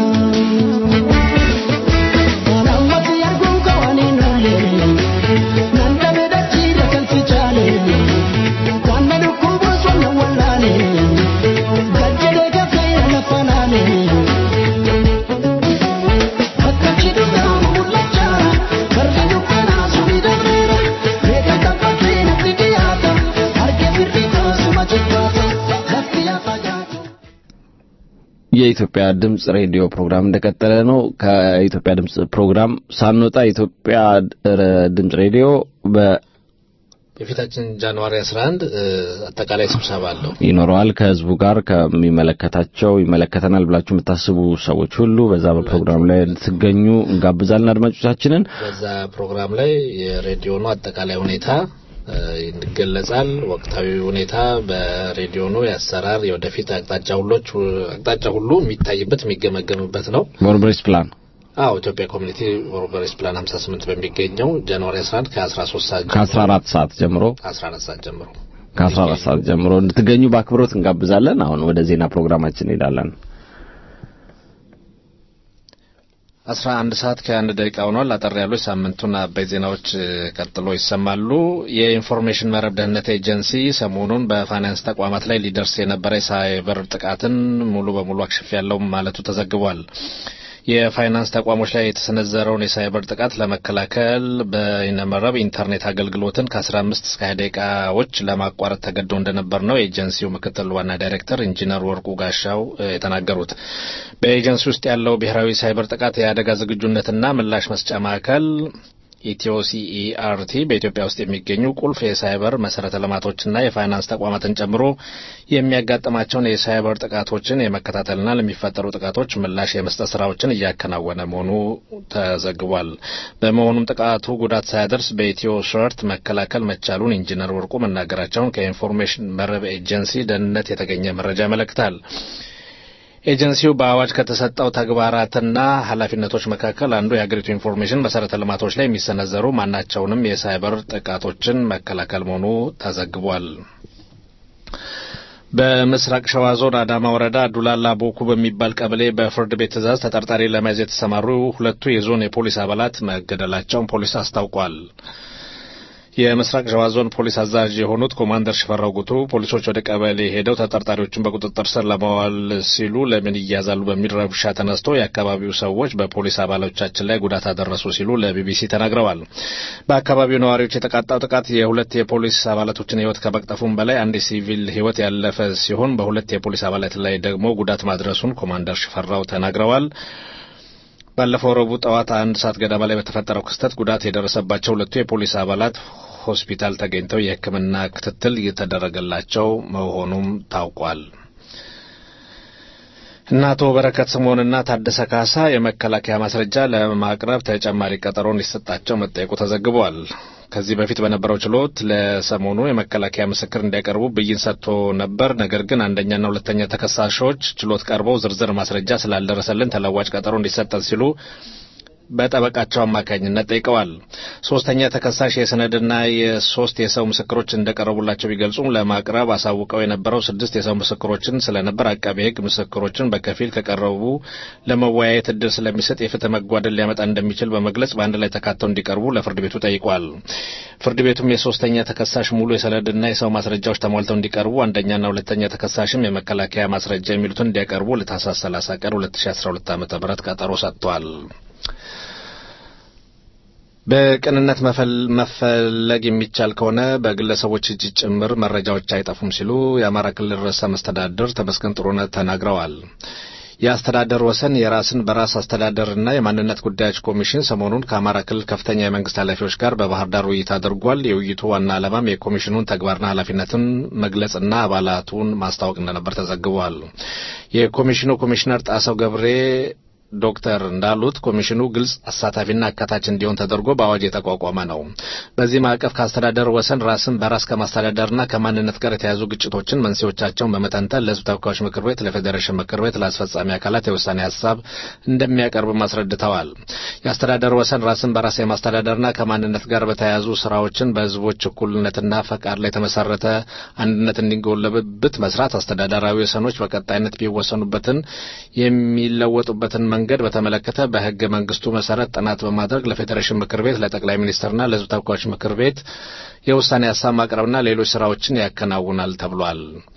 Waan ammatti arguun qabaaniin oolle. Nan dhabe dachiidha kan si jaale. Waan na dhukkubuus waan na wallaale. Gajjadee gafee lafa laale. Akka cidhuudhaan mul'achaa. Barri dukkanaa suni darbeera. Reeka tabbatee natti dhiyaata. Harkee firri koosuma jibbaata. Lafti yaafaa jaatu. የኢትዮጵያ ድምጽ ሬዲዮ ፕሮግራም እንደቀጠለ ነው። ከኢትዮጵያ ድምጽ ፕሮግራም ሳንወጣ የኢትዮጵያ ድምጽ ሬዲዮ በ የፊታችን ጃንዋሪ 11 አጠቃላይ ስብሰባ አለው። ይኖረዋል ከህዝቡ ጋር ከሚመለከታቸው ይመለከተናል ብላችሁ የምታስቡ ሰዎች ሁሉ በዛ በፕሮግራም ላይ እንድትገኙ እንጋብዛለን አድማጮቻችንን። በዛ ፕሮግራም ላይ የሬዲዮኑ አጠቃላይ ሁኔታ እ፣ ይገለጻል። ወቅታዊ ሁኔታ በሬዲዮኑ የአሰራር የወደፊት አቅጣጫ ሁሎች አቅጣጫ ሁሉ የሚታይበት የሚገመገምበት ነው። ቦርቦሪስ ፕላን አዎ ኢትዮጵያ ኮሚኒቲ ሮበሬስ ፕላን 58 በሚገኘው ጃንዋሪ 11 ከ13 ሰዓት ከ14 ሰዓት ጀምሮ 14 ሰዓት ጀምሮ ከ14 ሰዓት ጀምሮ እንድትገኙ በአክብሮት እንጋብዛለን። አሁን ወደ ዜና ፕሮግራማችን እንሄዳለን። 11 ሰዓት ከአንድ ደቂቃ ሆኗል። አጠር ያሉ የሳምንቱን አበይት ዜናዎች እ፣ ቀጥሎ ይሰማሉ። የኢንፎርሜሽን መረብ ደህንነት ኤጀንሲ ሰሞኑን በፋይናንስ ተቋማት ላይ ሊደርስ የነበረ የሳይበር ጥቃትን ሙሉ በሙሉ አክሽፍ ያለው ማለቱ ተዘግቧል። የፋይናንስ ተቋሞች ላይ የተሰነዘረውን የሳይበር ጥቃት ለመከላከል በይነመረብ ኢንተርኔት አገልግሎትን ከ15 እስከ 20 ደቂቃዎች ለማቋረጥ ተገዶ እንደነበር ነው የኤጀንሲው ምክትል ዋና ዳይሬክተር ኢንጂነር ወርቁ ጋሻው እ፣ የተናገሩት። በኤጀንሲ ውስጥ ያለው ብሔራዊ ሳይበር ጥቃት የአደጋ ዝግጁነትና ምላሽ መስጫ ማዕከል ኢትዮ ሲኢአርቲ በኢትዮጵያ ውስጥ የሚገኙ ቁልፍ የሳይበር መሰረተ ልማቶችና የፋይናንስ ተቋማትን ጨምሮ የሚያጋጥማቸውን የሳይበር ጥቃቶችን የመከታተልና ለሚፈጠሩ ጥቃቶች ምላሽ የመስጠት ስራዎችን እያከናወነ መሆኑ ተዘግቧል። በመሆኑም ጥቃቱ ጉዳት ሳያደርስ በኢትዮ ሸርት መከላከል መቻሉን ኢንጂነር ወርቁ መናገራቸውን ከኢንፎርሜሽን መረብ ኤጀንሲ ደህንነት የተገኘ መረጃ ያመለክታል። ኤጀንሲው በአዋጅ ከተሰጠው ተግባራትና ኃላፊነቶች መካከል አንዱ የሀገሪቱ ኢንፎርሜሽን መሰረተ ልማቶች ላይ የሚሰነዘሩ ማናቸውንም የሳይበር ጥቃቶችን መከላከል መሆኑ ተዘግቧል። በምስራቅ ሸዋ ዞን አዳማ ወረዳ ዱላላ ቦኩ በሚባል ቀበሌ በፍርድ ቤት ትዕዛዝ ተጠርጣሪ ለመያዝ የተሰማሩ ሁለቱ የዞን የፖሊስ አባላት መገደላቸውን ፖሊስ አስታውቋል። የምስራቅ ሸዋ ዞን ፖሊስ አዛዥ የሆኑት ኮማንደር ሽፈራው ጉቱ ፖሊሶች ወደ ቀበሌ ሄደው ተጠርጣሪዎችን በቁጥጥር ስር ለማዋል ሲሉ ለምን ይያዛሉ በሚል ረብሻ ተነስቶ የአካባቢው ሰዎች በፖሊስ አባሎቻችን ላይ ጉዳት አደረሱ ሲሉ ለቢቢሲ ተናግረዋል። በአካባቢው ነዋሪዎች የተቃጣው ጥቃት የሁለት የፖሊስ አባላቶችን ሕይወት ከመቅጠፉም በላይ አንድ ሲቪል ሕይወት ያለፈ ሲሆን በሁለት የፖሊስ አባላት ላይ ደግሞ ጉዳት ማድረሱን ኮማንደር ሽፈራው ተናግረዋል። ባለፈው ረቡዕ ጠዋት አንድ ሰዓት ገደማ ላይ በተፈጠረው ክስተት ጉዳት የደረሰባቸው ሁለቱ የፖሊስ አባላት ሆስፒታል ተገኝተው የሕክምና ክትትል እየተደረገላቸው መሆኑም ታውቋል። እነ አቶ በረከት ስምዖንና ታደሰ ካሳ የመከላከያ ማስረጃ ለማቅረብ ተጨማሪ ቀጠሮ እንዲሰጣቸው መጠየቁ ተዘግቧል። ከዚህ በፊት በነበረው ችሎት ለሰሞኑ የመከላከያ ምስክር እንዲያቀርቡ ብይን ሰጥቶ ነበር። ነገር ግን አንደኛና ሁለተኛ ተከሳሾች ችሎት ቀርበው ዝርዝር ማስረጃ ስላልደረሰልን ተለዋጭ ቀጠሮ እንዲሰጠን ሲሉ በጠበቃቸው አማካኝነት ጠይቀዋል። ሶስተኛ ተከሳሽ የሰነድና የሶስት የሰው ምስክሮች እንደቀረቡላቸው ቢገልጹም ለማቅረብ አሳውቀው የነበረው ስድስት የሰው ምስክሮችን ስለነበር አቃቤ ሕግ ምስክሮችን በከፊል ከቀረቡ ለመወያየት እድል ስለሚሰጥ የፍትህ መጓደል ሊያመጣ እንደሚችል በመግለጽ በአንድ ላይ ተካተው እንዲቀርቡ ለፍርድ ቤቱ ጠይቋል። ፍርድ ቤቱም የሶስተኛ ተከሳሽ ሙሉ የሰነድና የሰው ማስረጃዎች ተሟልተው እንዲቀርቡ፣ አንደኛና ሁለተኛ ተከሳሽም የመከላከያ ማስረጃ የሚሉትን እንዲያቀርቡ ለታህሳስ 30 ቀን 2012 ዓ.ም ቀጠሮ ሰጥቷል። በቅንነት መፈለግ የሚቻል ከሆነ በግለሰቦች እጅ ጭምር መረጃዎች አይጠፉም ሲሉ የአማራ ክልል ርዕሰ መስተዳድር ተመስገን ጥሩነህ ተናግረዋል። የአስተዳደር ወሰን የራስን በራስ አስተዳደርና የማንነት ጉዳዮች ኮሚሽን ሰሞኑን ከአማራ ክልል ከፍተኛ የመንግስት ኃላፊዎች ጋር በባህር ዳር ውይይት አድርጓል። የውይይቱ ዋና ዓላማም የኮሚሽኑን ተግባርና ኃላፊነትን መግለጽና አባላቱን ማስታወቅ እንደነበር ተዘግቧል። የኮሚሽኑ ኮሚሽነር ጣሰው ገብሬ ዶክተር እንዳሉት ኮሚሽኑ ግልጽ አሳታፊና አካታች እንዲሆን ተደርጎ በአዋጅ የተቋቋመ ነው። በዚህ ማዕቀፍ ከአስተዳደር ወሰን ራስን በራስ ከማስተዳደርና ከማንነት ጋር የተያዙ ግጭቶችን መንስኤዎቻቸውን በመተንተን ለሕዝብ ተወካዮች ምክር ቤት፣ ለፌዴሬሽን ምክር ቤት፣ ለአስፈጻሚ አካላት የውሳኔ ሀሳብ እንደሚያቀርብ አስረድተዋል። የአስተዳደር ወሰን ራስን በራስ የማስተዳደርና ከማንነት ጋር በተያያዙ ስራዎችን በሕዝቦች እኩልነትና ፈቃድ ላይ የተመሰረተ አንድነት እንዲጎለብት መስራት፣ አስተዳደራዊ ወሰኖች በቀጣይነት ቢወሰኑበትን የሚለወጡበትን መንገድ በተመለከተ በህገ መንግስቱ መሰረት ጥናት በማድረግ ለፌዴሬሽን ምክር ቤት ለጠቅላይ ሚኒስትርና ለህዝብ ተወካዮች ምክር ቤት የውሳኔ ሀሳብ ማቅረብና ሌሎች ስራዎችን ያከናውናል ተብሏል።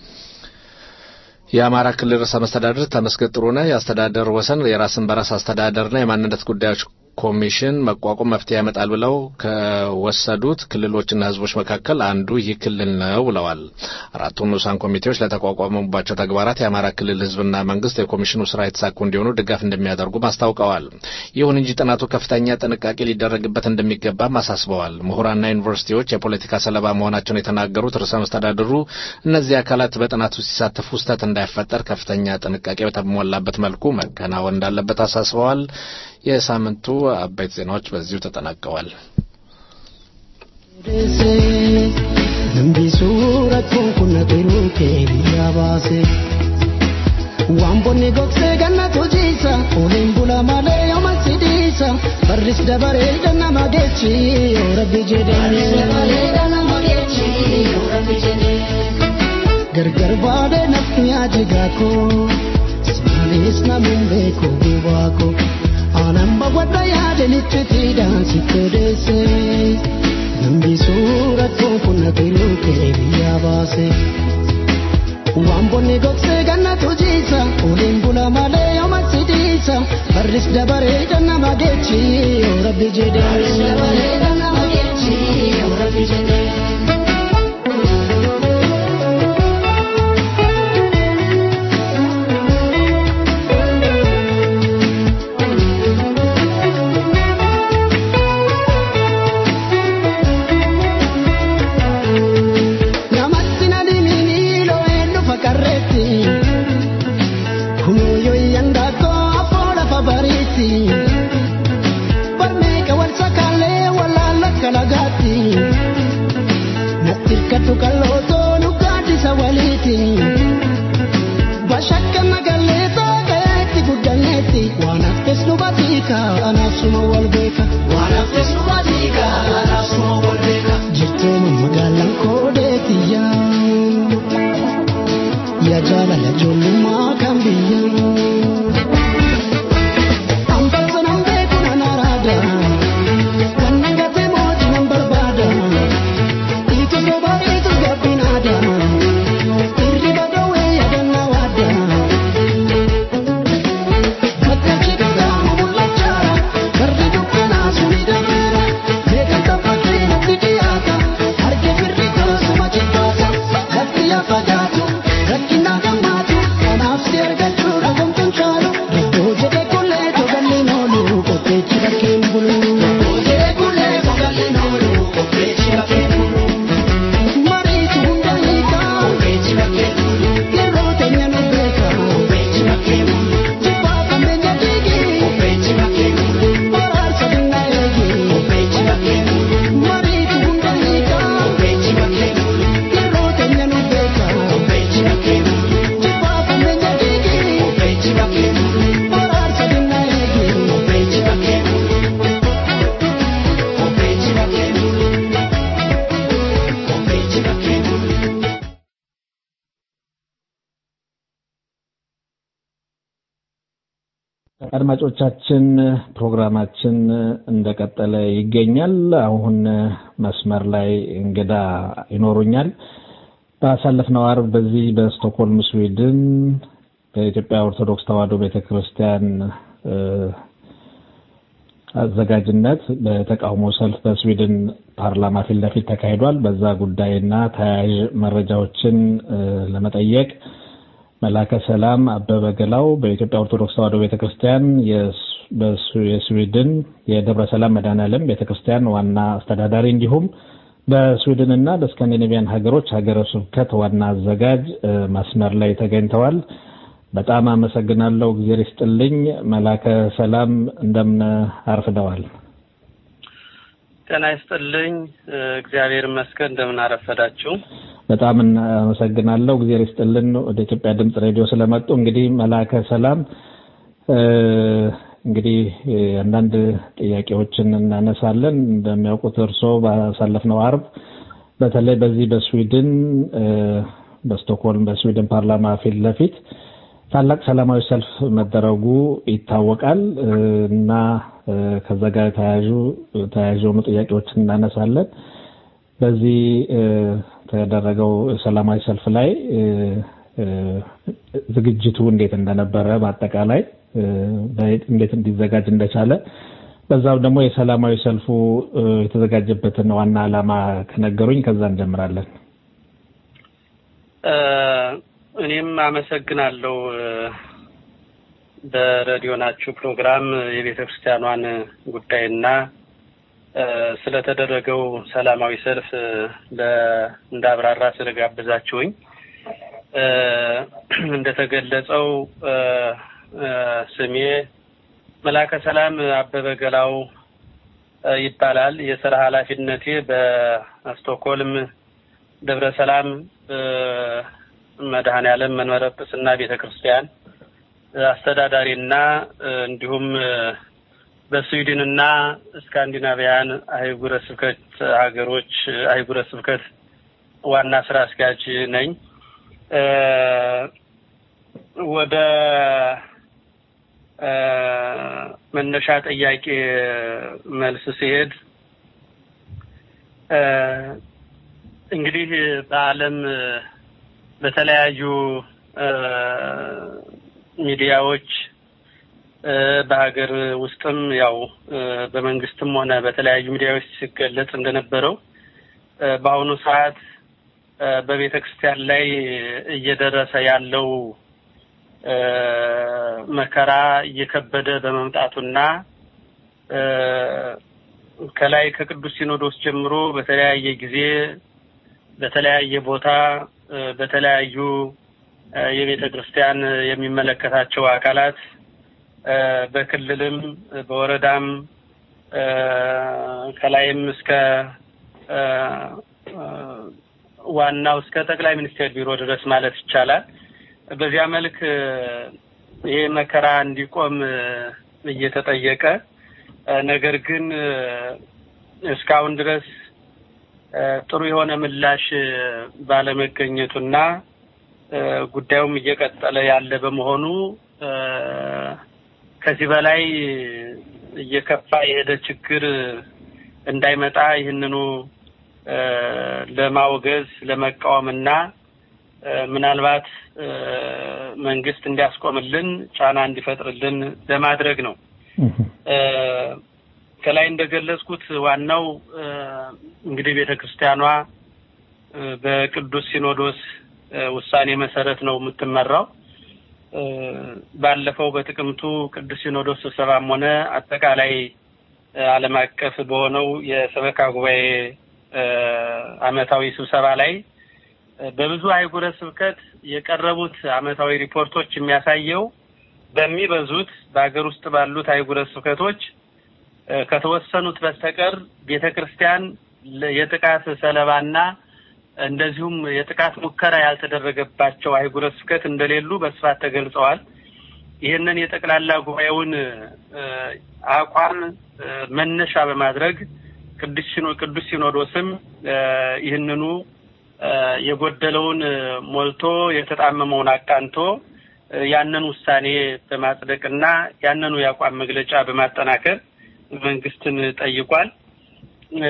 የአማራ ክልል ርዕሰ መስተዳድር ተመስገን ጥሩነህ የአስተዳደር ወሰን የራስን በራስ አስተዳደርና የማንነት ጉዳዮች ኮሚሽን መቋቋም መፍትሄ ያመጣል ብለው ከወሰዱት ክልሎችና ህዝቦች መካከል አንዱ ይህ ክልል ነው ብለዋል። አራቱ ንዑሳን ኮሚቴዎች ለተቋቋሙባቸው ተግባራት የአማራ ክልል ህዝብና መንግስት የኮሚሽኑ ስራ የተሳኩ እንዲሆኑ ድጋፍ እንደሚያደርጉም አስታውቀዋል። ይሁን እንጂ ጥናቱ ከፍተኛ ጥንቃቄ ሊደረግበት እንደሚገባም አሳስበዋል። ምሁራንና ዩኒቨርሲቲዎች የፖለቲካ ሰለባ መሆናቸውን የተናገሩት ርዕሰ መስተዳድሩ እነዚህ አካላት በጥናቱ ሲሳተፉ ስህተት እንዳይፈጠር ከፍተኛ ጥንቃቄ በተሞላበት መልኩ መከናወን እንዳለበት አሳስበዋል። የሳምንቱ አበይት ዜናዎች በዚሁ ተጠናቀዋል። Wambonni gogsee ganna tujiisa oliin bula malee yooma sidii barris dabaree nama geechi yoo rabbi jedhee gargar baadee nafni ajigaakoo simaanis namuun beeku gubaakoo aanan bawwadha yaadanitti fiidaan sitti odeesse namni suurattuu kun natiruu kee biyyaa baase. waan bonni gogsee gannatu jiisa uliin bula malee yooma sidiisa barris dabaree nama geechi yoo rabbi jedhee. Namatti na dhimini loo'een dhufa qarreetti. Kunuyyoo iyyandaa koo afoo lafa bariitti. Barmeeqa wal sakaalee walaala kalagaatti. Natti hirkatu kallootoo nu gaaddisa waliiti. Bashakka nagallee taa'eetti guddanneetti. Waan haftes nu batiika anaaf suma wal beeka. Waan haftes nu batiika anaaf suma wal beeka. Jirtuu magaalaan koodeetiyyaa. Ya jaalala ijoollummaa kan biyyaa. Hambaaso nan beeku nan araada. Wannan gatee mootii nan barbaada. Itti soba itti gabbinaada. Irriba dhoowwee yaadannaa waada. Bakkachi dhugaamu mul'achaara. Garri dukkanaa suni dameera. Beekamta fakkii natti dhiyaata. Harki firri koosuma jibbaata. Lafti lafa jaatu. Rakkina gammaatu. Kanaaf si argachuu dhagomtuun caalu. Iddoo jedhe kullee togalleen oolu. Qopheechi bakkeen bulu. Iddoo jedhe kullee togalleen oolu. Qopheechi bakkeen bulu. Mariitu hunda hiikaa. Qopheechi bakkeen bulu. Yeroo teenya nu beeka. Qopheechi bakkeen bulu. Jibbaa kambeenya diigi. Qopheechi bakkeen bulu. Waraarsa dinnaa eegi. Qopheechi bakkeen bulu. Mariitu hunda hiikaa. Qopheechi bakkeen bulu. Yeroo teenya nu beeka. Qopheechi bakkeen bulu. Jibbaa kambeenya diigi. Qopheechi bakkeen bulu. Waraarsa dinnaa eegi. Qopheechi bakkeen bulu. Qopheechi bakkeen bulu. Qopheechi bakkeen bulu. አድማጮቻችን ፕሮግራማችን እንደቀጠለ ይገኛል። አሁን መስመር ላይ እንግዳ ይኖሩኛል። ባሳለፍነው አርብ በዚህ በስቶክሆልም ስዊድን በኢትዮጵያ ኦርቶዶክስ ተዋሕዶ ቤተክርስቲያን እ፣ አዘጋጅነት በተቃውሞ ሰልፍ በስዊድን ፓርላማ ፊት ለፊት ተካሂዷል። በዛ ጉዳይና ተያያዥ መረጃዎችን እ፣ ለመጠየቅ መላከ ሰላም አበበ ገላው በኢትዮጵያ ኦርቶዶክስ ተዋሕዶ ቤተክርስቲያን የስ- በስ- የስዊድን የደብረ ሰላም መድኃኔዓለም ቤተክርስቲያን ዋና አስተዳዳሪ እንዲሁም በስዊድንና በስካንዲኔቪያን ሀገሮች ሀገረ ስብከት ዋና አዘጋጅ እ፣ መስመር ላይ ተገኝተዋል። በጣም አመሰግናለሁ። እግዜር ይስጥልኝ። መላከ ሰላም እንደምን አርፍደዋል? ጤና ይስጥልኝ። እ፣ እግዚአብሔር ይመስገን። እንደምን አረፈዳችሁ? በጣም አመሰግናለሁ። እግዜር ይስጥልን ወደ ኢትዮጵያ ድምጽ ሬዲዮ ስለመጡ። እንግዲህ መላከ ሰላም እ፣ እንግዲህ እ፣ አንዳንድ ጥያቄዎችን እናነሳለን። እንደሚያውቁት እርስዎ ባሳለፍነው አርብ በተለይ በዚህ በስዊድን እ፣ በስቶክሆልም በስዊድን ፓርላማ ፊት ለፊት ታላቅ ሰላማዊ ሰልፍ መደረጉ ይታወቃል እ፣ እና እ፣ ከዛ ጋር ተያያዙ ተያያዥ የሆኑ ጥያቄዎችን እናነሳለን። በዚህ እ፣ ተደረገው ሰላማዊ ሰልፍ ላይ እ፣ እ፣ ዝግጅቱ እንዴት እንደነበረ በአጠቃላይ እ፣ በ- እንዴት እንዲዘጋጅ እንደቻለ በዛው ደግሞ የሰላማዊ ሰልፉ እ፣ የተዘጋጀበትን ዋና ዓላማ ከነገሩኝ ከዛ እንጀምራለን። እ፣ እኔም አመሰግናለሁ እ፣ በሬዲዮናችሁ ፕሮግራም የቤተ ክርስቲያኗን ጉዳይና እ፣ ስለተደረገው ሰላማዊ ሰልፍ እ፣ ለ- እንዳብራራ ስለጋበዛችሁኝ እ፣ እንደተገለጸው እ፣ እ፣ ስሜ መላከ ሰላም አበበ ገላው እ፣ ይባላል። የስራ ኃላፊነቴ በስቶክሆልም ደብረ ሰላም እ፣ መድኃኔዓለም መንበረ ጵጵስና ቤተ ክርስቲያን አስተዳዳሪና እ፣ እንዲሁም እ፣ በስዊድንና ስካንዲናቪያን አህጉረ ስብከት ሀገሮች አህጉረ ስብከት ዋና ስራ አስኪያጅ ነኝ። እ፣ ወደ እ፣ መነሻ ጥያቄ መልስ ሲሄድ እ፣ እንግዲህ በዓለም በተለያዩ እ፣ ሚዲያዎች እ፣ በሀገር ውስጥም ያው እ፣ በመንግስትም ሆነ በተለያዩ ሚዲያዎች ሲገለጽ እንደነበረው እ፣ በአሁኑ ሰዓት እ፣ በቤተ ክርስቲያን ላይ እየደረሰ ያለው እ፣ መከራ እየከበደ በመምጣቱና እ፣ ከላይ ከቅዱስ ሲኖዶስ ጀምሮ በተለያየ ጊዜ በተለያየ ቦታ እ፣ በተለያዩ እ፣ የቤተ ክርስቲያን የሚመለከታቸው አካላት እ፣ በክልልም እ፣ በወረዳም እ፣ ከላይም እስከ እ፣ እ፣ ዋናው እስከ ጠቅላይ ሚኒስቴር ቢሮ ድረስ ማለት ይቻላል። በዚያ መልክ እ፣ ይሄ መከራ እንዲቆም እ፣ እየተጠየቀ እ፣ ነገር ግን እ፣ እስካሁን ድረስ እ፣ ጥሩ የሆነ ምላሽ እ፣ ባለመገኘቱና እ፣ ጉዳዩም እየቀጠለ ያለ በመሆኑ እ፣ ከዚህ በላይ እየከፋ የሄደ ችግር እንዳይመጣ ይህንኑ እ፣ ለማውገዝ ለመቃወምና እ፣ ምናልባት እ፣ መንግስት እንዲያስቆምልን ጫና እንዲፈጥርልን ለማድረግ ነው። እ፣ ከላይ እንደገለጽኩት ዋናው እ፣ እንግዲህ ቤተ ክርስቲያኗ እ፣ በቅዱስ ሲኖዶስ እ፣ ውሳኔ መሰረት ነው የምትመራው። እ፣ ባለፈው በጥቅምቱ ቅዱስ ሲኖዶስ ስብሰባም ሆነ አጠቃላይ እ፣ ዓለም አቀፍ በሆነው የሰበካ ጉባኤ እ፣ ዓመታዊ ስብሰባ ላይ እ፣ በብዙ አህጉረ ስብከት የቀረቡት ዓመታዊ ሪፖርቶች የሚያሳየው በሚበዙት በሀገር ውስጥ ባሉት አህጉረ ስብከቶች እ፣ ከተወሰኑት በስተቀር ቤተ ክርስቲያን ለ- የጥቃት ሰለባና እንደዚሁም የጥቃት ሙከራ ያልተደረገባቸው አህጉረ ስብከት እንደሌሉ በስፋት ተገልጸዋል። ይህንን የጠቅላላ ጉባኤውን እ፣ አቋም እ፣ መነሻ በማድረግ ቅዱስ ሲኖ- ቅዱስ ሲኖዶስም እ፣ ይህንኑ እ፣ የጎደለውን እ፣ ሞልቶ የተጣመመውን አቃንቶ እ፣ ያንን ውሳኔ በማጽደቅና ያንኑ የአቋም መግለጫ በማጠናከር መንግስትን ጠይቋል። እ፣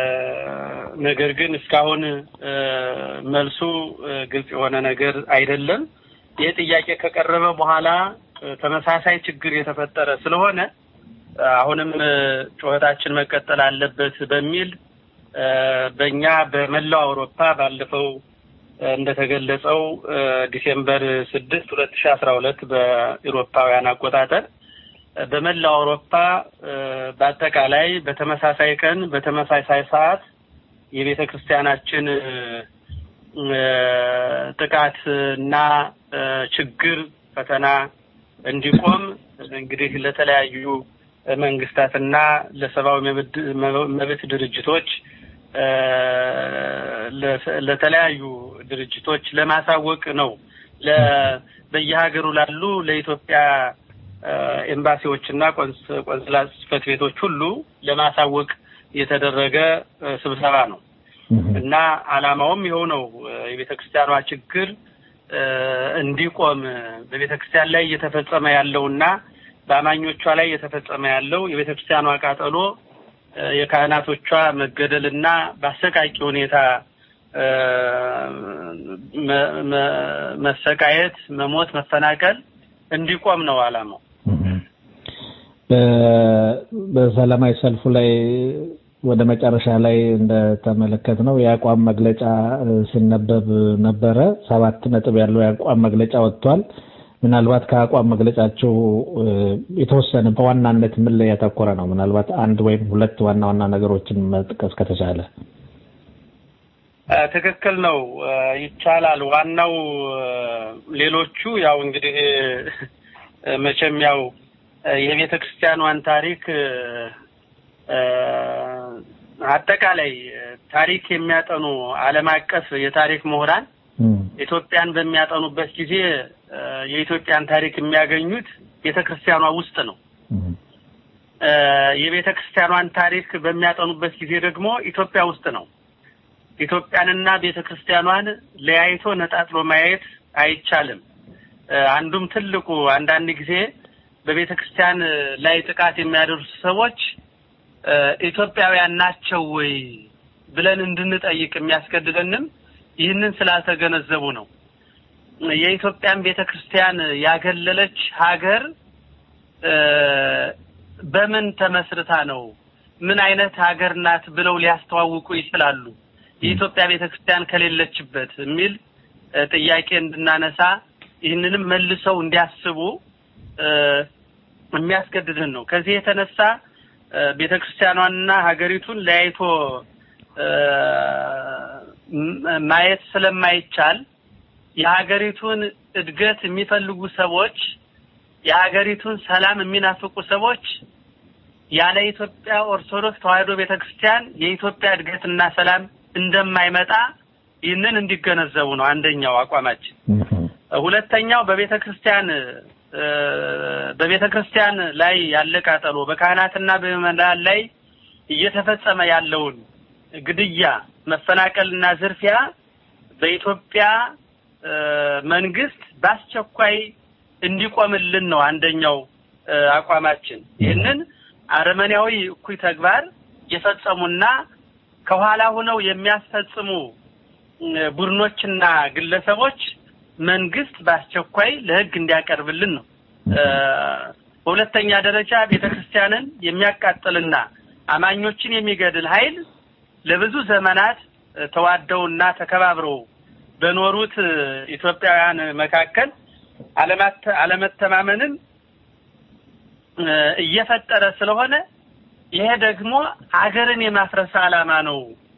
ነገር ግን እስካሁን እ፣ መልሱ እ፣ ግልጽ የሆነ ነገር አይደለም። ይህ ጥያቄ ከቀረበ በኋላ እ፣ ተመሳሳይ ችግር የተፈጠረ ስለሆነ እ፣ አሁንም እ፣ ጩኸታችን መቀጠል አለበት በሚል እ፣ በእኛ በመላው አውሮፓ ባለፈው እ፣ እንደተገለጸው እ፣ ዲሴምበር ስድስት ሁለት ሺ አስራ ሁለት በኢሮፓውያን አቆጣጠር እ፣ በመላው አውሮፓ እ፣ በአጠቃላይ በተመሳሳይ ቀን በተመሳሳይ ሰዓት የቤተ ክርስቲያናችን እ፣ እ፣ ጥቃት እና እ፣ ችግር ፈተና እንዲቆም እንግዲህ ለተለያዩ መንግስታትና ለሰብአዊ መብት መብት ድርጅቶች እ፣ ለተ- ለተለያዩ ድርጅቶች ለማሳወቅ ነው። ለ- በየሀገሩ ላሉ ለኢትዮጵያ እ፣ ኤምባሲዎችና ቆንስ- ቆንስላ ጽሕፈት ቤቶች ሁሉ ለማሳወቅ የተደረገ እ፣ ስብሰባ ነው እና ዓላማውም ይኸው ነው። እ፣ የቤተ ክርስቲያኗ ችግር እ፣ እንዲቆም በቤተ ክርስቲያን ላይ እየተፈጸመ ያለውና በአማኞቿ ላይ እየተፈጸመ ያለው የቤተ ክርስቲያኗ ቃጠሎ እ፣ የካህናቶቿ መገደልና በአሰቃቂ ሁኔታ እ፣ መ- መ- መሰቃየት፣ መሞት፣ መፈናቀል እንዲቆም ነው ዓላማው። በ- በሰላማዊ ሰልፉ ላይ ወደ መጨረሻ ላይ እንደተመለከት ነው የአቋም መግለጫ እ፣ ሲነበብ ነበረ። ሰባት ነጥብ ያለው የአቋም መግለጫ ወጥቷል። ምናልባት ከአቋም መግለጫቸው እ፣ የተወሰነ በዋናነት ምን ላይ ያተኮረ ነው? ምናልባት አንድ ወይም ሁለት ዋና ዋና ነገሮችን መጥቀስ ከተቻለ። እ፣ ትክክል ነው። እ፣ ይቻላል። ዋናው እ፣ ሌሎቹ ያው እንግዲህ እ፣ መቼም ያው እ፣ የቤተ ክርስቲያኗን ታሪክ እ፣ እ፣ አጠቃላይ እ፣ ታሪክ የሚያጠኑ ዓለም አቀፍ የታሪክ ምሁራን ኢትዮጵያን በሚያጠኑበት ጊዜ እ፣ የኢትዮጵያን ታሪክ የሚያገኙት ቤተ ክርስቲያኗ ውስጥ ነው። የቤተ ክርስቲያኗን ታሪክ በሚያጠኑበት ጊዜ ደግሞ ኢትዮጵያ ውስጥ ነው። ኢትዮጵያንና ቤተ ክርስቲያኗን ለያይቶ ነጣጥሎ ማየት አይቻልም። አንዱም ትልቁ አንዳንድ ጊዜ በቤተ ክርስቲያን ላይ ጥቃት የሚያደርሱ ሰዎች ኢትዮጵያውያን ናቸው ወይ ብለን እንድንጠይቅ የሚያስገድደንም ይህንን ስላልተገነዘቡ ነው። የኢትዮጵያን ቤተ ክርስቲያን ያገለለች ሀገር በምን ተመስርታ ነው? ምን አይነት ሀገር ናት ብለው ሊያስተዋውቁ ይችላሉ? የኢትዮጵያ ቤተ ክርስቲያን ከሌለችበት የሚል ጥያቄ እንድናነሳ ይህንንም መልሰው እንዲያስቡ የሚያስገድድን ነው። ከዚህ የተነሳ ቤተ ክርስቲያኗንና ሀገሪቱን ለያይቶ ማየት ስለማይቻል የሀገሪቱን እድገት የሚፈልጉ ሰዎች የሀገሪቱን ሰላም የሚናፍቁ ሰዎች ያለ ኢትዮጵያ ኦርቶዶክስ ተዋሕዶ ቤተክርስቲያን የኢትዮጵያ እድገትና ሰላም እንደማይመጣ ይህንን እንዲገነዘቡ ነው አንደኛው አቋማችን። ሁለተኛው በቤተ ክርስቲያን በቤተ ክርስቲያን ላይ ያለ ቃጠሎ በካህናትና በምዕመናን ላይ እየተፈጸመ ያለውን ግድያ፣ መፈናቀልና ዝርፊያ በኢትዮጵያ መንግስት በአስቸኳይ እንዲቆምልን ነው አንደኛው አቋማችን። ይህንን አረመኔያዊ እኩይ ተግባር የፈጸሙና ከኋላ ሆነው የሚያስፈጽሙ ቡድኖችና ግለሰቦች መንግስት በአስቸኳይ ለሕግ እንዲያቀርብልን ነው። በሁለተኛ ደረጃ ቤተክርስቲያንን የሚያቃጥልና አማኞችን የሚገድል ኃይል ለብዙ ዘመናት ተዋደውና ተከባብረው በኖሩት ኢትዮጵያውያን መካከል አለመተማመንን እየፈጠረ ስለሆነ ይሄ ደግሞ ሀገርን የማፍረስ ዓላማ ነው።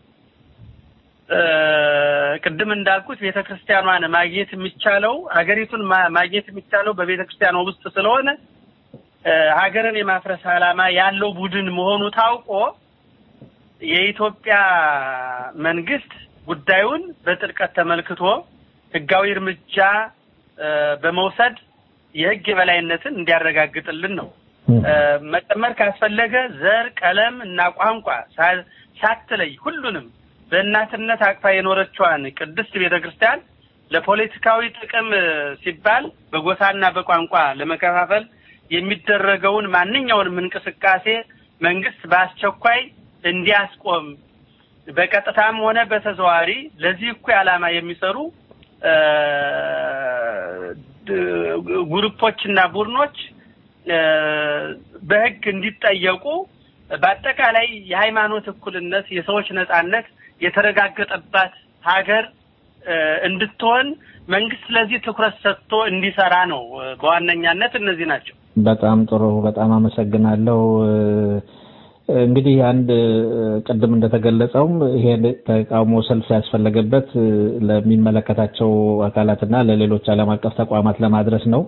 ቅድም እንዳልኩት ቤተ ክርስቲያኗን ማግኘት የሚቻለው ሀገሪቱን ማግኘት የሚቻለው በቤተ ክርስቲያኗ ውስጥ ስለሆነ ሀገርን የማፍረስ ዓላማ ያለው ቡድን መሆኑ ታውቆ የኢትዮጵያ መንግስት ጉዳዩን በጥልቀት ተመልክቶ ህጋዊ እርምጃ በመውሰድ የህግ የበላይነትን እንዲያረጋግጥልን ነው። መጨመር ካስፈለገ ዘር፣ ቀለም እና ቋንቋ ሳትለይ ሁሉንም በእናትነት አቅፋ የኖረችዋን ቅድስት ቤተ ክርስቲያን ለፖለቲካዊ ጥቅም ሲባል በጎሳና በቋንቋ ለመከፋፈል የሚደረገውን ማንኛውንም እንቅስቃሴ መንግስት በአስቸኳይ እንዲያስቆም በቀጥታም ሆነ በተዘዋዋሪ ለዚህ እኩይ ዓላማ የሚሰሩ ግሩፖችና ቡድኖች በህግ እንዲጠየቁ በአጠቃላይ የሃይማኖት እኩልነት፣ የሰዎች ነጻነት የተረጋገጠባት ሀገር እንድትሆን መንግስት ለዚህ ትኩረት ሰጥቶ እንዲሰራ ነው። በዋነኛነት እነዚህ ናቸው። በጣም ጥሩ። በጣም አመሰግናለሁ። እንግዲህ አንድ ቅድም እንደተገለጸውም ይሄን ተቃውሞ ሰልፍ ያስፈለገበት ለሚመለከታቸው አካላትና ለሌሎች ዓለም አቀፍ ተቋማት ለማድረስ ነው።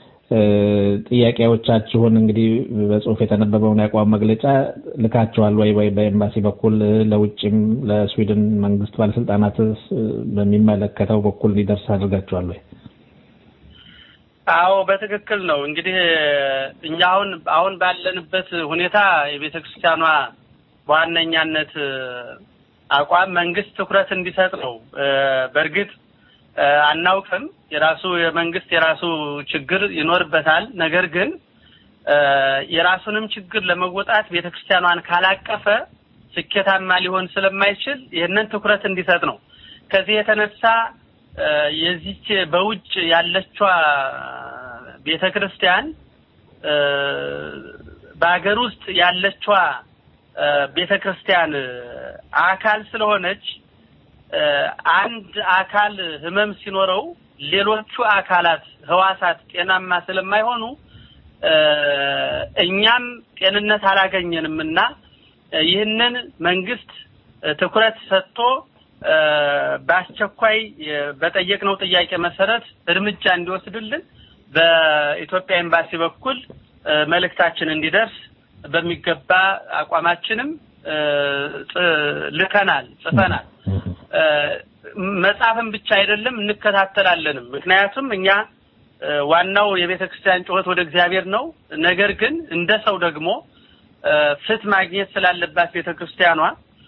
ጥያቄዎቻችሁን እንግዲህ በጽሁፍ የተነበበውን የአቋም መግለጫ ልካችኋል ወይ ወይ በኤምባሲ በኩል ለውጭም ለስዊድን መንግስት ባለስልጣናት በሚመለከተው በኩል እንዲደርስ አድርጋችኋል ወይ? አዎ በትክክል ነው። እንግዲህ እኛ አሁን አሁን ባለንበት ሁኔታ የቤተ ክርስቲያኗ በዋነኛነት አቋም መንግስት ትኩረት እንዲሰጥ ነው። በእርግጥ አናውቅም፣ የራሱ የመንግስት የራሱ ችግር ይኖርበታል። ነገር ግን የራሱንም ችግር ለመወጣት ቤተ ክርስቲያኗን ካላቀፈ ስኬታማ ሊሆን ስለማይችል ይህንን ትኩረት እንዲሰጥ ነው። ከዚህ የተነሳ የዚች በውጭ ያለችዋ ቤተ ክርስቲያን በሀገር ውስጥ ያለችዋ ቤተ ክርስቲያን አካል ስለሆነች አንድ አካል ህመም ሲኖረው ሌሎቹ አካላት ህዋሳት ጤናማ ስለማይሆኑ እኛም ጤንነት አላገኘንም እና ይህንን መንግስት ትኩረት ሰጥቶ በአስቸኳይ በጠየቅነው ጥያቄ መሰረት እርምጃ እንዲወስድልን በኢትዮጵያ ኤምባሲ በኩል መልእክታችን እንዲደርስ በሚገባ አቋማችንም ልከናል፣ ጽፈናል። መጽሐፍን ብቻ አይደለም እንከታተላለንም። ምክንያቱም እኛ ዋናው የቤተ ክርስቲያን ጩኸት ወደ እግዚአብሔር ነው። ነገር ግን እንደ ሰው ደግሞ ፍትህ ማግኘት ስላለባት ቤተክርስቲያኗ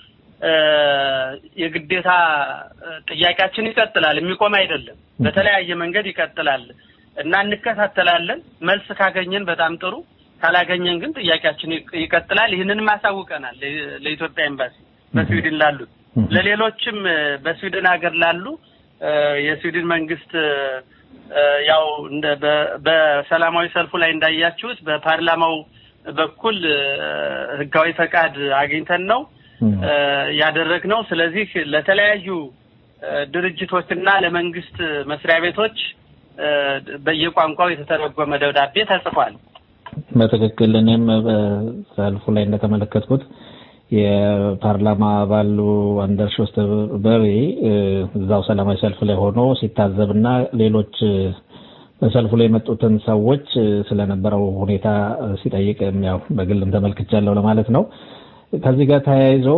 የግዴታ ጥያቄያችን ይቀጥላል፣ የሚቆም አይደለም። በተለያየ መንገድ ይቀጥላል እና እንከታተላለን። መልስ ካገኘን በጣም ጥሩ፣ ካላገኘን ግን ጥያቄያችን ይቀጥላል። ይህንንም አሳውቀናል ለኢትዮጵያ ኤምባሲ በስዊድን ላሉት፣ ለሌሎችም በስዊድን ሀገር ላሉ የስዊድን መንግስት ያው እንደ በሰላማዊ ሰልፉ ላይ እንዳያችሁት በፓርላማው በኩል ህጋዊ ፈቃድ አግኝተን ነው ያደረግነው። ስለዚህ ለተለያዩ ድርጅቶችና ለመንግስት መስሪያ ቤቶች በየቋንቋው የተተረጎመ ደብዳቤ ተጽፏል። በትክክል እኔም በሰልፉ ላይ እንደተመለከትኩት የፓርላማ አባሉ አንደርስ ሾስተበሪ እዛው ሰላማዊ ሰልፍ ላይ ሆኖ ሲታዘብና ሌሎች በሰልፉ ላይ የመጡትን ሰዎች ስለነበረው ሁኔታ ሲጠይቅ ያው በግልም ተመልክቻለሁ ለማለት ነው። ከዚህ ጋር ተያይዞ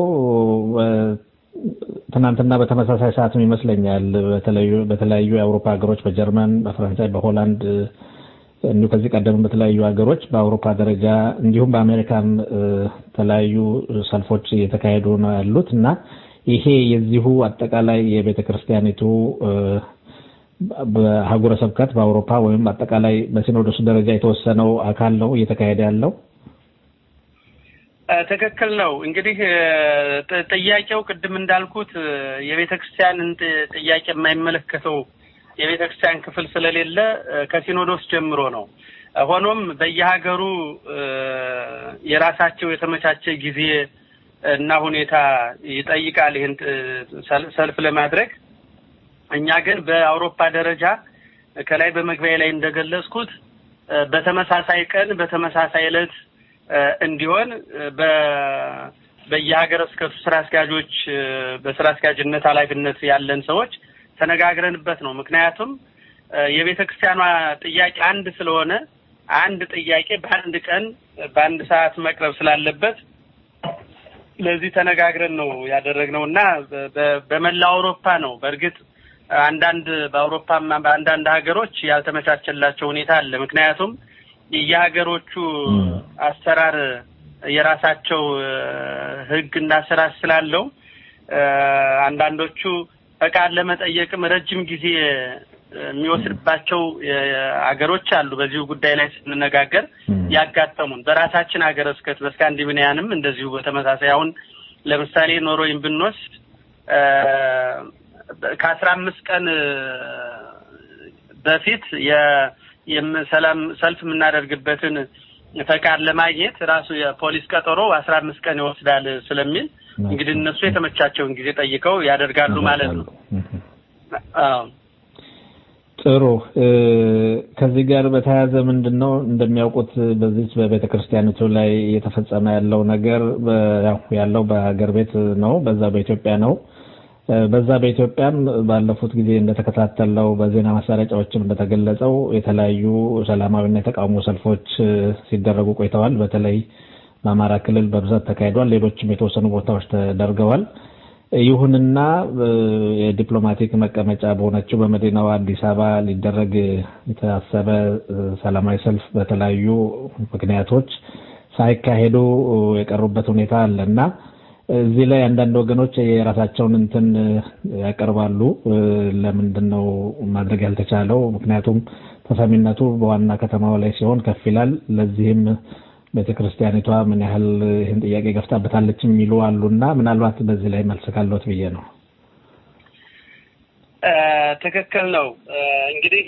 ትናንትና በተመሳሳይ ሰዓትም ይመስለኛል በተለያዩ የአውሮፓ ሀገሮች በጀርመን፣ በፈረንሳይ፣ በሆላንድ እንዲሁ ከዚህ ቀደም በተለያዩ ሀገሮች በአውሮፓ ደረጃ እንዲሁም በአሜሪካም የተለያዩ ሰልፎች እየተካሄዱ ነው ያሉት እና ይሄ የዚሁ አጠቃላይ የቤተ ክርስቲያኒቱ በአህጉረ ስብከት በአውሮፓ ወይም አጠቃላይ በሲኖዶሱ ደረጃ የተወሰነው አካል ነው እየተካሄደ ያለው። ትክክል ነው። እንግዲህ ጥያቄው ቅድም እንዳልኩት የቤተ ክርስቲያንን ጥያቄ የማይመለከተው የቤተ ክርስቲያን ክፍል ስለሌለ ከሲኖዶስ ጀምሮ ነው። ሆኖም በየሀገሩ የራሳቸው የተመቻቸ ጊዜ እና ሁኔታ ይጠይቃል ይህን ሰልፍ ለማድረግ። እኛ ግን በአውሮፓ ደረጃ ከላይ በመግቢያ ላይ እንደገለጽኩት በተመሳሳይ ቀን በተመሳሳይ ዕለት እንዲሆን በየሀገረ ስብከቱ ስራ አስኪያጆች በስራ አስኪያጅነት ኃላፊነት ያለን ሰዎች ተነጋግረንበት ነው። ምክንያቱም የቤተ ክርስቲያኗ ጥያቄ አንድ ስለሆነ አንድ ጥያቄ በአንድ ቀን በአንድ ሰዓት መቅረብ ስላለበት ለዚህ ተነጋግረን ነው ያደረግነው እና በመላው አውሮፓ ነው። በእርግጥ አንዳንድ በአውሮፓማ በአንዳንድ ሀገሮች ያልተመቻቸላቸው ሁኔታ አለ። ምክንያቱም የየሀገሮቹ አሰራር የራሳቸው ሕግና ስርዓት ስላለው አንዳንዶቹ ፈቃድ ለመጠየቅም ረጅም ጊዜ የሚወስድባቸው ሀገሮች አሉ። በዚሁ ጉዳይ ላይ ስንነጋገር ያጋጠሙን በራሳችን ሀገረ ስብከት በስካንዲቪኒያንም እንደዚሁ በተመሳሳይ አሁን ለምሳሌ ኖርዌይን ብንወስድ ከአስራ አምስት ቀን በፊት የሰላም ሰልፍ የምናደርግበትን ፈቃድ ለማግኘት ራሱ የፖሊስ ቀጠሮ አስራ አምስት ቀን ይወስዳል ስለሚል እንግዲህ እነሱ የተመቻቸውን ጊዜ ጠይቀው ያደርጋሉ ማለት ነው። አዎ። ጥሩ። ከዚህ ጋር በተያያዘ ምንድን ነው እንደሚያውቁት በዚች በቤተ ክርስቲያኒቱ ላይ እየተፈጸመ ያለው ነገር ያለው በሀገር ቤት ነው፣ በዛ በኢትዮጵያ ነው። በዛ በኢትዮጵያም ባለፉት ጊዜ እንደተከታተለው በዜና ማሰራጫዎችም እንደተገለጸው የተለያዩ ሰላማዊና የተቃውሞ ሰልፎች ሲደረጉ ቆይተዋል። በተለይ በአማራ ክልል በብዛት ተካሂዷል። ሌሎችም የተወሰኑ ቦታዎች ተደርገዋል። ይሁንና የዲፕሎማቲክ መቀመጫ በሆነችው በመዲናዋ አዲስ አበባ ሊደረግ የታሰበ ሰላማዊ ሰልፍ በተለያዩ ምክንያቶች ሳይካሄዱ የቀሩበት ሁኔታ አለ እና እዚህ ላይ አንዳንድ ወገኖች የራሳቸውን እንትን ያቀርባሉ። ለምንድን ነው ማድረግ ያልተቻለው? ምክንያቱም ተሰሚነቱ በዋና ከተማው ላይ ሲሆን ከፍ ይላል። ለዚህም ቤተ ክርስቲያኒቷ ምን ያህል ይህን ጥያቄ ገፍታበታለች የሚሉ አሉና ምናልባት በዚህ ላይ መልስ ካለት ብዬ ነው። ትክክል ነው። እንግዲህ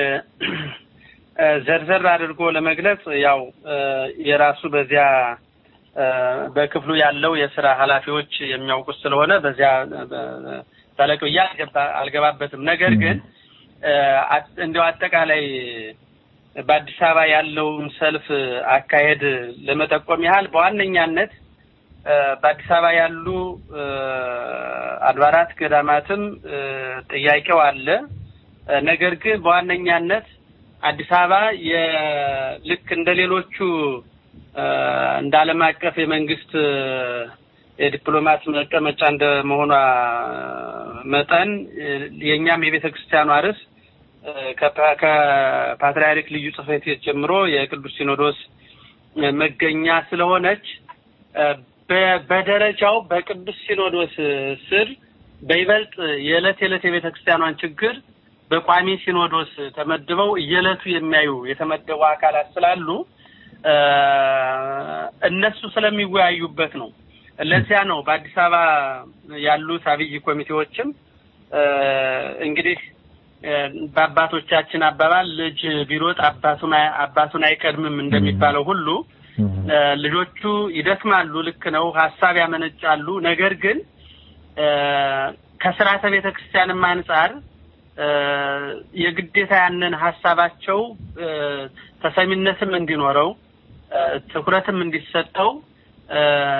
ዘርዘር አድርጎ ለመግለጽ ያው የራሱ በዚያ በክፍሉ ያለው የስራ ኃላፊዎች የሚያውቁት ስለሆነ በዚያ ጠለቅ ብዬ አልገባበትም። ነገር ግን እንዲያው አጠቃላይ በአዲስ አበባ ያለውን ሰልፍ አካሄድ ለመጠቆም ያህል በዋነኛነት በአዲስ አበባ ያሉ አድባራት ገዳማትም ጥያቄው አለ። ነገር ግን በዋነኛነት አዲስ አበባ ልክ እንደ ሌሎቹ እንደ ዓለም አቀፍ የመንግስት የዲፕሎማት መቀመጫ እንደ መሆኗ መጠን የእኛም የቤተ ክርስቲያኗ ርዕስ ከፓትርያርክ ልዩ ጽሕፈት ቤት ጀምሮ የቅዱስ ሲኖዶስ መገኛ ስለሆነች በ- በደረጃው በቅዱስ ሲኖዶስ ስር በይበልጥ የዕለት የዕለት የቤተ ክርስቲያኗን ችግር በቋሚ ሲኖዶስ ተመድበው እየዕለቱ የሚያዩ የተመደቡ አካላት ስላሉ እ፣ እነሱ ስለሚወያዩበት ነው። ለዚያ ነው በአዲስ አበባ ያሉት አብይ ኮሚቴዎችም እ፣ እንግዲህ እ፣ በአባቶቻችን አባባል ልጅ ቢሮጥ አባቱን አይ- አባቱን አይቀድምም እንደሚባለው ሁሉ እ፣ ልጆቹ ይደክማሉ፣ ልክ ነው፣ ሀሳብ ያመነጫሉ። ነገር ግን እ፣ ከስርዓተ ቤተ ክርስቲያንም አንጻር እ፣ የግዴታ ያንን ሀሳባቸው እ፣ ተሰሚነትም እንዲኖረው እ፣ ትኩረትም እንዲሰጠው እ፣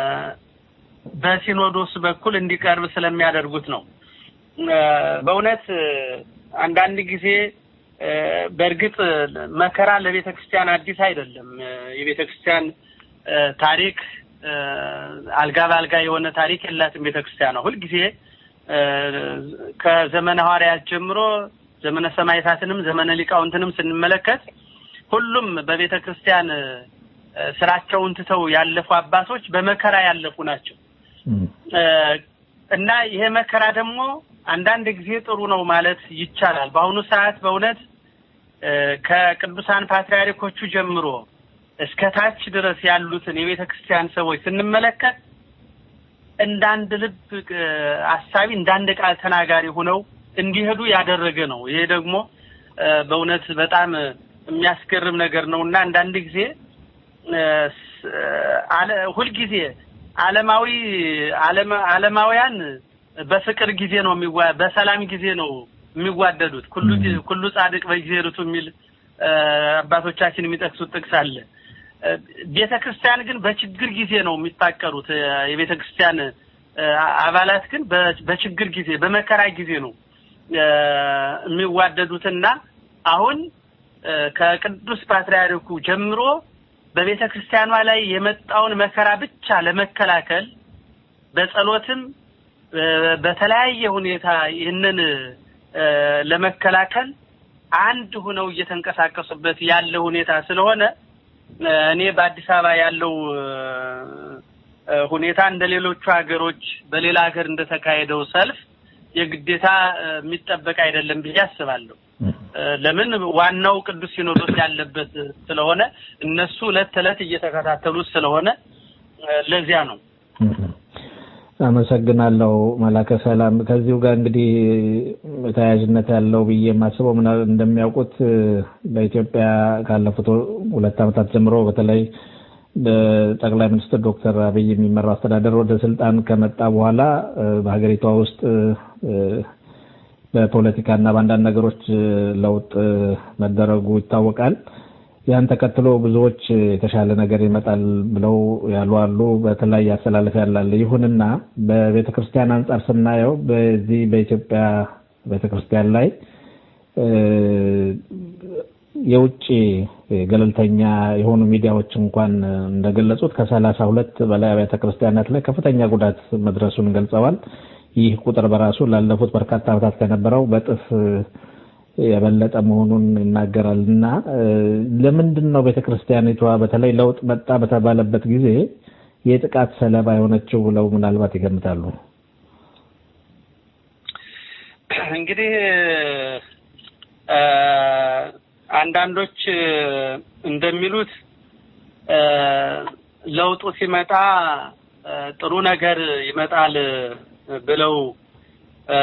በሲኖዶስ በኩል እንዲቀርብ ስለሚያደርጉት ነው። እ፣ በእውነት እ፣ አንዳንድ ጊዜ እ፣ በእርግጥ መከራ ለቤተ ክርስቲያን አዲስ አይደለም። እ፣ የቤተ ክርስቲያን እ፣ ታሪክ እ፣ አልጋ በአልጋ የሆነ ታሪክ የላትም ቤተ ክርስቲያን ነው። ሁልጊዜ እ፣ ከዘመነ ሐዋርያት ጀምሮ ዘመነ ሰማዕታትንም ዘመነ ሊቃውንትንም ስንመለከት ሁሉም በቤተ ክርስቲያን እ፣ ስራቸውን ትተው ያለፉ አባቶች በመከራ ያለፉ ናቸው። እ፣ እና ይሄ መከራ ደግሞ አንዳንድ ጊዜ ጥሩ ነው ማለት ይቻላል። በአሁኑ ሰዓት በእውነት እ፣ ከቅዱሳን ፓትርያርኮቹ ጀምሮ እስከ ታች ድረስ ያሉትን የቤተ ክርስቲያን ሰዎች ስንመለከት እንደ አንድ ልብ እ፣ አሳቢ እንደ አንድ ቃል ተናጋሪ ሆነው እንዲሄዱ ያደረገ ነው። ይሄ ደግሞ እ፣ በእውነት በጣም የሚያስገርም ነገር ነው እና አንዳንድ ጊዜ እ፣ ስ- አለ ሁልጊዜ ዓለማዊ ዓለም ዓለማውያን በፍቅር ጊዜ ነው የሚዋ በሰላም ጊዜ ነው የሚዋደዱት። ኩሉ ጊዜ- ኩሉ ጻድቅ በጊዜርቱ የሚል እ፣ አባቶቻችን የሚጠቅሱት ጥቅስ አለ። እ፣ ቤተ ክርስቲያን ግን በችግር ጊዜ ነው የሚፋቀሩት። እ፣ የቤተ ክርስቲያን እ፣ አባላት ግን በ- በችግር ጊዜ በመከራ ጊዜ ነው እ፣ የሚዋደዱትና አሁን እ፣ ከቅዱስ ፓትርያርኩ ጀምሮ በቤተ ክርስቲያኗ ላይ የመጣውን መከራ ብቻ ለመከላከል በጸሎትም እ፣ በተለያየ ሁኔታ ይህንን እ፣ ለመከላከል አንድ ሆነው እየተንቀሳቀሱበት ያለ ሁኔታ ስለሆነ እ፣ እኔ በአዲስ አበባ ያለው እ፣ እ፣ ሁኔታ እንደ ሌሎቹ ሀገሮች በሌላ ሀገር እንደተካሄደው ሰልፍ የግዴታ እ፣ የሚጠበቅ አይደለም ብዬ አስባለሁ። እ፣ ለምን ዋናው ቅዱስ ሲኖዶስ ያለበት ስለሆነ እነሱ ዕለት ተዕለት እየተከታተሉት ስለሆነ እ፣ ለዚያ ነው። አመሰግናለሁ መላከ ሰላም። ከዚሁ ጋር እንግዲህ ተያያዥነት ያለው ብዬ የማስበው ምና እንደሚያውቁት እ፣ በኢትዮጵያ ካለፉት ሁለት ዓመታት ጀምሮ በተለይ በጠቅላይ ሚኒስትር ዶክተር አብይ የሚመራው አስተዳደር ወደ ስልጣን ከመጣ በኋላ እ፣ በሀገሪቷ ውስጥ እ፣ በፖለቲካና በአንዳንድ ነገሮች እ፣ ለውጥ እ፣ መደረጉ ይታወቃል። ያን ተከትሎ ብዙዎች እ፣ የተሻለ ነገር ይመጣል ብለው ያሉ አሉ። በተለያየ አስተላለፍ ያላለ። ይሁንና በቤተ ክርስቲያን አንጻር ስናየው በዚህ በኢትዮጵያ ቤተ ክርስቲያን ላይ እ፣ የውጭ ገለልተኛ የሆኑ ሚዲያዎች እንኳን እንደገለጹት ከሰላሳ ሁለት በላይ አብያተ ክርስቲያናት ላይ ከፍተኛ ጉዳት መድረሱን ገልጸዋል። ይህ ቁጥር በራሱ ላለፉት በርካታ ዓመታት ከነበረው በጥፍ የበለጠ መሆኑን ይናገራል እና እ፣ ለምንድን ነው ቤተ ክርስቲያኒቷ በተለይ ለውጥ መጣ በተባለበት ጊዜ የጥቃት ሰለባ የሆነችው ብለው ምናልባት ይገምታሉ? እንግዲህ እ፣ አንዳንዶች እ፣ እንደሚሉት እ፣ ለውጡ ሲመጣ እ፣ ጥሩ ነገር ይመጣል ብለው እ፣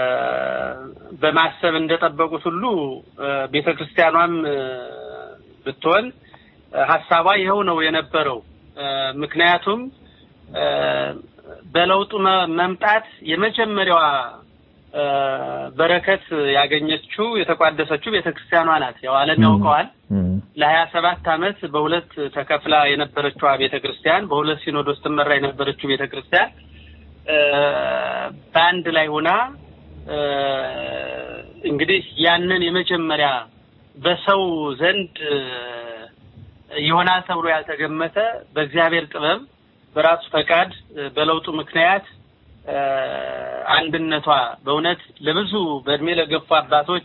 በማሰብ እንደጠበቁት ሁሉ ቤተ ክርስቲያኗም እ፣ ብትሆን እ፣ ሀሳቧ ይኸው ነው የነበረው። እ፣ ምክንያቱም እ፣ በለውጡ መ- መምጣት የመጀመሪያዋ እ፣ በረከት ያገኘችው የተቋደሰችው ቤተ ክርስቲያኗ ናት። ያው ዓለም ያውቀዋል። ለሀያ ሰባት ዓመት በሁለት ተከፍላ የነበረችዋ ቤተ ክርስቲያን በሁለት ሲኖዶስ ትመራ የነበረችው ቤተ ክርስቲያን እ፣ በአንድ ላይ ሆና እ፣ እንግዲህ ያንን የመጀመሪያ በሰው ዘንድ እ፣ ይሆናል ተብሎ ያልተገመተ በእግዚአብሔር ጥበብ በራሱ ፈቃድ እ፣ በለውጡ ምክንያት እ፣ አንድነቷ በእውነት ለብዙ በእድሜ ለገፉ አባቶች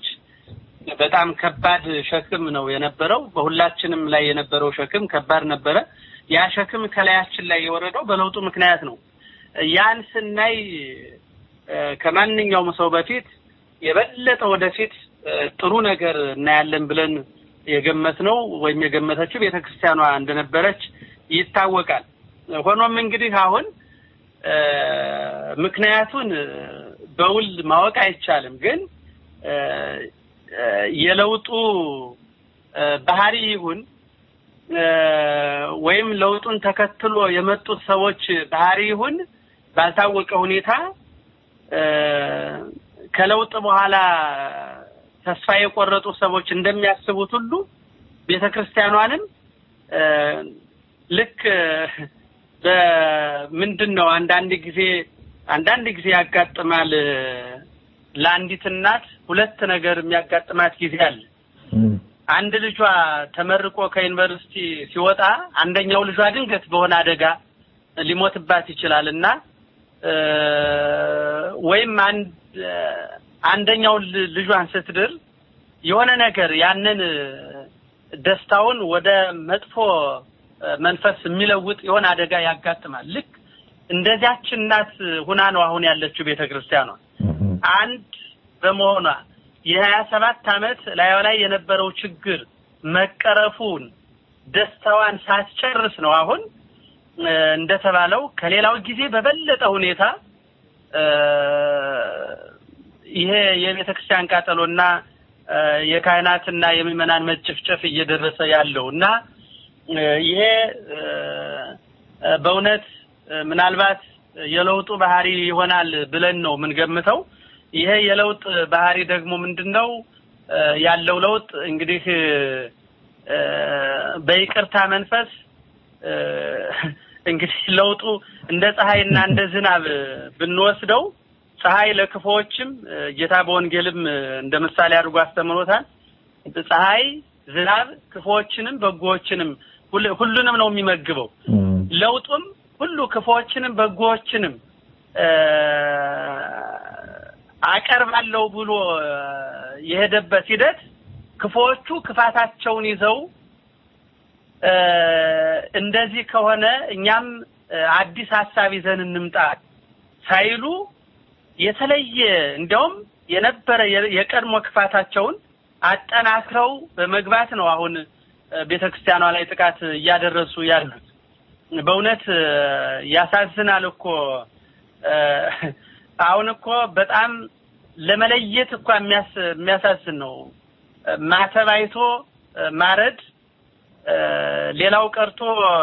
በጣም ከባድ ሸክም ነው የነበረው። በሁላችንም ላይ የነበረው ሸክም ከባድ ነበረ። ያ ሸክም ከላያችን ላይ የወረደው በለውጡ ምክንያት ነው። ያን ስናይ እ፣ ከማንኛውም ሰው በፊት የበለጠ ወደፊት እ፣ ጥሩ ነገር እናያለን ብለን የገመት ነው ወይም የገመተችው ቤተክርስቲያኗ እንደነበረች ይታወቃል። ሆኖም እንግዲህ አሁን እ፣ ምክንያቱን እ፣ በውል ማወቅ አይቻልም። ግን እ፣ እ፣ የለውጡ እ፣ ባህሪ ይሁን እ፣ ወይም ለውጡን ተከትሎ የመጡት ሰዎች ባህሪ ይሁን ባልታወቀ ሁኔታ እ፣ ከለውጥ በኋላ ተስፋ የቆረጡ ሰዎች እንደሚያስቡት ሁሉ ቤተክርስቲያኗንም እ፣ ልክ በምንድን ነው አንዳንድ ጊዜ አንዳንድ ጊዜ ያጋጥማል እ፣ ለአንዲት እናት ሁለት ነገር የሚያጋጥማት ጊዜ አለ። አንድ ልጇ ተመርቆ ከዩኒቨርሲቲ ሲወጣ አንደኛው ልጇ ድንገት በሆነ አደጋ ሊሞትባት ይችላል እና እ፣ ወይም አንድ እ፣ አንደኛው ል- ልጇን ስትድር የሆነ ነገር ያንን እ፣ ደስታውን ወደ መጥፎ እ፣ መንፈስ የሚለውጥ የሆነ አደጋ ያጋጥማል። ልክ እንደዚያች እናት ሁና ነው አሁን ያለችው ቤተክርስቲያኗ። አንድ በመሆኗ የሀያ ሰባት አመት ላዩ ላይ የነበረው ችግር መቀረፉን ደስታዋን ሳትጨርስ ነው አሁን እ፣ እንደተባለው ከሌላው ጊዜ በበለጠ ሁኔታ እ፣ ይሄ የቤተ ክርስቲያን ቃጠሎና እ፣ የካህናትና የምዕመናን መጨፍጨፍ እየደረሰ ያለው እና እ፣ ይሄ እ፣ እ፣ በእውነት እ፣ ምናልባት የለውጡ ባህሪ ይሆናል ብለን ነው የምንገምተው። ይሄ የለውጥ ባህሪ ደግሞ ምንድን ነው እ፣ ያለው ለውጥ እንግዲህ እ፣ በይቅርታ መንፈስ እ፣ እንግዲህ ለውጡ እንደ ፀሐይና እንደ ዝናብ ብንወስደው ፀሐይ ለክፉዎችም እ፣ ጌታ በወንጌልም እ፣ እንደ ምሳሌ አድርጎ አስተምሮታል። ፀሐይ፣ ዝናብ ክፉዎችንም በጎዎችንም ሁል- ሁሉንም ነው የሚመግበው። ለውጡም ሁሉ ክፉዎችንም በጎዎችንም እ፣ አቀርባለሁ ብሎ እ፣ የሄደበት ሂደት ክፉዎቹ ክፋታቸውን ይዘው እ፣ እንደዚህ ከሆነ እኛም እ፣ አዲስ ሀሳብ ይዘን እንምጣ ሳይሉ የተለየ እንዲያውም የነበረ የ- የቀድሞ ክፋታቸውን አጠናክረው በመግባት ነው አሁን እ፣ ቤተክርስቲያኗ ላይ ጥቃት እያደረሱ ያሉት። በእውነት እ፣ ያሳዝናል እኮ እ፣ አሁን እኮ በጣም ለመለየት እኮ የሚያስ- የሚያሳዝን ነው። እ፣ ማተብ አይቶ እ፣ ማረድ እ፣ ሌላው ቀርቶ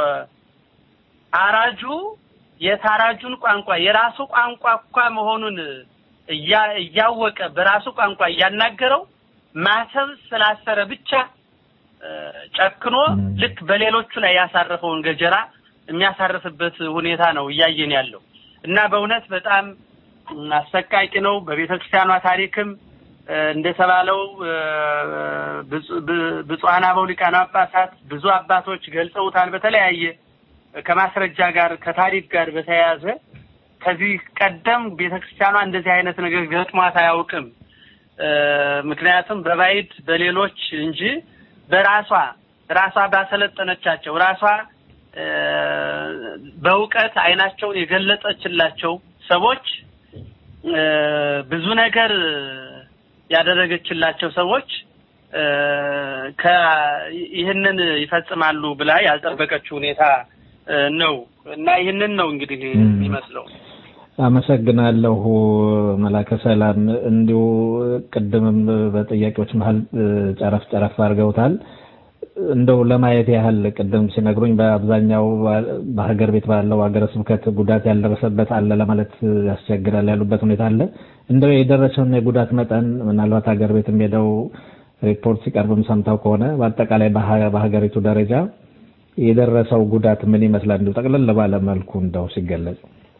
አራጁ የታራጁን ቋንቋ የራሱ ቋንቋ እኳ መሆኑን እያ- እያወቀ በራሱ ቋንቋ እያናገረው ማተብ ስላሰረ ብቻ እ፣ ጨክኖ ልክ በሌሎቹ ላይ ያሳረፈውን ገጀራ የሚያሳርፍበት ሁኔታ ነው እያየን ያለው እና በእውነት በጣም ም፣ አሰቃቂ ነው። በቤተ ክርስቲያኗ ታሪክም እ፣ እንደተባለው እ፣ ብፁ- ብ- ብፁዓን አበው ሊቃነ ጳጳሳት ብዙ አባቶች ገልጸውታል። በተለያየ ከማስረጃ ጋር ከታሪክ ጋር በተያያዘ ከዚህ ቀደም ቤተ ክርስቲያኗ እንደዚህ አይነት ነገር ገጥሟት አያውቅም። እ፣ ምክንያቱም በባዕድ በሌሎች እንጂ በራሷ ራሷ ባሰለጠነቻቸው ራሷ እ፣ በእውቀት አይናቸውን የገለጠችላቸው ሰዎች እ፣ ብዙ ነገር ያደረገችላቸው ሰዎች እ፣ ከ- ይህንን ይፈጽማሉ ብላ ያልጠበቀችው ሁኔታ እ፣ ነው እና ይህንን ነው እንግዲህ የሚመስለው። አመሰግናለሁ መላከ ሰላም። እንዲሁ ቅድምም በጥያቄዎች መሀል እ፣ ጨረፍ ጨረፍ አድርገውታል። እንደው ለማየት ያህል ቅድም ሲነግሩኝ በአብዛኛው በሀገር ቤት ባለው ሀገረ ስብከት ጉዳት ያልደረሰበት አለ ለማለት ያስቸግራል ያሉበት ሁኔታ አለ። እንደው የደረሰውን የጉዳት መጠን ምናልባት ሀገር ቤትም ሄደው ሪፖርት ሲቀርብም ሰምተው ከሆነ በአጠቃላይ በሀ- በሀገሪቱ ደረጃ የደረሰው ጉዳት ምን ይመስላል? እንዲሁ ጠቅለል ባለ መልኩ እንደው ሲገለጽ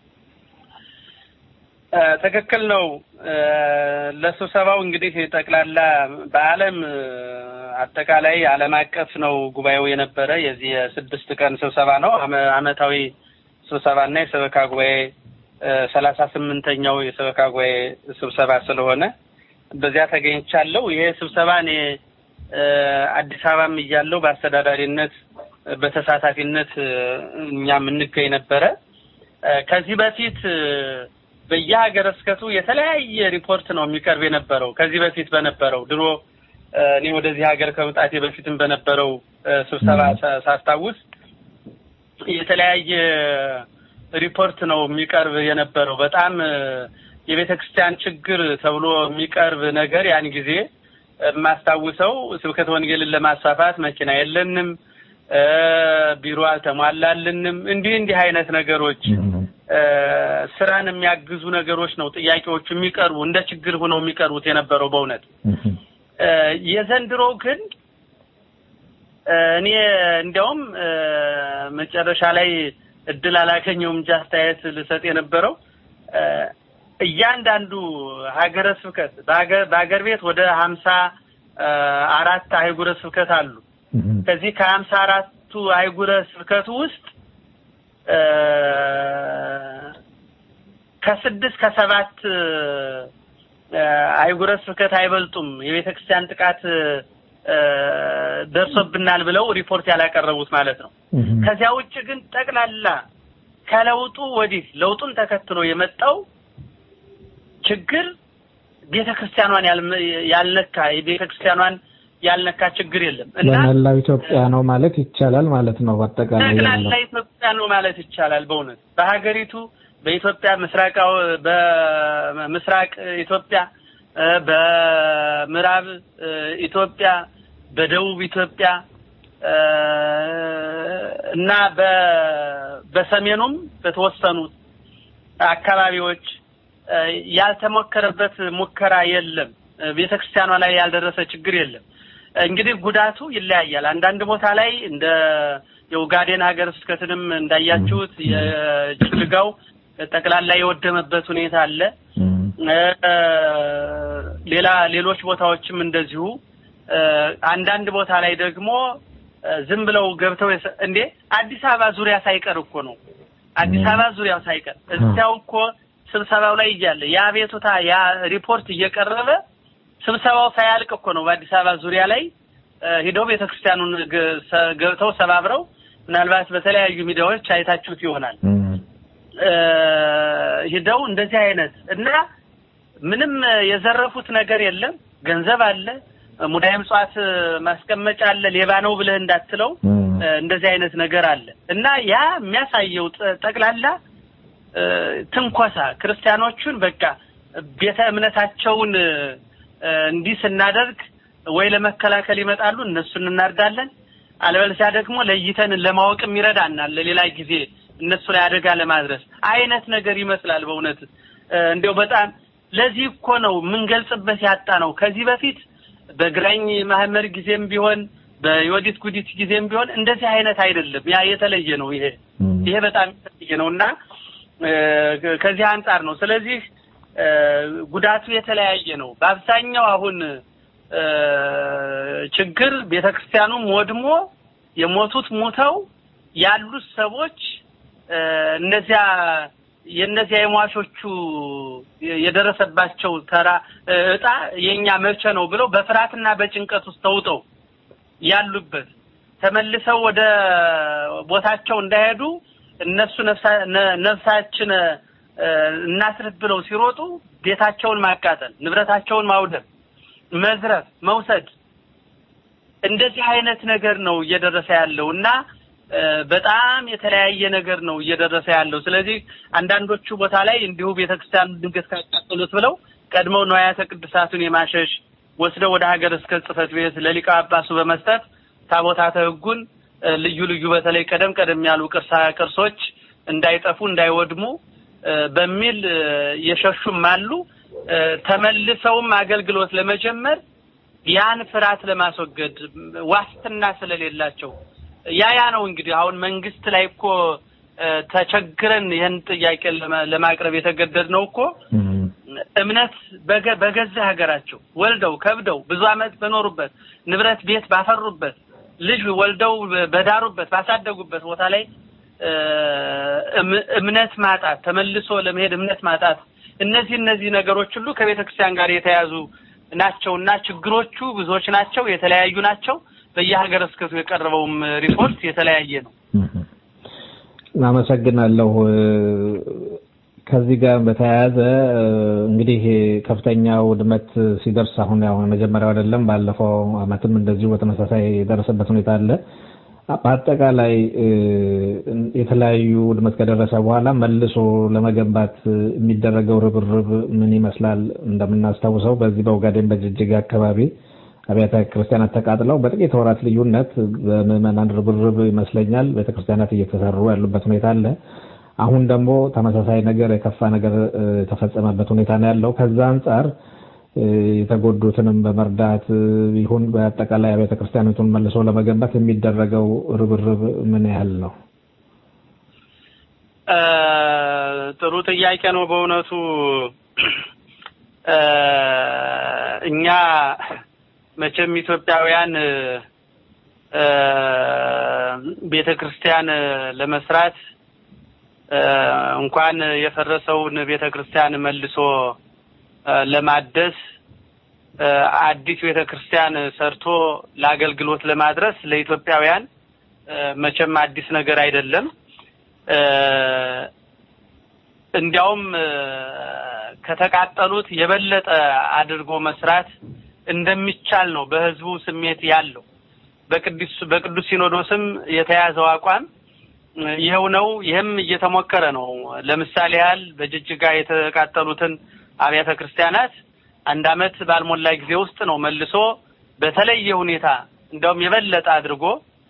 እ፣ ትክክል ነው። እ፣ ለስብሰባው እንግዲህ ጠቅላላ በዓለም እ፣ አጠቃላይ ዓለም አቀፍ ነው ጉባኤው የነበረ የዚህ የስድስት ቀን ስብሰባ ነው። አመ- አመታዊ ስብሰባና የሰበካ ጉባኤ ሰላሳ ስምንተኛው የሰበካ ጉባኤ ስብሰባ ስለሆነ በዚያ ተገኝቻለሁ። ይሄ ስብሰባ እኔ እ፣ አዲስ አበባም እያለሁ በአስተዳዳሪነት በተሳታፊነት እኛም እንገኝ ነበረ። ከዚህ በፊት በየሀገረ ስብከቱ የተለያየ ሪፖርት ነው የሚቀርብ የነበረው። ከዚህ በፊት በነበረው ድሮ እኔ ወደዚህ ሀገር ከመምጣቴ በፊትም በነበረው ስብሰባ ሳስታውስ የተለያየ ሪፖርት ነው የሚቀርብ የነበረው። በጣም የቤተ ክርስቲያን ችግር ተብሎ የሚቀርብ ነገር ያን ጊዜ የማስታውሰው ስብከተ ወንጌልን ለማስፋፋት መኪና የለንም፣ ቢሮ አልተሟላልንም፣ እንዲህ እንዲህ አይነት ነገሮች ስራን የሚያግዙ ነገሮች ነው ጥያቄዎቹ የሚቀርቡ እንደ ችግር ሆነው የሚቀርቡት የነበረው በእውነት የዘንድሮ ግን እኔ እንዲያውም መጨረሻ ላይ እድል አላገኘውም እንጂ አስተያየት ልሰጥ የነበረው እያንዳንዱ ሀገረ ስብከት በሀገር ቤት ወደ ሀምሳ አራት አህጉረ ስብከት አሉ። ከዚህ ከሀምሳ አራቱ አህጉረ ስብከቱ ውስጥ ከስድስት ከሰባት አህጉረ ስብከት አይበልጡም የቤተ ክርስቲያን ጥቃት ደርሶብናል ብለው ሪፖርት ያላቀረቡት ማለት ነው። ከዚያ ውጭ ግን ጠቅላላ ከለውጡ ወዲህ ለውጡን ተከትሎ የመጣው ችግር ቤተ ክርስቲያኗን ያልነካ የቤተ ክርስቲያኗን ያልነካ ችግር የለም እና በመላው ኢትዮጵያ ነው ማለት ይቻላል ማለት ነው። በአጠቃላይ ጠቅላላ ኢትዮጵያ ነው ማለት ይቻላል። በእውነት በሀገሪቱ በኢትዮጵያ ምስራቃው በምስራቅ ኢትዮጵያ በምዕራብ ኢትዮጵያ በደቡብ ኢትዮጵያ እና በሰሜኑም በተወሰኑት አካባቢዎች ያልተሞከረበት ሙከራ የለም። ቤተ ክርስቲያኗ ላይ ያልደረሰ ችግር የለም። እንግዲህ ጉዳቱ ይለያያል። አንዳንድ ቦታ ላይ እንደ የኡጋዴን ሀገረ ስብከትንም እንዳያችሁት የጅግጅጋው ጠቅላላ የወደመበት ሁኔታ አለ። ሌላ ሌሎች ቦታዎችም እንደዚሁ አንዳንድ ቦታ ላይ ደግሞ ዝም ብለው ገብተው እንዴ አዲስ አበባ ዙሪያ ሳይቀር እኮ ነው አዲስ አበባ ዙሪያው ሳይቀር እዚያው እኮ ስብሰባው ላይ እያለ ያ ቤቱታ ያ ሪፖርት እየቀረበ ስብሰባው ሳያልቅ እኮ ነው በአዲስ አበባ ዙሪያ ላይ ሂደው ቤተክርስቲያኑን ገብተው ሰባብረው ምናልባት በተለያዩ ሚዲያዎች አይታችሁት ይሆናል ሂደው እንደዚህ አይነት እና ምንም የዘረፉት ነገር የለም። ገንዘብ አለ፣ ሙዳየ ምጽዋት ማስቀመጫ አለ። ሌባ ነው ብለህ እንዳትለው እንደዚህ አይነት ነገር አለ እና ያ የሚያሳየው ጠቅላላ ትንኮሳ ክርስቲያኖቹን በቃ ቤተ እምነታቸውን እንዲህ ስናደርግ ወይ ለመከላከል ይመጣሉ፣ እነሱን እናርዳለን። አለበለዚያ ደግሞ ለይተን ለማወቅም ይረዳናል ለሌላ ጊዜ እነሱ ላይ አደጋ ለማድረስ አይነት ነገር ይመስላል። በእውነት እንዲያው በጣም ለዚህ እኮ ነው የምንገልጽበት ያጣ ነው። ከዚህ በፊት በግራኝ ማህመድ ጊዜም ቢሆን በዮዲት ጉዲት ጊዜም ቢሆን እንደዚህ አይነት አይደለም። ያ የተለየ ነው። ይሄ ይሄ በጣም የተለየ ነው እና ከዚህ አንጻር ነው። ስለዚህ ጉዳቱ የተለያየ ነው። በአብዛኛው አሁን ችግር ቤተክርስቲያኑም ወድሞ የሞቱት ሞተው ያሉት ሰዎች እነዚያ የእነዚያ የሟቾቹ የደረሰባቸው ተራ እጣ የኛ መቼ ነው ብለው በፍርሃትና በጭንቀት ውስጥ ተውጠው ያሉበት ተመልሰው ወደ ቦታቸው እንዳይሄዱ እነሱ ነፍሳችን እናስርፍ ብለው ሲሮጡ ቤታቸውን ማቃጠል፣ ንብረታቸውን ማውደም፣ መዝረፍ፣ መውሰድ እንደዚህ አይነት ነገር ነው እየደረሰ ያለው እና በጣም የተለያየ ነገር ነው እየደረሰ ያለው። ስለዚህ አንዳንዶቹ ቦታ ላይ እንዲሁ ቤተክርስቲያኑ ድንገት ካቃጠሉት ብለው ቀድመው ንዋያተ ቅዱሳቱን የማሸሽ ወስደው ወደ ሀገረ ስብከት ጽሕፈት ቤት ለሊቀ ጳጳሱ በመስጠት ታቦታተ ሕጉን ልዩ ልዩ በተለይ ቀደም ቀደም ያሉ ቅርሳ ቅርሶች እንዳይጠፉ እንዳይወድሙ በሚል የሸሹም አሉ። ተመልሰውም አገልግሎት ለመጀመር ያን ፍርሃት ለማስወገድ ዋስትና ስለሌላቸው ያ ያ ነው እንግዲህ አሁን መንግስት ላይ እኮ ተቸግረን ይህን ጥያቄ ለማቅረብ የተገደድ ነው እኮ እምነት በገዛ ሀገራቸው ወልደው ከብደው ብዙ ዓመት በኖሩበት ንብረት ቤት ባፈሩበት ልጅ ወልደው በዳሩበት ባሳደጉበት ቦታ ላይ እምነት ማጣት ተመልሶ ለመሄድ እምነት ማጣት እነዚህ እነዚህ ነገሮች ሁሉ ከቤተ ክርስቲያን ጋር የተያዙ ናቸውና ችግሮቹ ብዙዎች ናቸው፣ የተለያዩ ናቸው። በየሀገረ ስብከቱ የቀረበውም ሪፖርት የተለያየ ነው። አመሰግናለሁ። ከዚህ ጋር በተያያዘ እንግዲህ ከፍተኛ ውድመት ሲደርስ አሁን ያው መጀመሪያው አይደለም፣ ባለፈው አመትም እንደዚሁ በተመሳሳይ የደረሰበት ሁኔታ አለ። በአጠቃላይ የተለያዩ ውድመት ከደረሰ በኋላ መልሶ ለመገንባት የሚደረገው ርብርብ ምን ይመስላል? እንደምናስታውሰው በዚህ በኦጋዴን በጅጅጋ አካባቢ አብያተ ክርስቲያናት ተቃጥለው በጥቂት ወራት ልዩነት በምዕመናን ርብርብ ይመስለኛል ቤተክርስቲያናት እየተሰሩ ያሉበት ሁኔታ አለ። አሁን ደግሞ ተመሳሳይ ነገር የከፋ ነገር የተፈጸመበት ሁኔታ ነው ያለው። ከዛ አንጻር የተጎዱትንም በመርዳት ይሁን በአጠቃላይ አብያተ ክርስቲያናቱን መልሶ ለመገንባት የሚደረገው ርብርብ ምን ያህል ነው? ጥሩ ጥያቄ ነው በእውነቱ እኛ መቼም ኢትዮጵያውያን ቤተ ክርስቲያን ለመስራት እንኳን የፈረሰውን ቤተ ክርስቲያን መልሶ ለማደስ አዲስ ቤተ ክርስቲያን ሰርቶ ለአገልግሎት ለማድረስ ለኢትዮጵያውያን መቼም አዲስ ነገር አይደለም። እንዲያውም ከተቃጠሉት የበለጠ አድርጎ መስራት እንደሚቻል ነው በህዝቡ ስሜት ያለው። በቅዱስ በቅዱስ ሲኖዶስም የተያዘው አቋም ይኸው ነው። ይህም እየተሞከረ ነው። ለምሳሌ ያህል በጅጅጋ የተቃጠሉትን አብያተ ክርስቲያናት አንድ አመት ባልሞላ ጊዜ ውስጥ ነው መልሶ በተለየ ሁኔታ እንዲያውም የበለጠ አድርጎ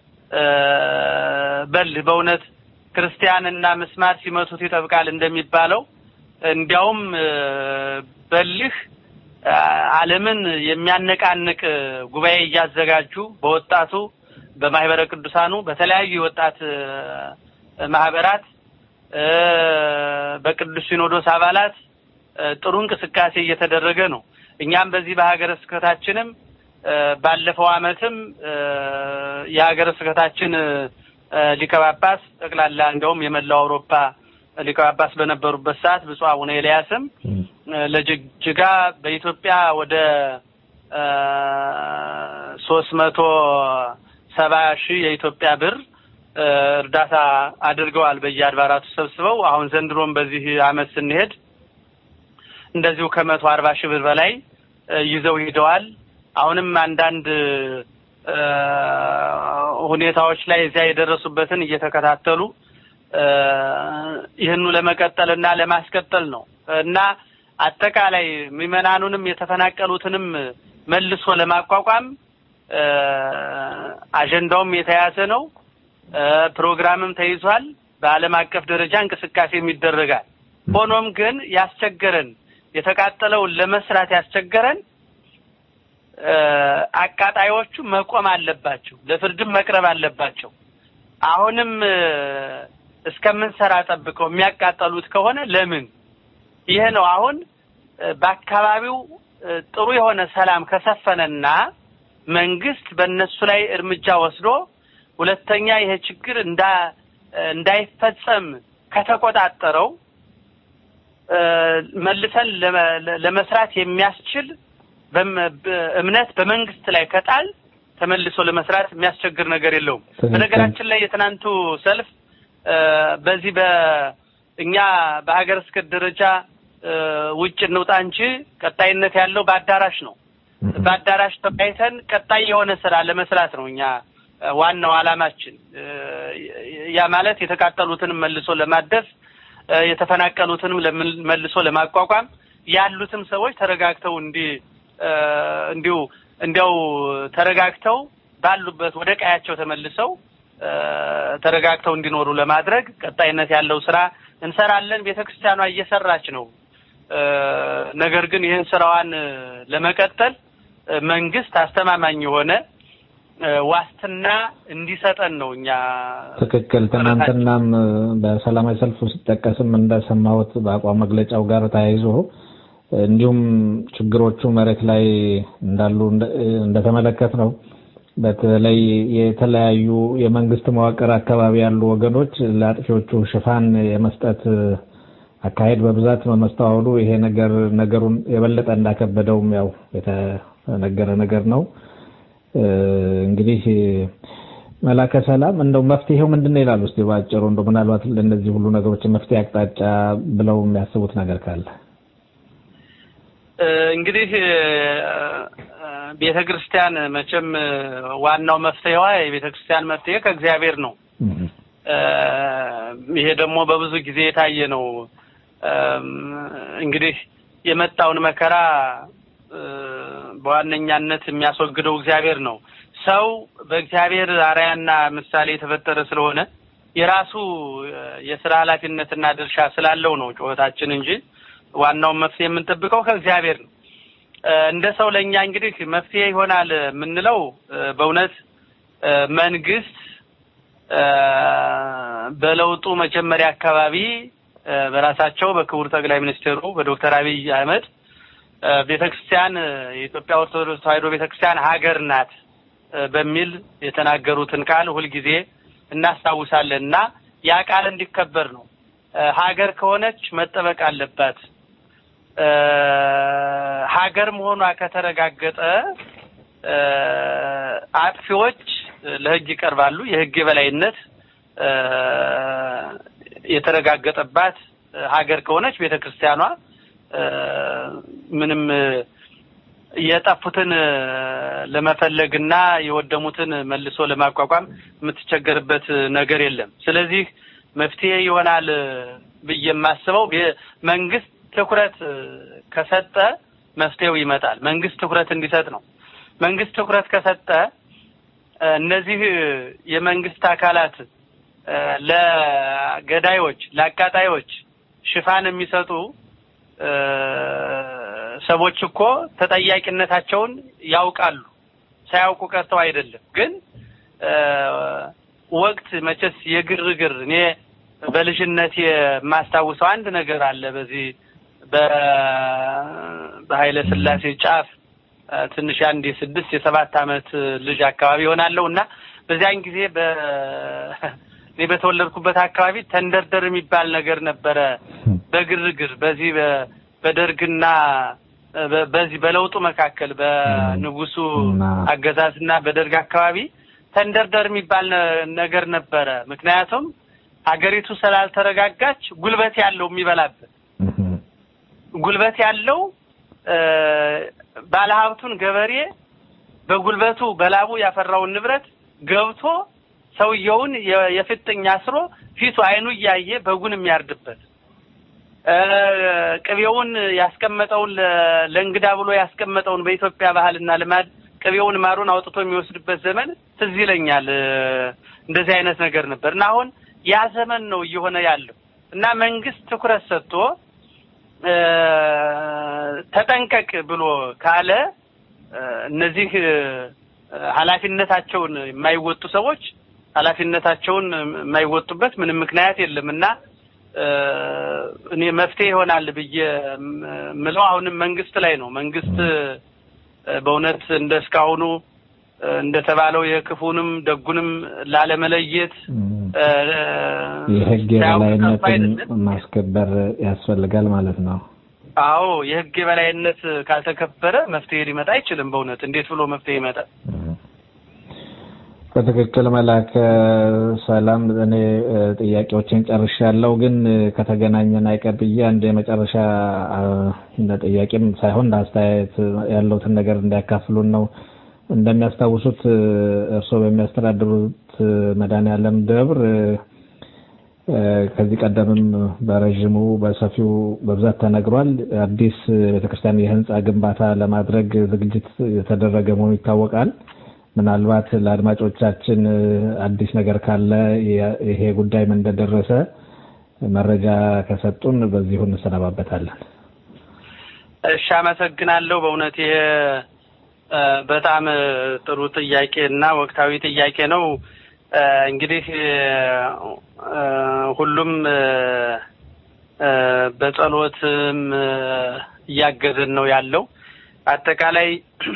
በል በእውነት ክርስቲያንና ምስማር ሲመቱት ይጠብቃል እንደሚባለው እንዲያውም በልህ ዓለምን የሚያነቃንቅ ጉባኤ እያዘጋጁ በወጣቱ በማህበረ ቅዱሳኑ በተለያዩ የወጣት ማህበራት በቅዱስ ሲኖዶስ አባላት ጥሩ እንቅስቃሴ እየተደረገ ነው። እኛም በዚህ በሀገረ ስብከታችንም ባለፈው አመትም የሀገረ ስብከታችን ሊቀ ጳጳስ ጠቅላላ እንደውም የመላው አውሮፓ ሊቀ ጳጳስ በነበሩበት ሰዓት ብፁዕ አቡነ ኤልያስም ለጅጅጋ በኢትዮጵያ ወደ ሶስት መቶ ሰባ ሺህ የኢትዮጵያ ብር እርዳታ አድርገዋል በየአድባራቱ ሰብስበው። አሁን ዘንድሮም በዚህ አመት ስንሄድ እንደዚሁ ከመቶ አርባ ሺህ ብር በላይ ይዘው ሂደዋል። አሁንም አንዳንድ ሁኔታዎች ላይ እዚያ የደረሱበትን እየተከታተሉ ይህኑ ለመቀጠል እና ለማስቀጠል ነው እና አጠቃላይ ምዕመናኑንም የተፈናቀሉትንም መልሶ ለማቋቋም አጀንዳውም የተያዘ ነው። ፕሮግራምም ተይዟል። በዓለም አቀፍ ደረጃ እንቅስቃሴም ይደረጋል። ሆኖም ግን ያስቸገረን የተቃጠለውን ለመስራት ያስቸገረን አቃጣዮቹ መቆም አለባቸው፣ ለፍርድም መቅረብ አለባቸው። አሁንም እስከምንሰራ ጠብቀው የሚያቃጠሉት ከሆነ ለምን? ይህ ነው አሁን በአካባቢው ጥሩ የሆነ ሰላም ከሰፈነና መንግስት በእነሱ ላይ እርምጃ ወስዶ ሁለተኛ ይሄ ችግር እንዳ እንዳይፈጸም ከተቆጣጠረው መልሰን ለመስራት የሚያስችል እምነት በመንግስት ላይ ከጣል ተመልሶ ለመስራት የሚያስቸግር ነገር የለውም። በነገራችን ላይ የትናንቱ ሰልፍ በዚህ በእኛ በሀገር ስብከት ደረጃ ውጭ እንውጣ እንጂ ቀጣይነት ያለው በአዳራሽ ነው። በአዳራሽ ተወያይተን ቀጣይ የሆነ ስራ ለመስራት ነው እኛ ዋናው አላማችን። ያ ማለት የተቃጠሉትንም መልሶ ለማደስ የተፈናቀሉትንም መልሶ ለማቋቋም ያሉትም ሰዎች ተረጋግተው እንዲ እንዲሁ እንዲያው ተረጋግተው ባሉበት ወደ ቀያቸው ተመልሰው ተረጋግተው እንዲኖሩ ለማድረግ ቀጣይነት ያለው ስራ እንሰራለን። ቤተክርስቲያኗ እየሰራች ነው። ነገር ግን ይህን ስራዋን ለመቀጠል መንግስት አስተማማኝ የሆነ ዋስትና እንዲሰጠን ነው እኛ ትክክል። ትናንትናም በሰላማዊ ሰልፍ ሲጠቀስም እንደሰማሁት በአቋም መግለጫው ጋር ተያይዞ እንዲሁም ችግሮቹ መሬት ላይ እንዳሉ እንደተመለከት ነው። በተለይ የተለያዩ የመንግስት መዋቅር አካባቢ ያሉ ወገኖች ለአጥፊዎቹ ሽፋን የመስጠት አካሄድ በብዛት በመስተዋሉ ይሄ ነገር ነገሩን የበለጠ እንዳከበደውም ያው የተነገረ ነገር ነው። እንግዲህ መላከ ሰላም እንደው መፍትሄው ምንድን ነው ይላሉ? እስቲ ባጭሩ እንደው ምናልባት ለእነዚህ ሁሉ ነገሮች መፍትሄ አቅጣጫ ብለው የሚያስቡት ነገር ካለ እንግዲህ ቤተ ክርስቲያን መቼም ዋናው መፍትሄዋ የቤተ ክርስቲያን መፍትሄ ከእግዚአብሔር ነው። ይሄ ደግሞ በብዙ ጊዜ የታየ ነው። እንግዲህ የመጣውን መከራ በዋነኛነት የሚያስወግደው እግዚአብሔር ነው። ሰው በእግዚአብሔር አርአያና ምሳሌ የተፈጠረ ስለሆነ የራሱ የስራ ኃላፊነትና ድርሻ ስላለው ነው ጩኸታችን እንጂ ዋናውን መፍትሄ የምንጠብቀው ከእግዚአብሔር ነው። እንደ ሰው ለእኛ እንግዲህ መፍትሄ ይሆናል የምንለው በእውነት መንግስት በለውጡ መጀመሪያ አካባቢ በራሳቸው በክቡር ጠቅላይ ሚኒስትሩ በዶክተር አብይ አህመድ ቤተክርስቲያን የኢትዮጵያ ኦርቶዶክስ ተዋሕዶ ቤተክርስቲያን ሀገር ናት በሚል የተናገሩትን ቃል ሁልጊዜ እናስታውሳለን እና ያ ቃል እንዲከበር ነው። ሀገር ከሆነች መጠበቅ አለባት። ሀገር መሆኗ ከተረጋገጠ አጥፊዎች ለሕግ ይቀርባሉ። የሕግ የበላይነት የተረጋገጠባት ሀገር ከሆነች ቤተ ክርስቲያኗ ምንም የጠፉትን ለመፈለግና የወደሙትን መልሶ ለማቋቋም የምትቸገርበት ነገር የለም። ስለዚህ መፍትሄ ይሆናል ብዬ የማስበው መንግስት ትኩረት ከሰጠ መፍትሄው ይመጣል። መንግስት ትኩረት እንዲሰጥ ነው። መንግስት ትኩረት ከሰጠ እነዚህ የመንግስት አካላት ለገዳዮች፣ ለአቃጣዮች ሽፋን የሚሰጡ ሰዎች እኮ ተጠያቂነታቸውን ያውቃሉ። ሳያውቁ ቀርተው አይደለም። ግን ወቅት መቼስ የግርግር እኔ በልጅነት የማስታውሰው አንድ ነገር አለ። በዚህ በኃይለ ሥላሴ ጫፍ ትንሽ አንድ የስድስት የሰባት ዓመት ልጅ አካባቢ ይሆናለሁ እና በዚያን ጊዜ በ እኔ በተወለድኩበት አካባቢ ተንደርደር የሚባል ነገር ነበረ። በግርግር በዚህ በደርግና በዚህ በለውጡ መካከል በንጉሱ አገዛዝና በደርግ አካባቢ ተንደርደር የሚባል ነገር ነበረ። ምክንያቱም ሀገሪቱ ስላልተረጋጋች ጉልበት ያለው የሚበላበት ጉልበት ያለው ባለሀብቱን ገበሬ በጉልበቱ በላቡ ያፈራውን ንብረት ገብቶ ሰውየውን የፍጥኝ አስሮ ፊቱ አይኑ እያየ በጉን የሚያርድበት ቅቤውን ያስቀመጠውን ለእንግዳ ብሎ ያስቀመጠውን በኢትዮጵያ ባህልና ልማድ ቅቤውን ማሩን አውጥቶ የሚወስድበት ዘመን ትዝ ይለኛል። እንደዚህ አይነት ነገር ነበር እና አሁን ያ ዘመን ነው እየሆነ ያለው እና መንግስት ትኩረት ሰጥቶ ተጠንቀቅ ብሎ ካለ እነዚህ ኃላፊነታቸውን የማይወጡ ሰዎች ኃላፊነታቸውን የማይወጡበት ምንም ምክንያት የለም እና እኔ መፍትሄ ይሆናል ብዬ ምለው አሁንም መንግስት ላይ ነው። መንግስት በእውነት እንደ እስካሁኑ እንደተባለው የክፉንም ደጉንም ላለመለየት የህግ የበላይነትን ማስከበር ያስፈልጋል ማለት ነው። አዎ የህግ የበላይነት ካልተከበረ መፍትሄ ሊመጣ አይችልም። በእውነት እንዴት ብሎ መፍትሄ ይመጣል? በትክክል መላከ ሰላም፣ እኔ ጥያቄዎችን ጨርሻለሁ። ግን ከተገናኘን አይቀር ብዬ አንድ የመጨረሻ እንደ ጥያቄም ሳይሆን እንደ አስተያየት ያለውትን ነገር እንዲያካፍሉን ነው። እንደሚያስታውሱት እርስዎ በሚያስተዳድሩት መድኃኔዓለም ደብር ከዚህ ቀደምም በረዥሙ በሰፊው በብዛት ተነግሯል። አዲስ ቤተክርስቲያን የህንፃ ግንባታ ለማድረግ ዝግጅት የተደረገ መሆኑ ይታወቃል። ምናልባት ለአድማጮቻችን አዲስ ነገር ካለ ይሄ ጉዳይ ምን እንደደረሰ መረጃ ከሰጡን በዚሁ እንሰነባበታለን። እሺ፣ አመሰግናለሁ። በእውነት ይሄ በጣም ጥሩ ጥያቄ እና ወቅታዊ ጥያቄ ነው። እንግዲህ ሁሉም በጸሎትም እያገዘን ነው ያለው። አጠቃላይ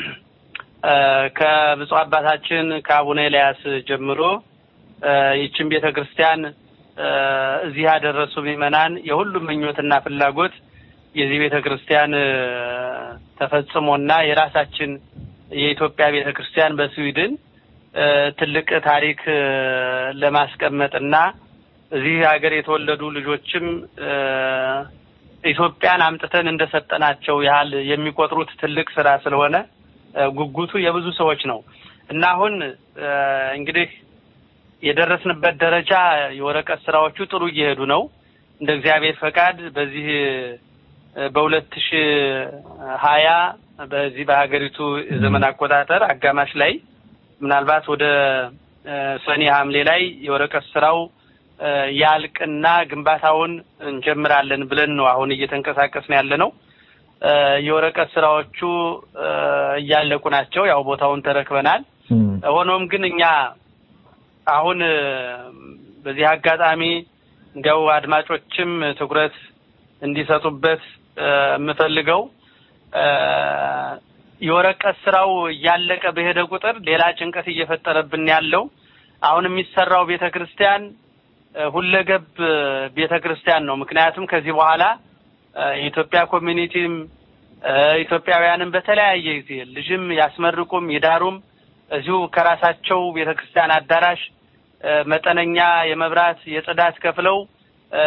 ከብፁዕ አባታችን ከአቡነ ኤልያስ ጀምሮ ይችን ቤተ ክርስቲያን እዚህ ያደረሱ ምዕመናን የሁሉም ምኞትና ፍላጎት የዚህ ቤተ ክርስቲያን ተፈጽሞና የራሳችን የኢትዮጵያ ቤተ ክርስቲያን በስዊድን እ፣ ትልቅ ታሪክ እ፣ ለማስቀመጥና እዚህ ሀገር የተወለዱ ልጆችም እ፣ ኢትዮጵያን አምጥተን እንደሰጠናቸው ያህል የሚቆጥሩት ትልቅ ስራ ስለሆነ እ፣ ጉጉቱ የብዙ ሰዎች ነው እና አሁን እ፣ እንግዲህ የደረስንበት ደረጃ የወረቀት ስራዎቹ ጥሩ እየሄዱ ነው። እንደ እግዚአብሔር ፈቃድ በዚህ እ፣ በሁለት ሺ ሀያ በዚህ በሀገሪቱ ዘመን አቆጣጠር አጋማሽ ላይ ምናልባት ወደ እ፣ ሰኔ ሐምሌ ላይ የወረቀት ስራው እ፣ ያልቅና ግንባታውን እንጀምራለን ብለን ነው አሁን እየተንቀሳቀስን ያለ ነው። እ፣ የወረቀት ስራዎቹ እ፣ እያለቁ ናቸው። ያው ቦታውን ተረክበናል። ሆኖም ግን እኛ አሁን እ፣ በዚህ አጋጣሚ እንዲያው አድማጮችም ትኩረት እንዲሰጡበት እ፣ የምፈልገው እ፣ የወረቀት ስራው እያለቀ በሄደ ቁጥር ሌላ ጭንቀት እየፈጠረብን ያለው አሁን የሚሰራው ቤተ ክርስቲያን እ፣ ሁለገብ ቤተ ክርስቲያን ነው። ምክንያቱም ከዚህ በኋላ እ፣ የኢትዮጵያ ኮሚኒቲም እ፣ ኢትዮጵያውያንም በተለያየ ጊዜ ልጅም ያስመርቁም ይዳሩም እዚሁ ከራሳቸው ቤተ ክርስቲያን አዳራሽ እ፣ መጠነኛ የመብራት የጽዳት ከፍለው እ፣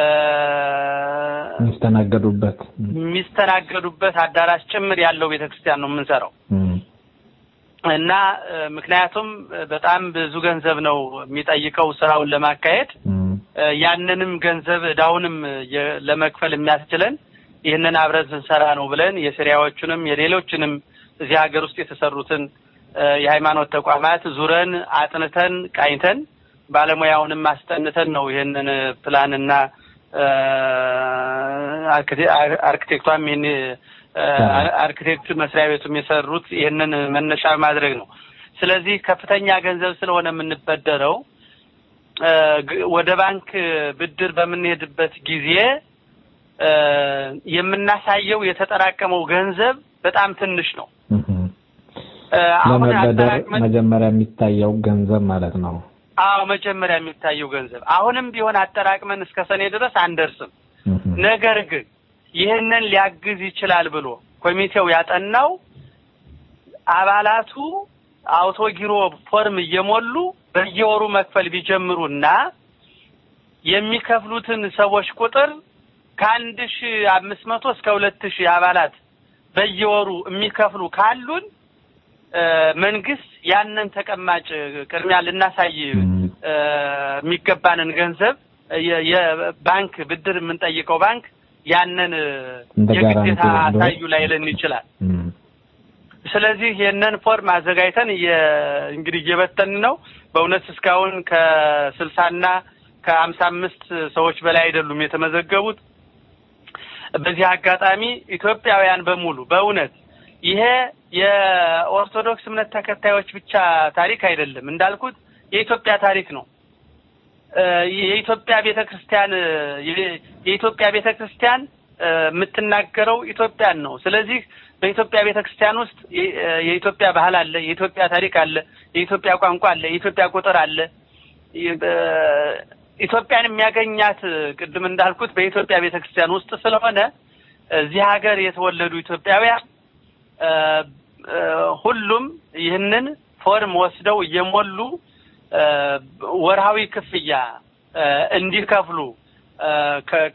የሚስተናገዱበት የሚስተናገዱበት አዳራሽ ጭምር ያለው ቤተ ክርስቲያን ነው የምንሰራው እና እ፣ ምክንያቱም እ፣ በጣም ብዙ ገንዘብ ነው የሚጠይቀው ስራውን ለማካሄድ እ፣ ያንንም ገንዘብ እዳውንም የ- ለመክፈል የሚያስችለን ይህንን አብረን ስንሰራ ነው ብለን የሲሪያዎቹንም የሌሎችንም እዚህ ሀገር ውስጥ የተሰሩትን እ፣ የሃይማኖት ተቋማት ዙረን አጥንተን ቃኝተን ባለሙያውንም አስጠንተን ነው ይህንን ፕላንና እ፣ አርክቴ- አር- አርክቴክቷም ይህን እ፣ አርክቴክት መስሪያ ቤቱም የሰሩት ይህንን መነሻ ማድረግ ነው። ስለዚህ ከፍተኛ ገንዘብ ስለሆነ የምንበደረው እ፣ ግ- ወደ ባንክ ብድር በምንሄድበት ጊዜ እ፣ የምናሳየው የተጠራቀመው ገንዘብ በጣም ትንሽ ነው። እ፣ አሁን ለመበደር አጠራቅመን መጀመሪያ የሚታየው ገንዘብ ማለት ነው። አዎ መጀመሪያ የሚታየው ገንዘብ አሁንም ቢሆን አጠራቅመን እስከ ሰኔ ድረስ አንደርስም። ነገር ግን ይህንን ሊያግዝ ይችላል ብሎ ኮሚቴው ያጠናው አባላቱ አውቶጊሮ ፎርም እየሞሉ በየወሩ መክፈል ቢጀምሩና የሚከፍሉትን ሰዎች ቁጥር ከአንድ ሺ አምስት መቶ እስከ ሁለት ሺህ አባላት በየወሩ የሚከፍሉ ካሉን እ፣ መንግስት ያንን ተቀማጭ ቅድሚያ ልናሳይ እ፣ የሚገባንን ገንዘብ የ- የባንክ ብድር የምንጠይቀው ባንክ ያንን እ፣ እንደ የግዴታ ጋራንቲ ወስዶ- አሳዩ ላይለን ይችላል። ስለዚህ ይህንን ፎርም አዘጋጅተን እየ- እንግዲህ እየበተን ነው። በእውነት እስካሁን ከስልሳና ከሀምሳ አምስት ሰዎች በላይ አይደሉም የተመዘገቡት። በዚህ አጋጣሚ ኢትዮጵያውያን በሙሉ በእውነት ይሄ የኦርቶዶክስ እምነት ተከታዮች ብቻ ታሪክ አይደለም። እንዳልኩት የኢትዮጵያ ታሪክ ነው። እ፣ የኢትዮጵያ ቤተ ክርስቲያን እ፣ የ- የኢትዮጵያ ቤተ ክርስቲያን እ፣ የምትናገረው ኢትዮጵያን ነው። ስለዚህ በኢትዮጵያ ቤተ ክርስቲያን ውስጥ የ- እ፣ የኢትዮጵያ ባህል አለ፣ የኢትዮጵያ ታሪክ አለ፣ የኢትዮጵያ ቋንቋ አለ፣ የኢትዮጵያ ቁጥር አለ። ይ- በ- ኢትዮጵያን የሚያገኛት እ፣ ቅድም እንዳልኩት በኢትዮጵያ ቤተ ክርስቲያን ውስጥ ስለሆነ እዚህ ሀገር የተወለዱ ኢትዮጵያውያን እ፣ እ፣ ሁሉም ይህንን ፎርም ወስደው እየሞሉ እ፣ ወርሃዊ ክፍያ እ፣ እንዲከፍሉ እ፣ ከ-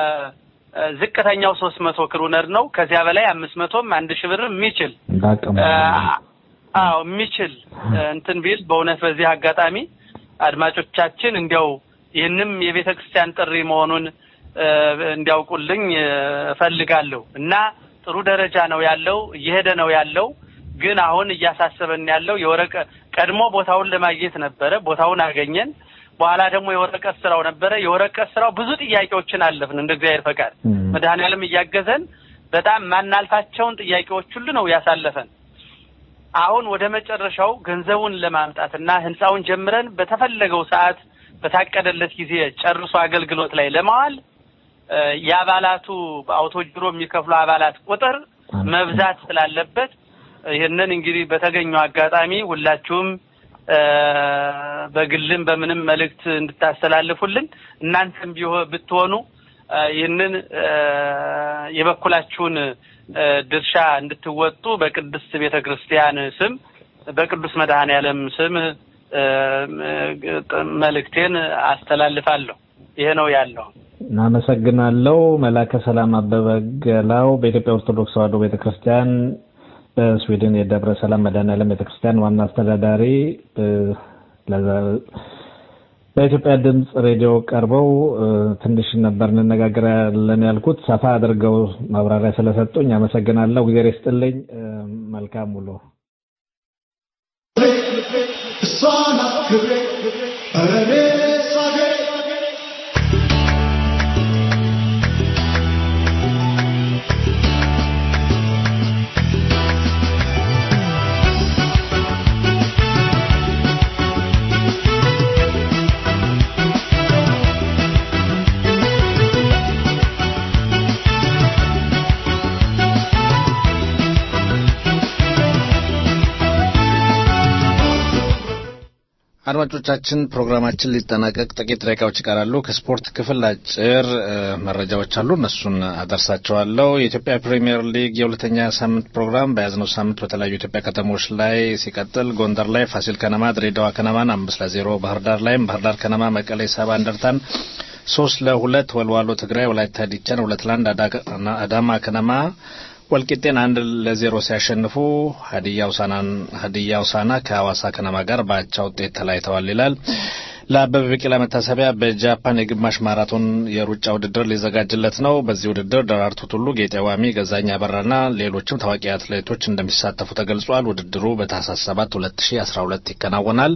ከዝቅተኛው ሶስት መቶ ክሩነር ነው። ከዚያ በላይ አምስት መቶም አንድ ሺህ ብርም የሚችል እንዳቅም እ፣ አዎ የሚችል እ፣ እንትን ቢል በእውነት በዚህ አጋጣሚ አድማጮቻችን እንዲያው ይህንም የቤተ ክርስቲያን ጥሪ መሆኑን እ፣ እንዲያውቁልኝ እ፣ እፈልጋለሁ እና ጥሩ ደረጃ ነው ያለው፣ እየሄደ ነው ያለው። ግን አሁን እያሳሰበን ያለው የወረቀ ቀድሞ ቦታውን ለማግኘት ነበረ፣ ቦታውን አገኘን። በኋላ ደግሞ የወረቀት ስራው ነበረ። የወረቀት ስራው ብዙ ጥያቄዎችን አለፍን እንደ እግዚአብሔር ፈቃድ መድኃኔዓለም እያገዘን በጣም ማናልፋቸውን ጥያቄዎች ሁሉ ነው ያሳለፈን። አሁን ወደ መጨረሻው ገንዘቡን ለማምጣትና ህንፃውን ጀምረን በተፈለገው ሰዓት በታቀደለት ጊዜ ጨርሶ አገልግሎት ላይ ለማዋል እ፣ የአባላቱ በአውቶጅሮ የሚከፍሉ አባላት ቁጥር መብዛት ስላለበት ይህንን እንግዲህ በተገኘው አጋጣሚ ሁላችሁም እ፣ በግልም በምንም መልእክት እንድታስተላልፉልን እናንተም ቢሆ ብትሆኑ እ፣ ይህንን እ፣ የበኩላችሁን እ፣ ድርሻ እንድትወጡ በቅድስት ቤተ ክርስቲያን ስም በቅዱስ መድኃኔ ዓለም ስም እ፣ እ፣ መልእክቴን አስተላልፋለሁ። ይሄ ነው ያለው። እናመሰግናለሁ። መላከ ሰላም አበበ ገላው በኢትዮጵያ ኦርቶዶክስ ተዋሕዶ ቤተክርስቲያን በስዊድን የደብረ ሰላም መድኃኔዓለም ቤተክርስቲያን ዋና አስተዳዳሪ እ፣ ለዛ- በኢትዮጵያ ድምፅ ሬዲዮ ቀርበው እ፣ ትንሽ ነበር እንነጋገራለን ያልኩት ሰፋ አድርገው ማብራሪያ ስለሰጡኝ አመሰግናለሁ። ጊዜ ይስጥልኝ። እ፣ መልካም ውሎ። እሷ ናት ክብሬ ኧረ እኔስ አገሬ አድማጮቻችን ፕሮግራማችን ሊጠናቀቅ ጥቂት ደቂቃዎች ይቀራሉ። ከስፖርት ክፍል አጭር እ፣ መረጃዎች አሉ። እነሱን አደርሳቸዋለሁ። የኢትዮጵያ ፕሪሚየር ሊግ የሁለተኛ ሳምንት ፕሮግራም በያዝነው ሳምንት በተለያዩ የኢትዮጵያ ከተሞች ላይ ሲቀጥል ጎንደር ላይ ፋሲል ከነማ ድሬዳዋ ከነማን አምስት ለዜሮ፣ ባህር ዳር ላይም ባህር ዳር ከነማ መቀሌ ሰባ እንደርታን ሶስት ለሁለት፣ ወልዋሎ ትግራይ ወላይታ ዲቻን ሁለት ለአንድ፣ አዳ- አዳማ ከነማ ወልቂጤን አንድ ለዜሮ ሲያሸንፉ ሀዲያ ውሳናን ሀዲያ ውሳና ከሐዋሳ ከነማ ጋር በአቻ ውጤት ተለያይተዋል ይላል። ለአበበ ቢቂላ መታሰቢያ በጃፓን የግማሽ ማራቶን የሩጫ ውድድር ሊዘጋጅለት ነው። በዚህ ውድድር ደራርቱ ቱሉ፣ ጌጤ ዋሚ፣ ገዛኝ አበራና ሌሎችም ታዋቂ አትሌቶች እንደሚሳተፉ ተገልጿል። ውድድሩ በታህሳስ 7 2012 ይከናወናል።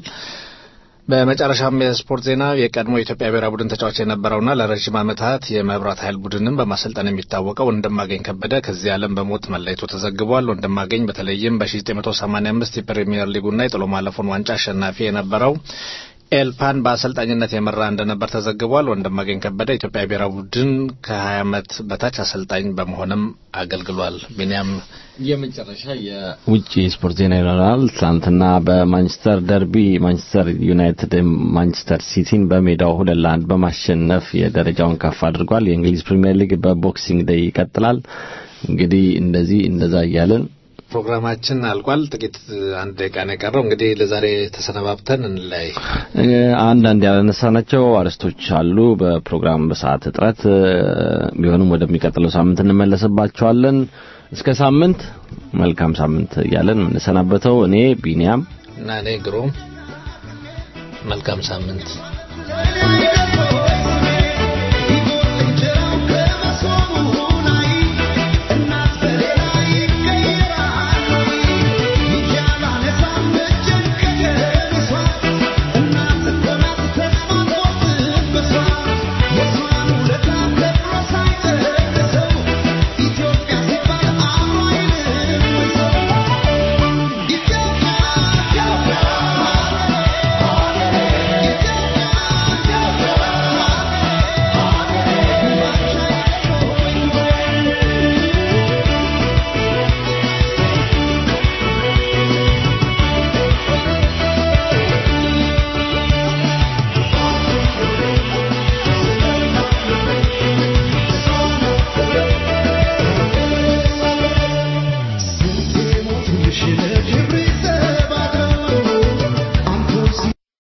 በመጨረሻም የስፖርት ዜና የቀድሞ የኢትዮጵያ ብሔራዊ ቡድን ተጫዋች የነበረውና ለረዥም ዓመታት የመብራት ኃይል ቡድንን በማሰልጠን የሚታወቀው ወንድማገኝ ከበደ ከዚህ ዓለም በሞት መለየቱ ተዘግቧል። ወንድማገኝ በተለይም በ1985 የፕሪሚየር ሊጉና የጥሎ ማለፉን ዋንጫ አሸናፊ የነበረው ኤልፓን በአሰልጣኝነት የመራ እንደነበር ተዘግቧል። ወንድማገኝ ከበደ ኢትዮጵያ ብሔራዊ ቡድን ከ20 ዓመት በታች አሰልጣኝ በመሆንም አገልግሏል። ቢኒያም የመጨረሻ የውጭ ስፖርት ዜና ይኖራል። ትናንትና በማንቸስተር ደርቢ ማንቸስተር ዩናይትድ ማንቸስተር ሲቲን በሜዳው ሁለት ለአንድ በማሸነፍ የደረጃውን ከፍ አድርጓል። የእንግሊዝ ፕሪምየር ሊግ በቦክሲንግ ዴይ ይቀጥላል። እንግዲህ እንደዚህ እንደዛ እያለን ፕሮግራማችን አልቋል። ጥቂት አንድ ደቂቃ ነው የቀረው። እንግዲህ ለዛሬ ተሰነባብተን እንለያይ። እ፣ አንዳንድ ያነሳናቸው አርዕስቶች አሉ። በፕሮግራም በሰዓት እጥረት እ፣ ቢሆንም ወደሚቀጥለው ሳምንት እንመለስባቸዋለን። እስከ ሳምንት መልካም ሳምንት እያለን የምንሰናበተው እኔ ቢኒያም እና እኔ ግሩም መልካም ሳምንት ዛሬ